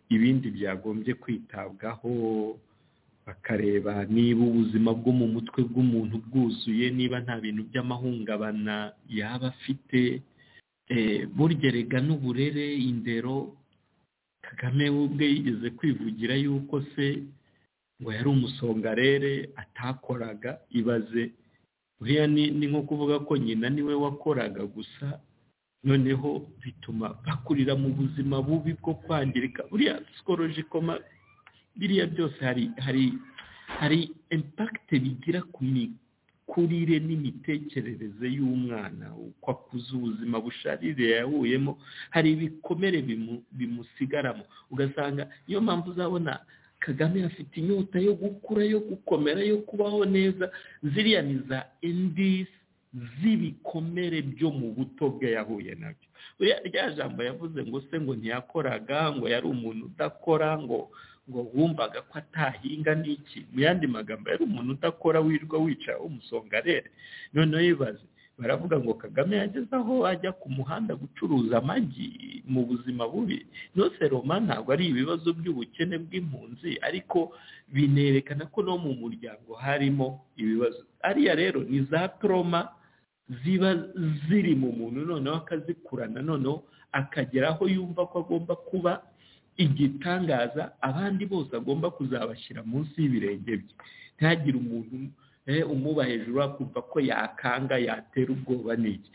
ibindi byagombye kwitabwaho bakareba niba ubuzima bwo mu mutwe bw'umuntu bwuzuye niba nta bintu by'amahungabana yaba afite eh, burgerega n'uburere indero kagame we ubwe yigeze kwivugira yuko se ngo yari umusongarere atakoraga ibaze buriya ni ni nko kuvuga ko nyina niwe wakoraga gusa noneho bituma bakurira mu buzima bubi bwo kwangirika buriya sikorojikoma biriya byose hari hari hari impakite bigira ku mikurire n'imitekerereze y'umwana uko akuze ubuzima busharire yahuyemo hari ibikomere bimu- bimusigaramo ugasanga niyo mpamvu uzabona kagame afite inyota yo gukura yo gukomera yo kubaho neza ziriya ni za indisi z'ibikomere byo mu buto bwe yahuye nabyo buriya rya jambo yavuze ngo se ngo ntiyakoraga ngo yari umuntu udakora ngo ngo wumvaga ko atahinga n'iki mu yandi magambo yari umuntu udakora wirirwa wicara umusongarere noneho yibaze baravuga ngo kagame yageze aho ajya ku muhanda gucuruza amagi mu buzima bubi nose roma ntabwo ari ibibazo by'ubukene bw'impunzi ariko binerekana ko no mu muryango harimo ibibazo ariya rero ni za toroma ziba ziri mu muntu noneho akazikurana noneho akagera aho yumva ko agomba kuba igitangaza abandi bose agomba kuzabashyira munsi y'ibirenge bye ntihagire umuntu eh, umuba hejuru akumva ko yakanga yatera ubwoba n'iki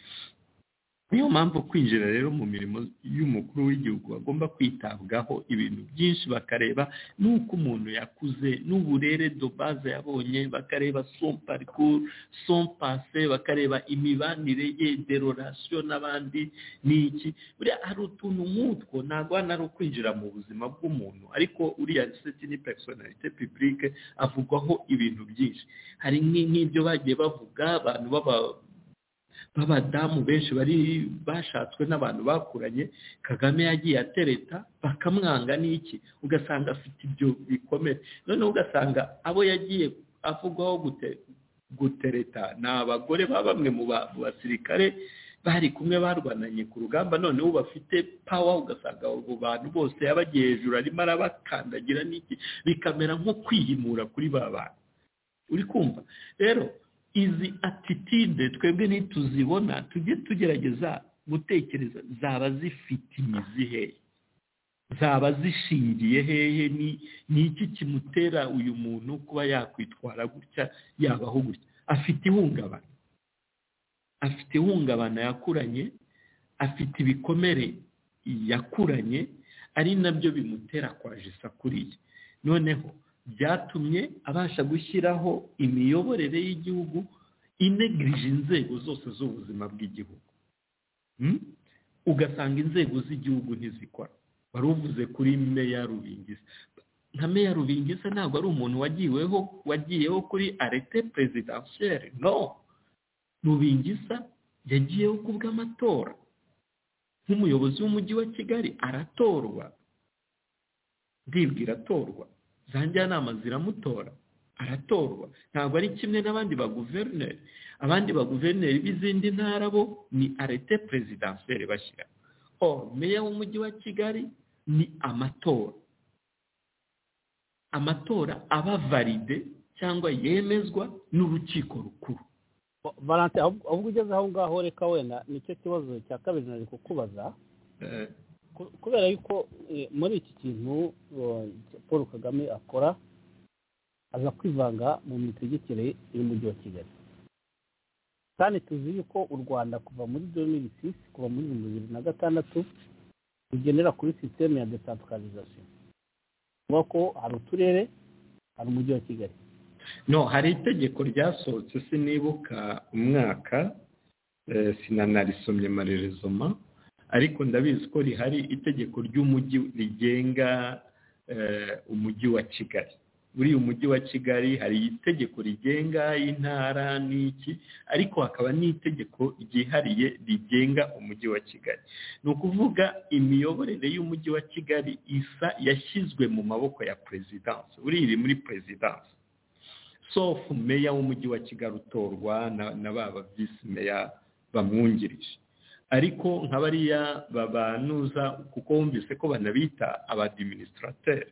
niyo mpamvu kwinjira rero mu mirimo y'umukuru w'igihugu bagomba kwitabwaho ibintu byinshi bakareba n'uko umuntu yakuze n'uburere dobaze yabonye bakareba son parcours son passé bakareba imibanire ye de relation n'abandi n'iki buriya hari utuntu nk'utwo ntabwo hano ari ukwinjira mu buzima bw'umuntu ariko uriya seti ni personalite publique avugwaho ibintu byinshi hari nk'i- nk'ibyo bagiye bavuga abantu baba b'abadamu benshi bari bashatswe n'abantu bakuranye kagame yagiye atereta bakamwanga n'iki ugasanga afite ibyo bikomere noneho ugasanga abo yagiye avugwaho gute- gutereta ni abagore ba bamwe mu ba- mu basirikare bari kumwe barwananye ku rugamba noneho bafite pawa ugasanga abo bantu bose yabagiye hejuru arimo arabakandagira n'iki bikamera nko kwihimura kuri ba bantu uri kumva rero izi atitide twebwe nituzibona tujye tugerageza gutekereza zaba zifite imizi hehe zaba zishingiye hehe ni ni iki kimutera uyu muntu kuba yakwitwara gutya yabaho gutya afite ihungabana afite ihungabana yakuranye afite ibikomere yakuranye ari nabyo bimutera kwajisa kuriya noneho byatumye abasha gushyiraho imiyoborere y'igihugu inegirije inzego zose z'ubuzima bw'igihugu Hmm? ugasanga inzego z'igihugu ntizikora wari uvuze kuri meya rubingisa nka meya rubingisa ntabwo ari umuntu wagiyeho wagiyeho kuri arete perezidansiyeri no rubingisa yagiyeho ku bw'amatora nk'umuyobozi w'umujyi wa kigali aratorwa ndibwira atorwa za njyanama ziramutora aratorwa ntabwo ari kimwe n'abandi baguverineri abandi baguverineri b'izindi ntara bo ni arete perezidanseri bashyira o meya w'umujyi wa kigali ni amatora amatora aba valide cyangwa yemezwa n'urukiko rukuru valante ahubwo ahubwo ugeze aho ngaho reka wenda nicyo kibazo cya kabiri nari kukubaza Eh, ku- kubera yuko eh, muri iki kintu eh, paul kagame akora aza kwivanga mu mitegekere y'umujyi wa kigali kandi tuzi yuko u rwanda kuva muri domini sisi kuva muri bibiri bibiri na gatandatu rugendera kuri sisiteme ya desantralizasiyo kuvuga ko hari uturere hari umujyi wa kigali no hari itegeko ryasohotse sinibuka umwaka eh, sinanarisomye marerezoma ariko ndabizi ko rihari itegeko ry'umujyi rigenga eh, umujyi wa kigali buriya umujyi wa kigali hari itegeko rigenga intara n'iki ariko hakaba n'itegeko ryihariye rigenga umujyi wa kigali ni ukuvuga imiyoborere y'umujyi wa kigali isa yashyizwe mu maboko ya perezidanse buriya iri muri perezidanse sofu meya w'umujyi wa kigali utorwa na na ba ba visi meya bamwungirije ariko nka bariya babanuza kuko bumvise ko banabita abadiminisitrateri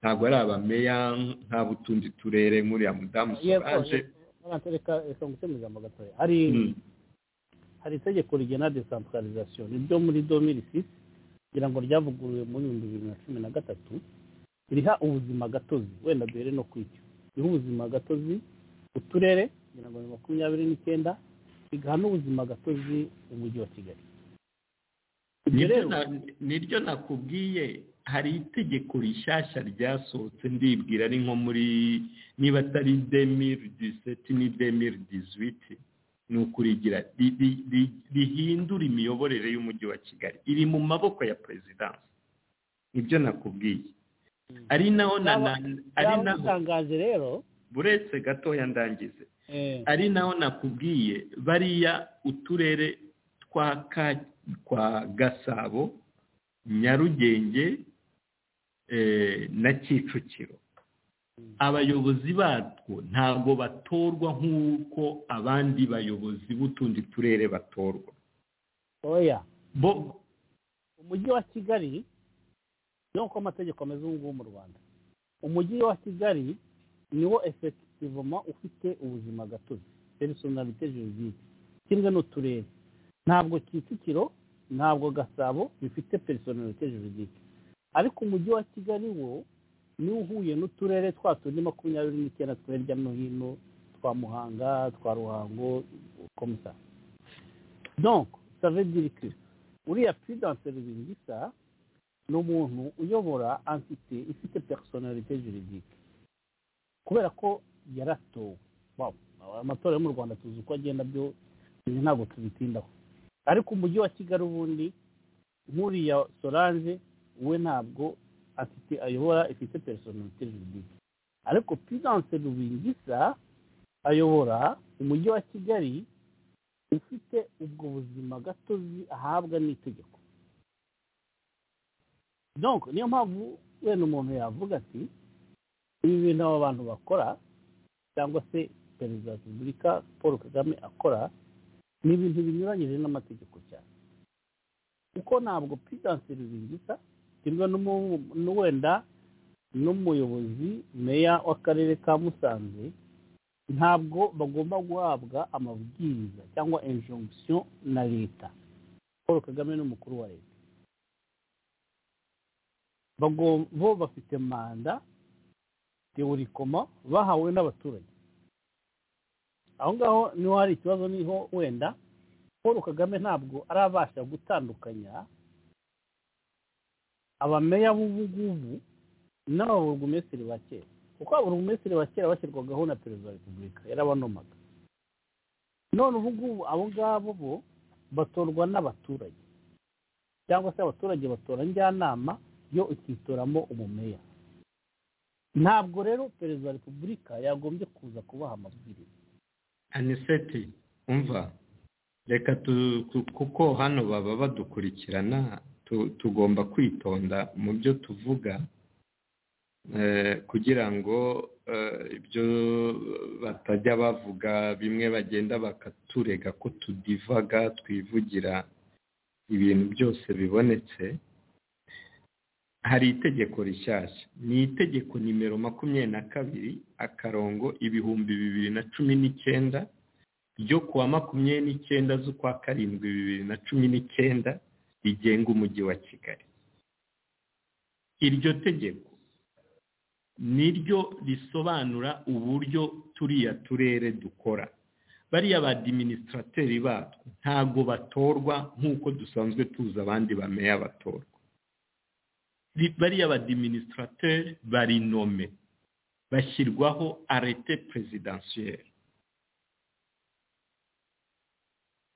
ntabwo ari abameya nta butundi turere nk'uriya mudamu solange abanza reka reka ngutemuze mu gatoya hari Mm. hari itegeko rigena desantaralizasiyo ni ryo muri domini sisi kugira ngo ryavuguruwe muri ibihumbi bibiri na cumi na gatatu riha ubuzima gatozi wenda duhere no kwicyo riha ubuzima gatozi uturere kugira ngo ni makumyabiri n'icyenda rigaha n'ubuzima gatozi umujyi wa kigali ibyo nibyo rero na- niryo nakubwiye hari itegeko rishyashya ryasohotse ndibwira ari nko muri niba atari demiri diseti ni demiri dizuwiti ni ukurigira ri- ri- ri- rihindura imiyoborere y'umujyi wa kigali iri mu maboko ya perezidansi nibyo nakubwiye ari naho na na ari byaba naho bitangaje rero buretse gatoya ndangize eh, ari naho nakubwiye bariya uturere twa Ka- kwa gasabo nyarugenge eh, na kicukiro abayobozi batwo ntabwo batorwa nk'uko abandi bayobozi b'utundi turere batorwa oya bo umujyi wa kigali niho uko amategeko ameze ubu ngubu mu rwanda umujyi wa kigali niwo efekitivoma ufite ubuzima gatozi perisonalite juridique kimwe n'uturere ntabwo kicukiro ntabwo gasabo bifite perisonalite juridique ariko umujyi wa kigali wo niwo uhuye n'uturere twa tundi makumyabiri n'icyenda two hirya no hino twa muhanga twa ruhango komisa donc ça veut dire que uriya puridanse rubingisa ni umuntu uyobora antite ifite personalite juridique kubera ko yaratowe Wow, amatora yo mu rwanda tuzi uko agenda byo ibi ntabwo tubitindaho ariko umujyi wa kigali ubundi nk'uriya solange we ntabwo afite ayobora ifite personalite juridique ariko puridanse rubingisa ayobora umujyi wa kigali ufite ubwo buzima gatozi ahabwa n'itegeko donc niyo mpamvu wenda umuntu yavuga ati ibi bintu aba bantu bakora cyangwa se perezida wa repubulika paul kagame akora ni ibintu binyuranyije n'amategeko cyane kuko ntabwo pidanse rubingisa kimwe n'umu- n'u- wenda n'umuyobozi meya w'akarere ka musanze ntabwo bagomba guhabwa amabwiriza cyangwa injonction na leta paul kagame ni umukuru wa leta Bago- bo bafite manda teorikoma bahawe n'abaturage aho ngaho niho hari ikibazo niho wenda paul kagame ntabwo arabasha gutandukanya abameya b'ubu ngubu n'ababurugumesitiri ba kera kuko ababurugumesitiri ba kera bashyirwagaho na perezida wa repubulika yarabanomaga none ubu ngubu abo ngabo bo batorwa n'abaturage cyangwa se abaturage batora njyanama yo ikitoramo umumeya ntabwo rero perezida wa repubulika yagombye kuza kubaha amabwiriza aniseti umva reka tu- tu- kuko hano baba badukurikirana tu- tugomba kwitonda mu byo tuvuga eh, kugira ngo eh, ibyo batajya bavuga bimwe bagenda bakaturega ko tudivaga twivugira ibintu byose bibonetse hari itegeko rishyashya ni itegeko nimero makumyabiri na kabiri akarongo ibihumbi bibiri na cumi n'icyenda ryo kuwa makumyabiri n'icyenda z'ukwa karindwi bibiri na cumi n'icyenda rigenga umujyi wa kigali iryo tegeko niryo risobanura uburyo turiya turere dukora bariya ba diminisitrateri batwo ntabwo batorwa nk'uko dusanzwe tuzi abandi bameya batorwa Ri- bariya ba diminisitrateri bari nome bashyirwaho arete perezidansiyeri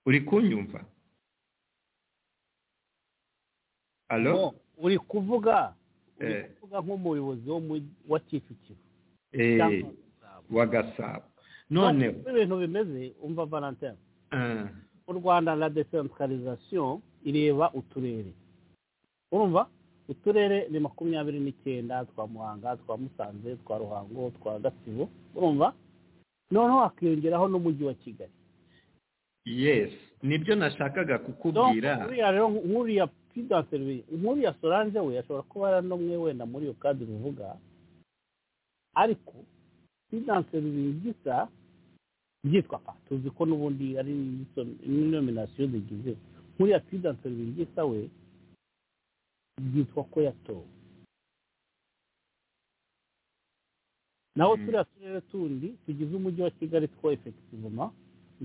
uri kunyumva alo Bo, uri kuvuga uri Eh. kuvuga nk'umuyobozi wo mu- wa kicukiro Eh, cyangwa wa gasabo noneho uko ibintu bimeze umva valentin ah, mu rwanda la decentralisation ireba uturere urumva uturere ni makumyabiri n'icyenda twa muhanga twa musanze twa ruhango twa gatsibo urumva noneho hakiyongeraho n'umujyi wa kigali yes nibyo nashakaga Donc, kukubwira uriya rero nk'uriya pidanse nk'uriya solange we ashobora kuba ari n'umwe wenda muri iyo kadire uvuga ariko finanse bibiri bisa byitwa pa tuzi ko n'ubundi ari nominasiyo zigize nkuriya finanse bibiri gisa we byitwa ko yatowe naho turiya turere tundi tugize umujyi wa kigali two efekitivoma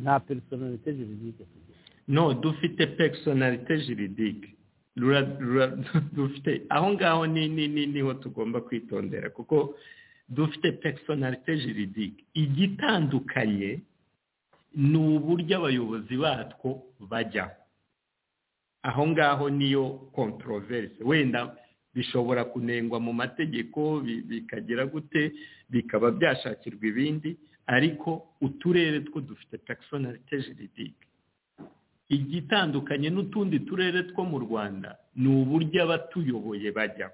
nta perisonalite jiridike tugira no dufite perisonalite jiridike Rura- rura- dufite aho ngaho ni ni ni niho tugomba kwitondera kuko dufite perisonalite jiridike igitandukanye ni uburyo abayobozi batwo bajya aho ngaho niyo kontroverse wenda bishobora kunengwa mu mategeko bi- bikagera gute bikaba byashakirwa ibindi ariko uturere two dufite perisonalite jiridike igitandukanye n'utundi turere two mu rwanda ni uburyo abatuyoboye bajya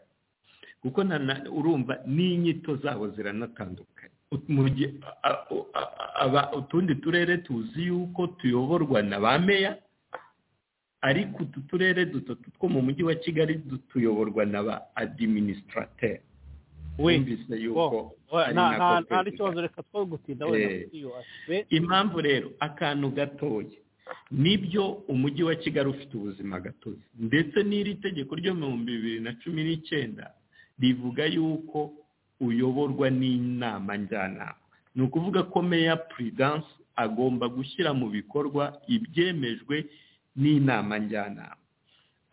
kuko na- na- urumva n'inyito zabo ziranatandukanye Ut- mu gihe- a- a- a- aba- utundi turere tuzi yuko tuyoborwa na ba meya ariko utu turere dutatu two mu mujyi wa kigali du- tuyoborwa na ba adiminisitateri wumvise yuko ari nta nako nta- nta twese n'ikibazo reka twe gutinda wenda Eh. kuri iyo asibe impamvu rero akantu gatoya nibyo umujyi wa kigali ufite ubuzima gatozi ndetse n'iri tegeko ryo mu bihumbi bibiri na cumi n'icyenda rivuga yuko uyoborwa n'inama njyanama ni ukuvuga ko meya puridanse agomba gushyira mu bikorwa ibyemejwe n'inama njyanama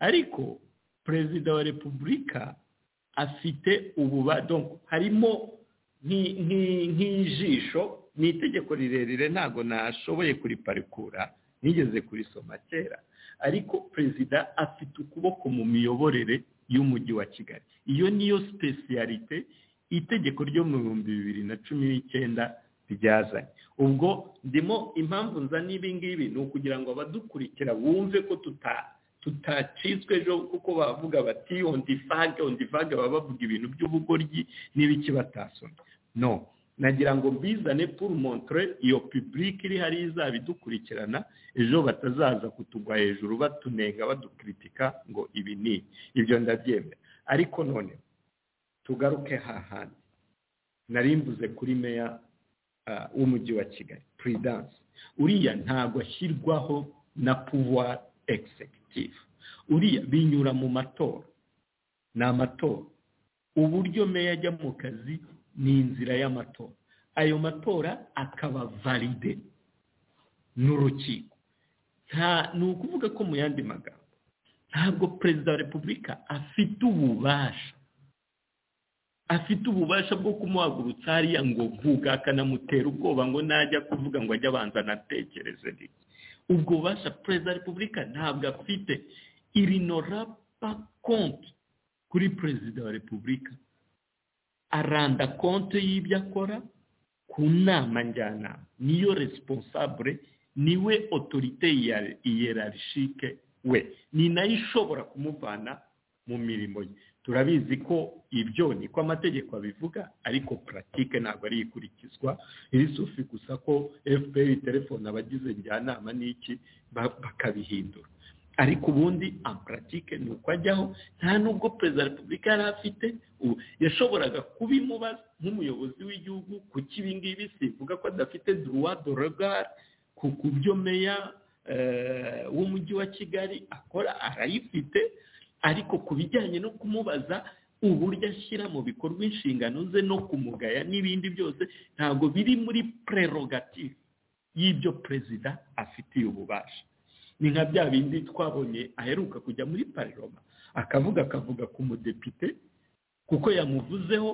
ariko perezida wa repubulika afite ububado harimo nki- nki- nk'ijisho ni itegeko rirerire ntabwo nashoboye kuriparikura nigeze kurisoma kera ariko perezida afite ukuboko mu miyoborere y'umujyi wa kigali iyo niyo sipesiyalite itegeko ryo mu bihumbi bibiri na cumi n'icyenda ryazanye ubwo ndimo impamvu nzaniye ibi ngibi ni ukugira ngo abadukurikira bumve ko tuta tutacitswe ejo kuko bavuga bati ondivage ondivage baba bavuga ibintu by'ubugoryi n'ibiki batasomye no nagira ngo mbizane puru montre iyo pibulike iri hariya izaba idukurikirana ejo batazaza kutugwa hejuru batunenga badukritika ngo ibi ni ibi. ibyo ndabyemera ariko none tugaruke hahandi nari mvuze kuri meya ah, w'umujyi wa kigali puridanse uriya ntabwo ashyirwaho na puwari egisegitifu uriya binyura mu matora ni amatora uburyo meya ajya mu kazi ni inzira y'amatora ayo matora akaba valide n'urukiko nta ni ukuvuga ko mu yandi magambo ntabwo perezida wa repubulika afite ububasha afite ububasha bwo kumuhagurutsa hariya ngo mvuga akanamutera ubwoba ngo najya kuvuga ngo ajye abanza anatekereze niki ubwo bubasha perezida wa repubulika ntabwo afite irinora pa konti kuri perezida wa repubulika aranda konti y'ibyo akora ku nama njyanama niyo resiponsabure niwe otorite ya- iyerarishike we ni nayo ishobora kumuvana mu mirimo ye turabizi ko ibyo ni ko amategeko abivuga ariko puratike ntabwo ari ikurikizwa iri sufi gusa ko fpr telefone abagize njyanama n'iki ba- bakabihindura ariko ubundi amparatike ni uko ajyaho nta n'ubwo perezida wa repubulika yari afite ubu yashoboraga kubimubaza nk'umuyobozi w'igihugu kuko ibi ngibi sivuga ko adafite duruwa dorogare ku ku byo meya eh, w'umujyi wa kigali akora arayifite ariko ku bijyanye no kumubaza uburyo ashyira mu bikorwa inshingano ze no kumugaya n'ibindi byose ntabwo biri muri prerogative y'ibyo perezida afitiye ububasha ni nka bya bindi twabonye aheruka kujya muri pariroma akavuga akavuga ku mudepite kuko yamuvuzeho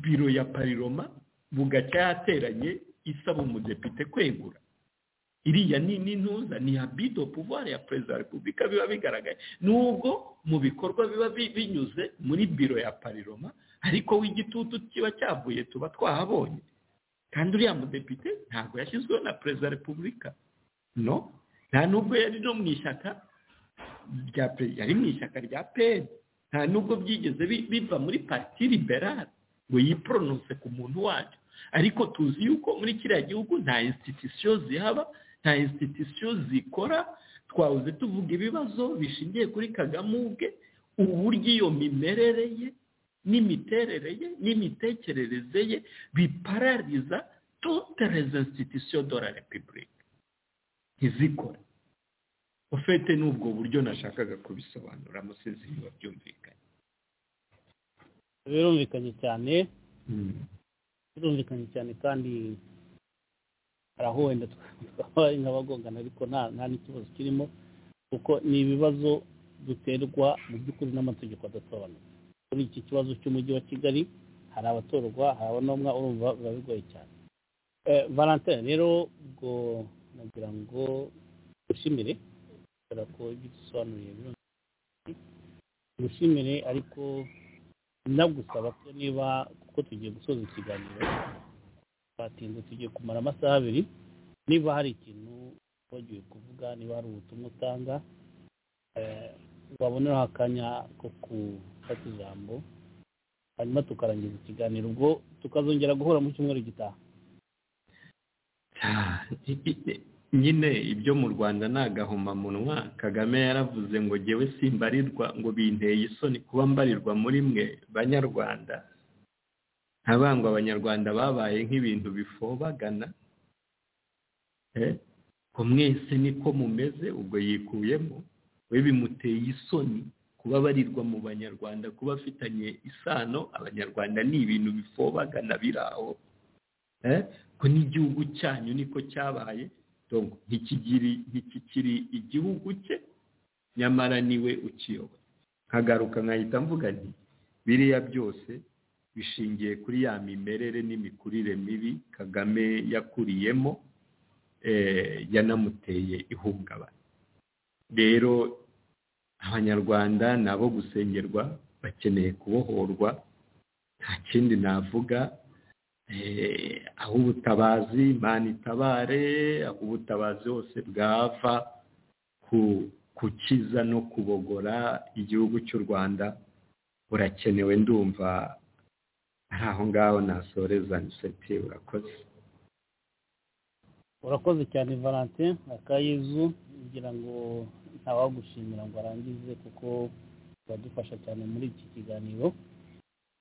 biro ya pariroma bugacya yateranye isaba umudepite kwegura iriya ni n'intuza ni habido pouvoir ya perezida wa repubulika biba bigaragaye nubwo mu bikorwa biba bi- binyuze muri biro ya pariroma ariko w'igitutu kiba cyavuye tuba twahabonye kandi uriya mudepite ntabwo yashyizweho na perezida wa repubulika no nta nubwo yari no mu ishyaka rya pe- yari mu ishyaka rya peri nta nubwo byigeze bi- biva muri parti liberale ngo yiporononse ku muntu wacu ariko tuzi yuko muri kiriya gihugu nta institusiyo zihaba nta institusiyo zikora twahoze tuvuga ibibazo bishingiye kuri kagame ubwe uburyo iyo mimerere ye n'imiterere ye n'imitekerereze ye biparariza toute les institutions de la repubulika ntizikore ufite n'ubwo buryo nashakaga kubisobanura musizi biba byumvikanye birumvikanye cyane birumvikanye cyane kandi hari aho wenda twabaye nk'abagongana ariko nta nta n'ikibazo kirimo kuko ni ibibazo duterwa mu by'ukuri n'amategeko adasobanutse kuri iki kibazo cy'umujyi wa kigali hari abatorwa hari abanomwa urumva biba bigoye cyane valentine rero ubwo nagira ngo dushimire kubera ko ibyo dusobanuriye dushimire ariko nagusaba ko niba kuko tugiye gusoza ikiganiro twatinze tugiye kumara amasaha abiri niba hari ikintu wagiye kuvuga niba hari ubutumwa utanga waboneraho akanya ko gufata ijambo hanyuma tukarangiza ikiganiro ubwo tukazongera guhura mu cyumweru gitaha nyine ibyo mu rwanda ni agahomamunwa kagame yaravuze ngo jyewe simbarirwa ngo binteye isoni kuba mbarirwa muri mwe banyarwanda ntabangwa abanyarwanda babaye nk'ibintu bifobagana ko mwese niko mumeze ubwo yikuyemo we bimuteye isoni kuba barirwa mu banyarwanda kuba afitanye isano abanyarwanda ni ibintu bifobagana biraho ko n'igihugu cyanyu niko cyabaye ntikikiri igihugu cye nyamara niwe ukiyoboye nkagaruka nkahita mvuga nti biriya byose bishingiye kuri ya mimerere n'imikurire mibi kagame yakuriyemo yanamuteye ihungabana rero abanyarwanda ni abo gusengerwa bakeneye kubohorwa nta kindi navuga aho ubutabazi imana itabare aho ubutabazi hose bwava gukiza no kubogora igihugu cy'u rwanda burakenewe ndumva ari aho ngaho nasoreza niseti urakoze urakoze cyane valentin akayezu kugira ngo ntawagushimira ngo arangize kuko biradufasha cyane muri iki kiganiro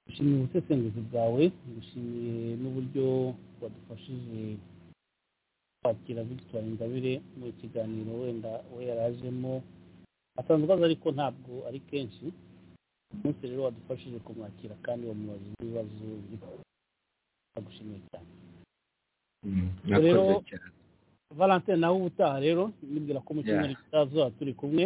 gushimira ubusesenguzi bwawe gushimire n'uburyo wadufashije kwakira victoire ingabire mu kiganiro wenda we yarajemo asanzwe aza ariko ntabwo ari kenshi umunsi rero wadufashije kumwakira kandi wamubaza ibibazo biri agushimiye cyane rero valentine nawe ubutaha rero nibwira ko mu cyumweru kitazuba turi kumwe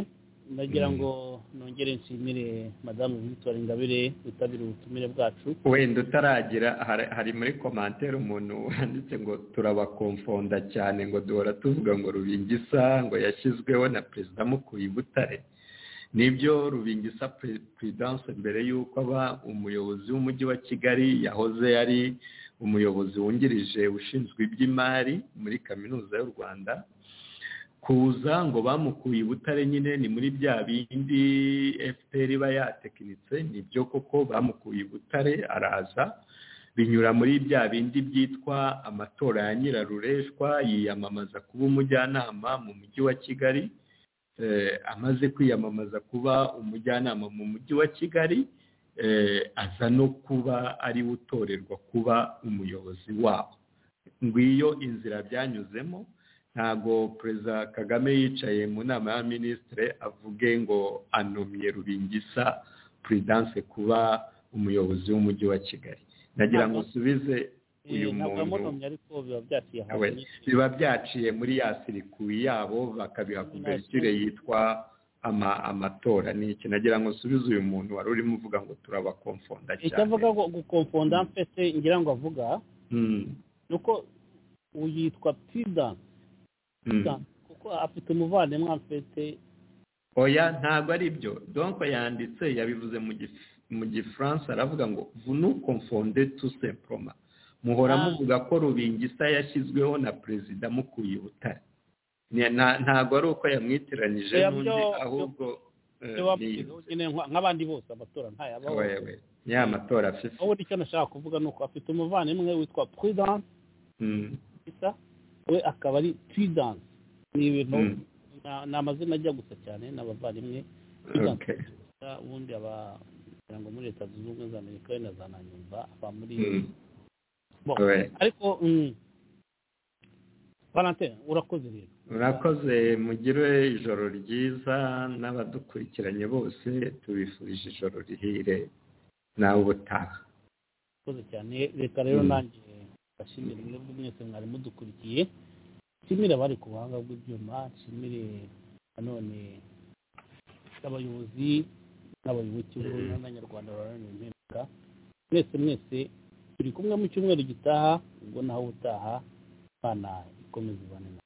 nagira ngo nongere nshimire madamu victoire ingabire witabira ubutumire bwacu wenda utaragira hari muri komantere umuntu wanditse ngo turabakomfonda cyane ngo duhora tuvuga ngo rubingisa ngo yashyizweho na perezida mukuye butare nibyo rubingisa perezidanse mbere y'uko aba umuyobozi w'umujyi wa kigali yahoze ari umuyobozi wungirije ushinzwe iby'imari muri kaminuza y'u rwanda kuza ngo bamukuye butare nyine ni muri bya bindi fpr iba yatekinitse nibyo koko bamukuye butare araza binyura muri bya bindi byitwa amatora ya nyirarureshwa yiyamamaza kuba umujyanama mu mujyi wa kigali amaze kwiyamamaza kuba umujyanama mu mujyi wa kigali aza no kuba ariwe utorerwa kuba umuyobozi wabo ngiyo inzira byanyuzemo ntabwo perezida kagame yicaye mu nama ya minisitire avuge ngo anomye rubingisa perezidanse kuba umuyobozi w'umujyi wa kigali ndagira ngo usubize uyu muntu biba byaciye muri ya sirikuwi yabo bakabiha kuberekire yitwa amatora ni iki nagira ngo usubize uyu muntu wari urimo uvuga ngo turabakomfonda cyane icyo avuga gukomfonda mpese ngira ngo avuga ni uko yitwa perezidanse kuko afite umuvandimwe afite oya ntabwo ari byo donko yanditse yabivuze mu gifaransa aravuga ngo vunu komfonde tu semporoma muhora muvuga ko rubingisa yashyizweho na perezida mukuye butare ntabwo ari uko yamwitiranyije n'undi ahubwo nk'abandi bose amatora ntayabaho ya matora afite wowe icyo nashaka kuvuga ni uko afite umuvandimwe witwa perezidanse we akaba ari twidanse ni ibintu ni amazina ajya gusa cyane ni abavandimwe ubundi aba kugira ngo muri leta zunze ubumwe za amerika we na za nanyumva ava muri Mm. Bon. Ouais. ariko mm, valentin urakoze rero murakoze mugire ijoro ryiza n'abadukurikiranye bose tubifurije ijoro rihire nawe ubutaha urakoze cyane reka rero Mm. nanjye ndashimira mwebwe mwese mwari mudukurikiye nshimire abari ku buhanga bw'ibyuma nshimire nanone abayobozi n'abayoboke bo Mm. n'abanyarwanda baharanira impinduka mwese mwese turi kumwe mu cyumweru gitaha ubwo naho ubutaha imana ikomeza ibane na